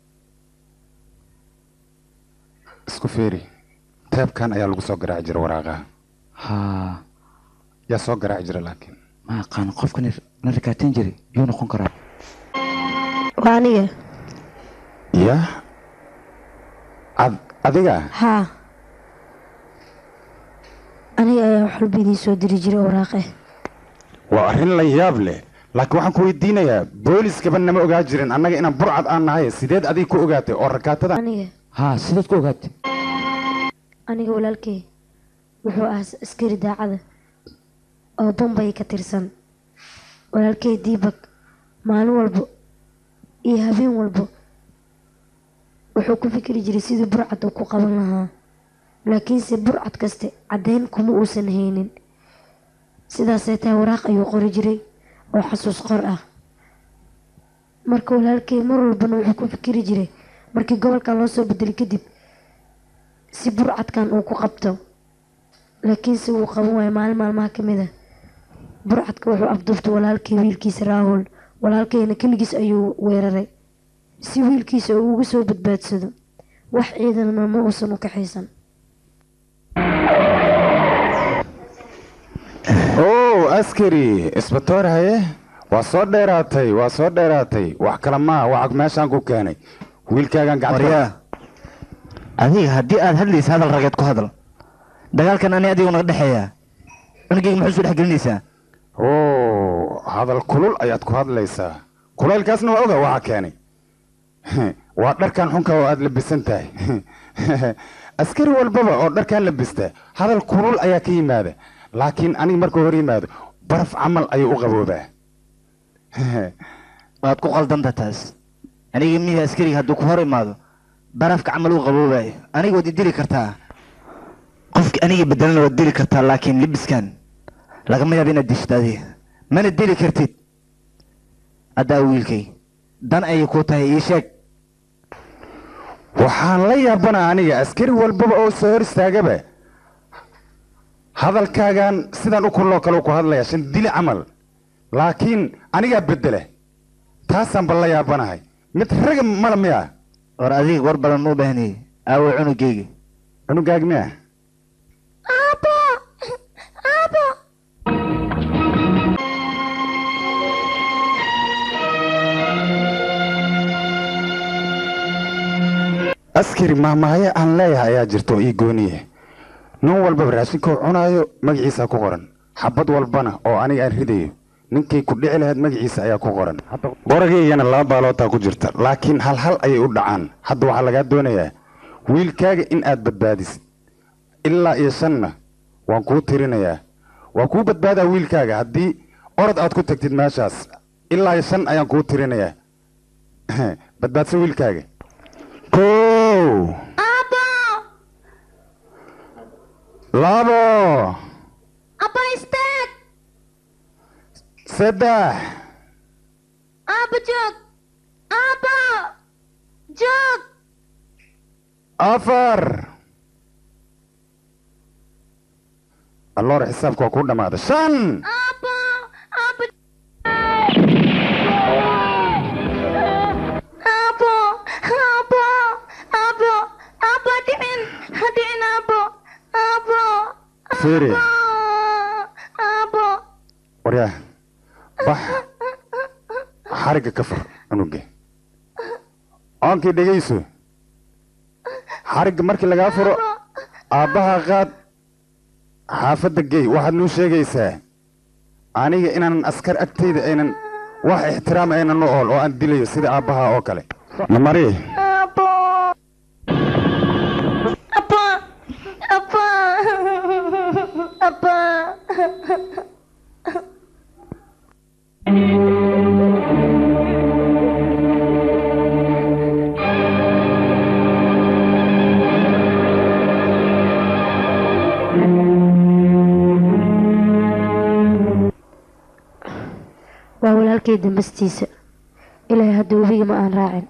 isku feeri teebkan ayaa lagu soo garaaci jira waraaqaha haa yaa soo garaaci jira laakiin ma aqaan qofka na rakaateen jiray yuu noqon karaa waa aniga ya ad adiga haa aniga ayaa wax walba idiin soo diri jiray waraaqe waa arrin la yaab leh laakiin waxaan ku weydiinayaa booliskaba nama ogaa jirin annaga inaan burcad aan nahay sideed adiga ku ogaatay oo rakaatada aniga haa sidaad ku ogaatay aniga walaalkey wuxuu ahaa askari daacada oo bombay ka tirsan walaalkey diibak maalin walbo iyo habeen walbo wuxuu ku fikiri jiray sidii burcad uu ku qaban lahaa laakiinse burcad kaste caddayn kuma uusan haynin sidaasay tahay waraaq ayuu qori jiray oo xasuus qor ah marka walaalkey mar walbana wuxuu ku fikiri jiray markii gobolkan loo soo bedelay kadib si burcadkan uu ku qabto laakiinse wuu qaban waayo maalin maalmaha ka mid ah burcadka wuxuu afduubtay walaalkay wiilkiisa raahul walaalkayna keligiis ayuu weeraray si wiilkiisa uu uga soo badbaadsado wax ciidanna ma uusan u kaxaysan ow askari isbatoor haye waa soo dheeraatay waa soo dheeraatay wax kale maa waxaa meeshaan ku keenay wiilkaagan waryaa adiga haddii aad hadlaysa hadal rageed ku hadal dagaalkan ani adigu naga dhexeeya cunugeyga muxuu soo dhexgelinaysaa oo hadal kulul ayaad ku hadlaysaa kulaylkaasna waa oga waxa keenay waa dharkan xunka oo aad labisan tahay askari walbaba oo dharkan labista hadal kulul ayaa ka yimaada laakiin aniga markuu hor yimaado baraf camal ayuu u qaboobaa waad ku qaldanta taas aniga miya askariga hadduu ku hor imaado barafka camal uu qaboobayo aniga waad idili kartaa qofki aniga bedelana waad dili kartaa laakiin libiskan lagama yaabo inaad dishto adiga mana dili kartid haddaa wiilkay dan ayay kuu tahay ii sheeg waxaan la yaabana aniga askari walbaba oo soo hor istaagaba hadalkaagan sidaan u kuloo kale ku hadlaya shan dili camal laakiin anigaa bedela taasaan ba la yaabanahay mid raga mala miya war adiga war badan u baahniyey aawo cunugeyga cunugaag miya aabo aabo askari mahmahaya aan leeyahay ayaa jirta oo ii gooniye nin walbaba raashinkuu cunaayo magaciisa ku qoran xabad walbana oo aniga aan ridayo ninkay ku dhici lahayd magaciisa ayaa ku qoran qorageygana laba baalootaa ku jirta laakiin hal hal ayay u dhacaan hadda waxaa lagaa doonayaa wiilkaaga in aad badbaadisid ilaa iyo shanna waan kuu tirinayaa waan kuu badbaadaa wiilkaaga haddii orod aad ku tagtid meeshaas ilaa iyo shan ayaan kuu tirinayaa badbaadsa wiilkaaga kow labo Abba istaag. saddex Abba joog. Abba. Joog. afar alloore xisaabka waa kuu dhammaaday shan Abba. Abba. Abba. Abba. Abba. Abba dhicin. Ha dhicin Abba. Abba. fiiri Abba. waryaa bax xarigga ka fur cunuga oonkii dhegayso xarigga markii lagaa furo aabbaha qaad xaafadda gey waxaad nuu sheegaysaa aniga inaanan askar agtayda aynan wax ixtiraam aynan u ool oo aan dilayo sida aabbaha oo kale namari Abba. Abba. Abba. Abba. waa walaalkay dambastiisa ilaahay hadda webiga ma aan raacin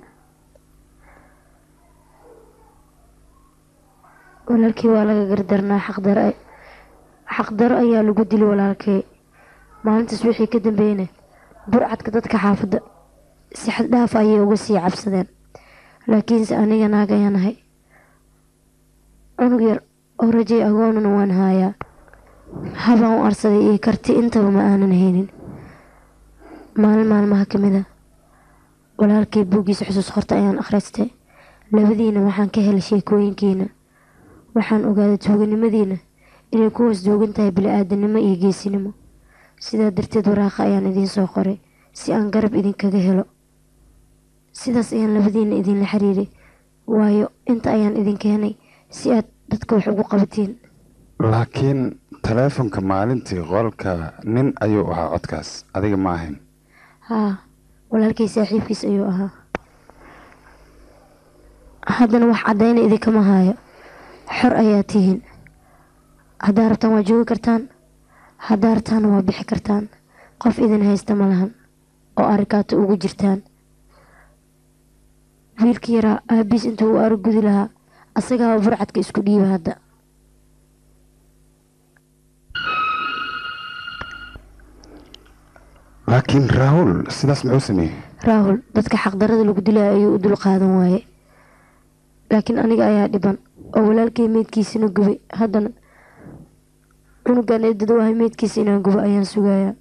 walaalkii waa laga gardarnaa xaqdaro xaqdaro ayaa lagu dili walaalkay maalintaas wixii ka dambeeyna burcadka dadka xaafadda si xad dhaaf ayay uga sii cabsadeen laakiinse aniga naag ayaan ahay cunug yar oo rajay agoonana waan haayaa habaan u arsaday iyo karti intaba ma aanan haynin maalin maalmaha ka mid a walaalkay buuggiisa xusuus horta ayaan akhristay labadiina waxaan ka helay sheekooyinkiina waxaan ogaaday tuuganimadiina inay ku hoos joogan tahay bili-aadanimo iyo geesinimo sidaa darteed waraaqa ayaan idiin soo qoray si aan garab idinkaga helo sidaas ayaan labadiina idinla xiriiray waayo inta ayaan idin keenay si aad dadka wax ugu qabatiin laakiin taleefonka maalintii qolka nin ayuu ahaa codkaas adiga ma ahayn haa walaalkay saaxiibkiis ayuu ahaa haddana wax caddayna idinkama haayo xor ayaa tihiin haddaa rabtaan waa joogi kartaan haddaa rabtaana waa bixi kartaan qof idin haysta ma lahan oo arikaata ugu jirtaan wiilkii yaraa aabiis intuu u aragudi lahaa asagaa burcadka isku dhiiba hadda laakiin raahul sidaas muxuu sameeyey raahul dadka xaqdarada lagu dilaya ayuu u dul qaadan waaye laakiin aniga ayaa dhiban oo walaalkay meydkiisina gubay haddana cunugan eedada wahay meydkiisa inaan gubo ayaan sugayaa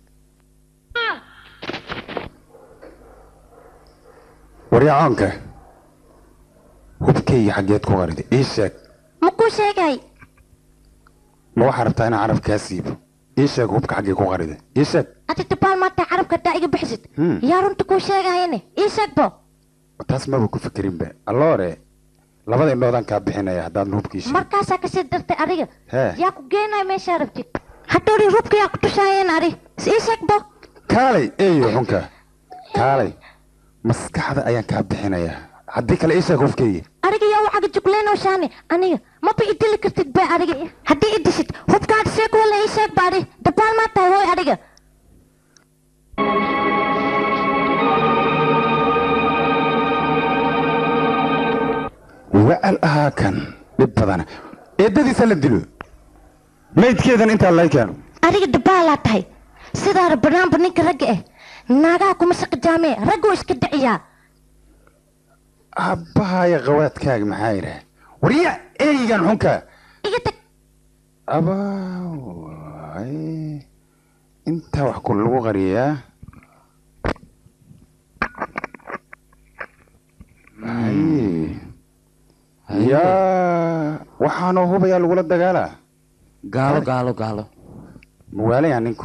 waryacoonka hubkayga xaggeed ku qarida ii sheeg Ma kuu sheegay? ma waxaa rabtaa inaan carab kaa siibo ii sheeg hubka xaggee ku qarida ii sheeg Adi dabaal maanta carabka haddaa iga bixisid. Hmm. Yaa runta kuu sheegayane. Ii sheeg bo. taas maba ku fikerinba alloore labada indhoodaan kaa bixinaya haddaad hubkii sheeg Markaasaa kasii dartay adiga. hee Yaa ku geenaya meeshaa rabtid. Hadhowri rubka yaa ku tusaayeen adi. Ii sheeg bo. kaalay eeyo xunka kaalay maskaxda ayaan kaa bixinayaa haddii kale ii sheeg hubkayga Adiga yaa wacaga jugleynoo shaani. Aniga maba i dili kartid ba adiga. Haddii i dishid hubkaad sheeg wala ii sheeg ba adi. Dabaal maa tahay hooy adiga. wacal ahaa kan dhib badana eedadiisa la dilo maydkeedan intaa lay keeno adiga dabaalaa tahay sidaana banaanba ninka ragga ah naagaha kuma shaqi jaamee ragguu iska dhiciyaa abbahaya qawaadkaaga maxaa yidhaah warya eygan xunka iga tag abaaway intaa wax ku lagu qariyaa Hay. yaa waxaanoo hubayaa lagula dagaalaa gaalo gaalo gaalo mawaalayaa ninku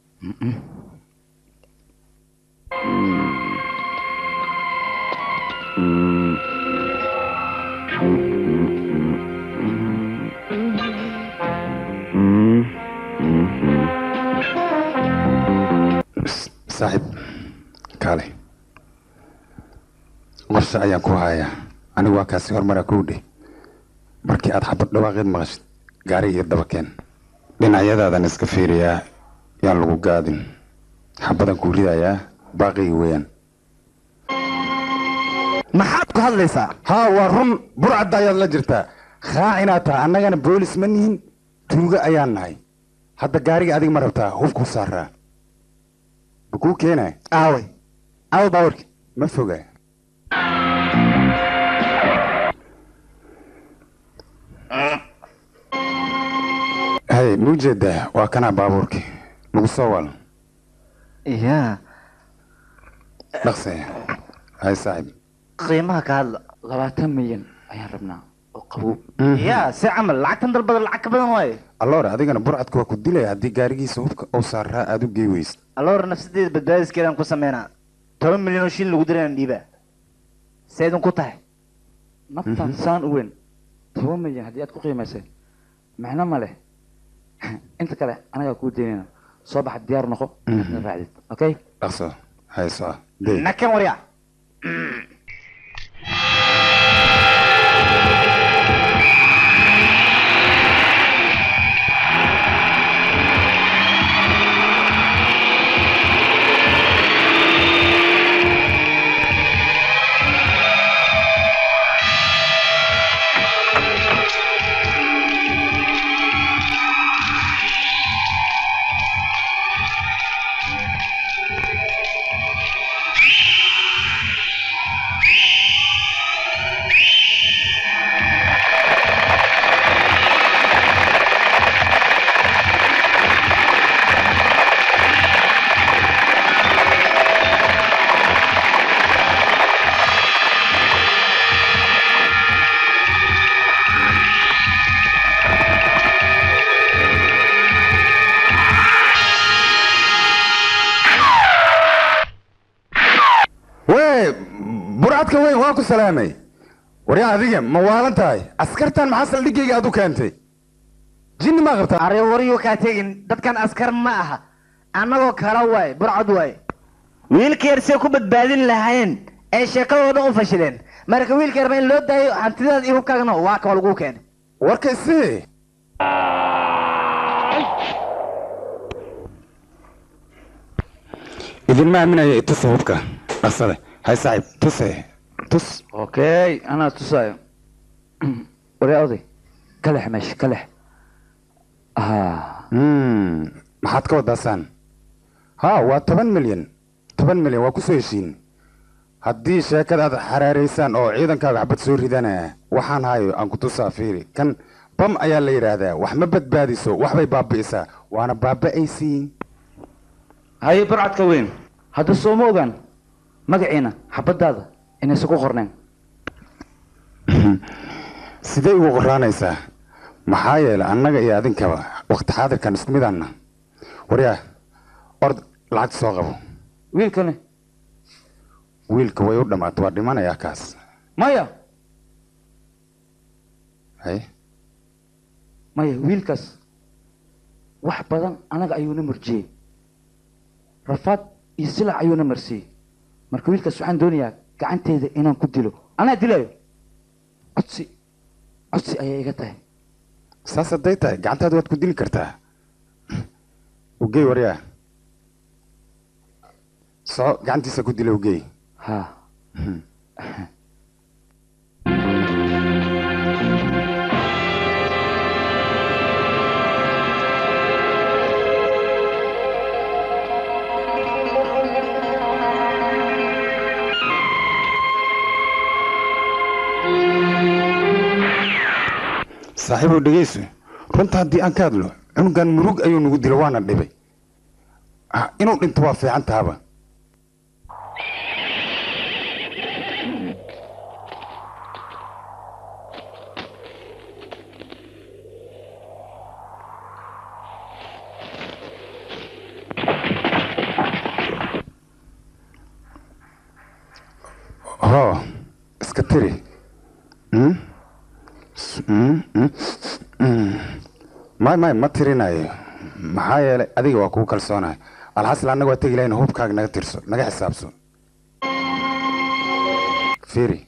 saaxiib kaale qorshe ayaan ku hayaa anigu waa kaasi hormaraa kow dheh markii aad xabad dhawaaqeed maqashid gaari iyo dabakeen dhinacyadaadan iska fiiriyaa yaan lagu gaadin xabadan kuu ridayaa baaqigi weeyaan maxaad ku hadlaysaa haa waa run burcadda ayaad la jirtaa raacinaad taha annagana boolis ma nihin tuugo ayaan nahay hadda gaariga adiga ma rabtaa hubkuu saaraa bakuu keenay aaway aawa baawarki ma foga hay ma ujeedaa waa kanaa baabuurki lagu soo wal ya dhaqse hay saaxib qiimaha ka hadla labaatan milyan ayaan rabnaa oo qabow ya si camal lacagtan dalbada lacag ka badan waaye alloore adigana burcadku waa ku dilaya haddii gaarigiisa hubka uu saaraa aada u gey weysid alloor nafsadeeda badbaadiskeedaan ku sameynaa toban milyan oo shilin lagu dirayaan dhiibaa seedun ku tahay naftan saan u weyn toban milyan haddii aad ku qiimaysay macno ma leh inta kale anagaa kuu deynayna soo baxa diyaar noqo inaad raacdid okay dhaqso hayso dey nakan warya wee burcadka weyn waa ku salaamay waryaa adiga ma waalan tahay askartan maxaa saldhigayga aad u keentay jinni maa qabtaa are waryu kaa tegin dadkan askar ma aha annagoo kala waaye burcad waaye wiilka yar see ku badbaadin lahayn ee sheekadooda u fashileen marka wiilka yarba in loo daayo hantidaada iyo hubkaagana waa kaba lagu keenay warka isii idinma aaminaya itusa hubka dhaqsade hay saaxiib tuse tus okay anaa tusaayo waryaa oday ka lex meesha ka lex maxaad ka wadaasaan ha waa toban milyan toban milyan waa kusoo heshiin haddii sheekada aad xaraaraysaan oo ciidankaaga xabad soo ridanaya waxaan hayo aan ku tusaa fiiri kan bam ayaa la yidhaahdaa wax ma badbaadiso waxbay baabi'isaa waana baaba'aysiin haye burcadka weyn hadda sooma ogaan magaciina xabadaada inaysan ku qorneen sidee ugu qoraanaysaa maxaa yeelay annaga iyo adinkaba waqti xaadirkan isku midaanna waryaa ord lacagta soo qabo wiilkani wiilka way u dhammaata waa dhimanayaa kaas maya hay maya wiilkaas wax badan anaga ayuuna murjiyey rafaad iyo silac ayuuna marsiiyey marka wiilkaas waxaan doonayaa gacanteeda inaan ku dilo anaa dilayo codsi codsi ayay iga tahay saas hadday tahay gacantaada waad ku dili kartaa ugey waryaa soo gacantiisa ku dila ugey ha saaxiibow dhegeyso runta haddii aan ka hadlo cunugan murug ayuu nagu dilo waana dhibay Ah, inuu dhinto waa fiican tahaba ho iska tiri Hmm? Mm, mm, mm. may may ma tirinayo maxaa yeelay adiga waa kugu kalsoonahay alxasl annaga waa tegi lahayn hubkaaga naga tirso naga xisaabso fiiri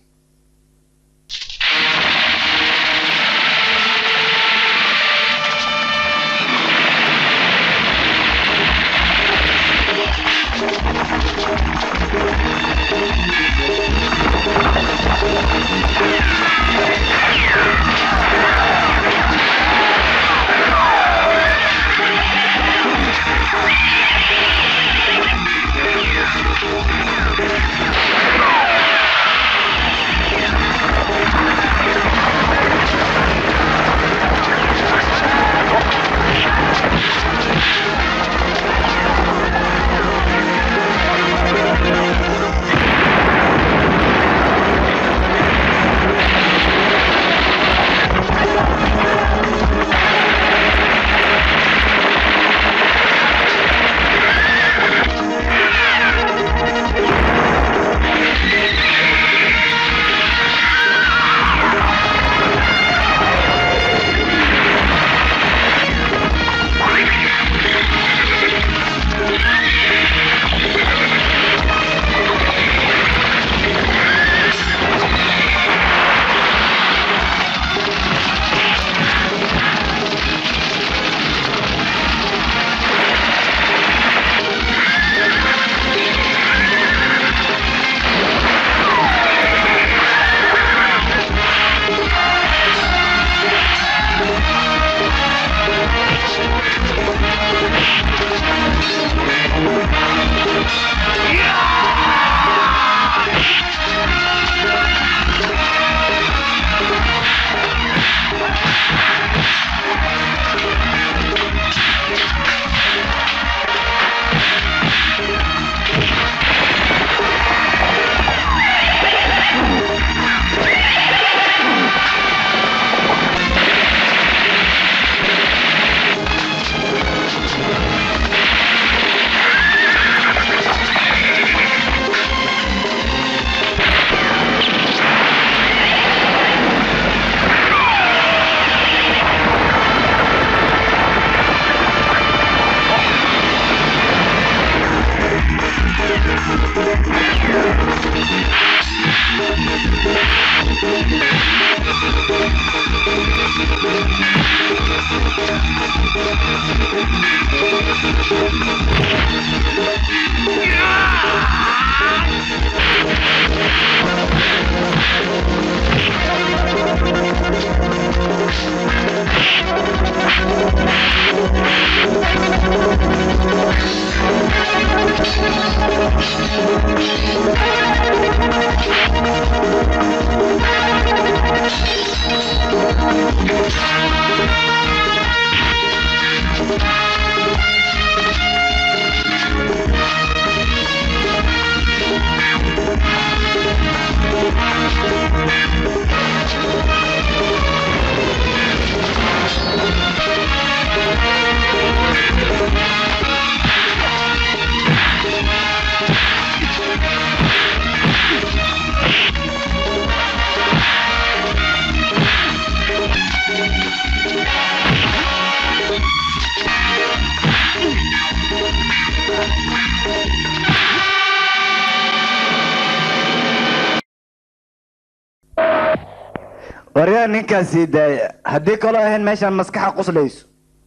waryaa ninkaas sii daaya haddii kaloo ahayn meeshaan maskaxa quslayso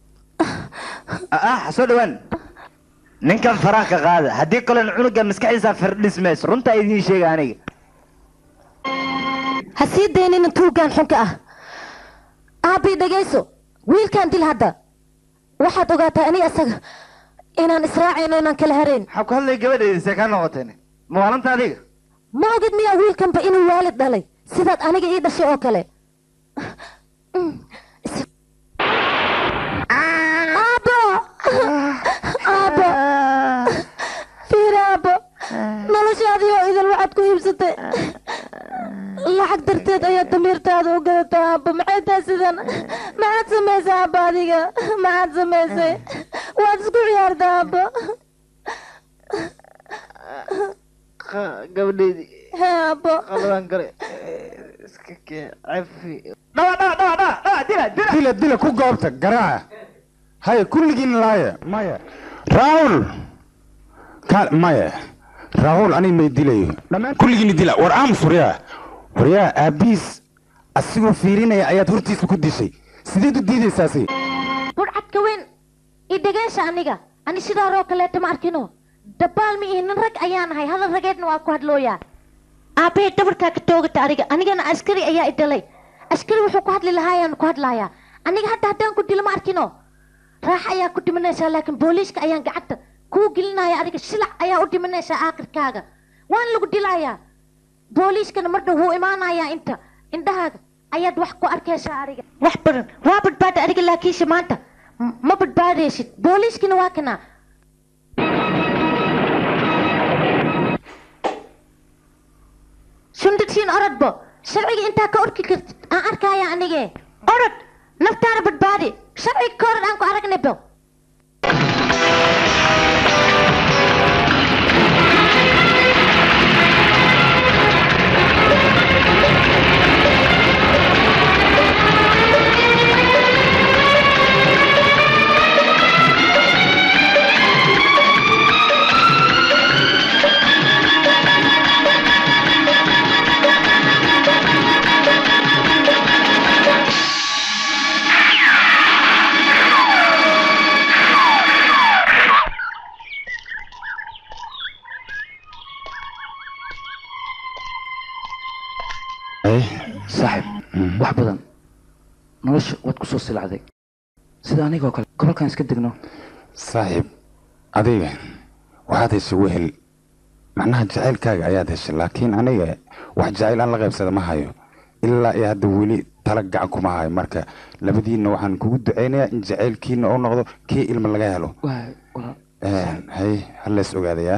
ah soo dhawaan ninkan faraha ka qaada haddii kaloon cunuga maskaxiisa firdhismayso runtaa idiin sheega aniga ha sii daynina tuugaan xunka ah aabbii dhegayso wiilkaan dil hadda waxaad ogaataa ani asaga inaan israacayno inaan kala harayn maxaa ku hadlay gabadheedise ka noqoteen mawaalanta adiga ma ogid miyaa wiilkanba inuu waalid dhalay sidaad aniga ii dhashay oo kale aabo aabo fiir aabo noloshaadii oo idil waxaad ku iibsatay lacag darteed ayaad damiirtaada u gadatay aabo maxay tahay sidan maxaad samaysay aabo adiga maxaad samaysay waad isku ciyaarta aabo gabadheedii hee aabo qaladaan gale iska kee cafi dila dila ku goobta garaaca haya kulligiin laaya maya raahul kaal maya raahul aniga may dilayo dhammaan kulligiin dila war aamus waryaa waryaa aabiis asigoo fiirinaya ayaad hortiisa ku dishay sideed u diidaysaasi budhcadka weyn i dhegeysha aniga ani sidaaroo kaleeta ma arkino dabaal ma ihi nin rag ayaa nahay hadal rageedna waa ku hadlooyaa aabbahey dabarkaa ka toogata aniga anigana askari ayaa i dhalay askari wuxuu ku hadli lahaayaan ku hadlayaa aniga hadda haddaan ku dilo ma arkino raax ayaa ku dhimanaysaa laakiin booliiska ayaan gacanta kuu gelinaya adiga shilac ayaa u dhimanaysaa aakhirkaaga waan lagu dilayaa booliiskana mar dhow wuu imaanayaa inta indhahaaga ayaad wax ku arkaysaa adiga wax badan waa badbaada adiga laakiinse maanta m- ma badbaadaysid booliiskina waa kanaa sundadsiin orodbo sharciga intaa ka orki kartid aan arkaya anige orod naftaana badbaadi sharciga ka orod aan ku aragnaybo saaxib wax badan nolosha waad ku soo silacday sida anigoo kale gobolkan iska degno saaxiib adiga waxaad heshay wehel macnaha jacaylkaaga ayaad heshay laakiin aniga wax jacayl aan la qaybsada ma hayo ilaa iyo hadda weli tala gacan kuma hayo marka labadiinna waxaan kugu ducaynayaa in jacaylkiina uu noqdo kii ilma laga helo hay halees ogaadayaa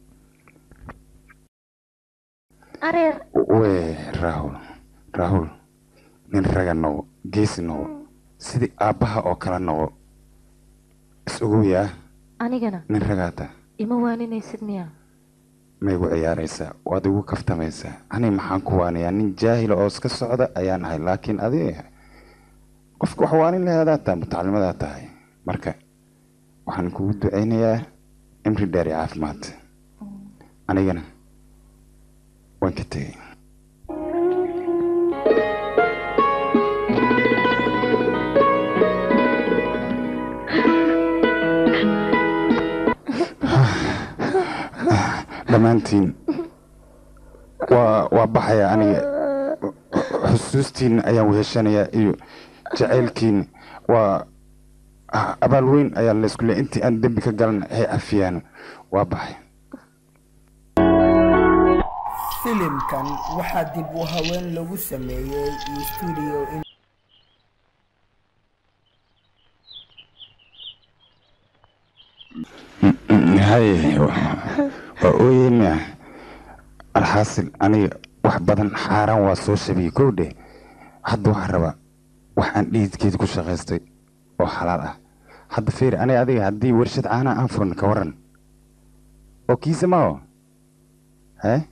areer we raahul raahul nin raga noqo geesi noqo sidii aabbaha oo kale noqo is ogoyaa anigana nin ragaata ima waaninaysid miya ma igu ciyaaraysaa waad igu kaftamaysaa ani maxaan ku waanayaa nin jaahila oo iska socda ayaan ahay laakiin adiga qofka wax waanin laheedaa taa mutacalimadaa tahay marka waxaan kugu ducaynayaa cimri dheer iyo caafimaad anigana waan ka tegey dhammaantiin waa waa baxaya aniga xusuustiina ayaan weheshanayaa iyo jacaylkiina waa ah, abaal weyn ayaa laysku leeyahay intii aan dembi ka galan hay cafiyaan waa baxay filimkan waxaa dib u haween lagu sameeyey studio in hay waa ooyeyna alxaasil aniga wax badan xaaraan waa soo shabiyey kow dheh hadda waxaan rabaa wax aan dhiidkeeda ku shaqaystay oo xalaal ah hadda fiir aniga adiga haddii warshad caanaha aan furan ka waran oo kiisa mao he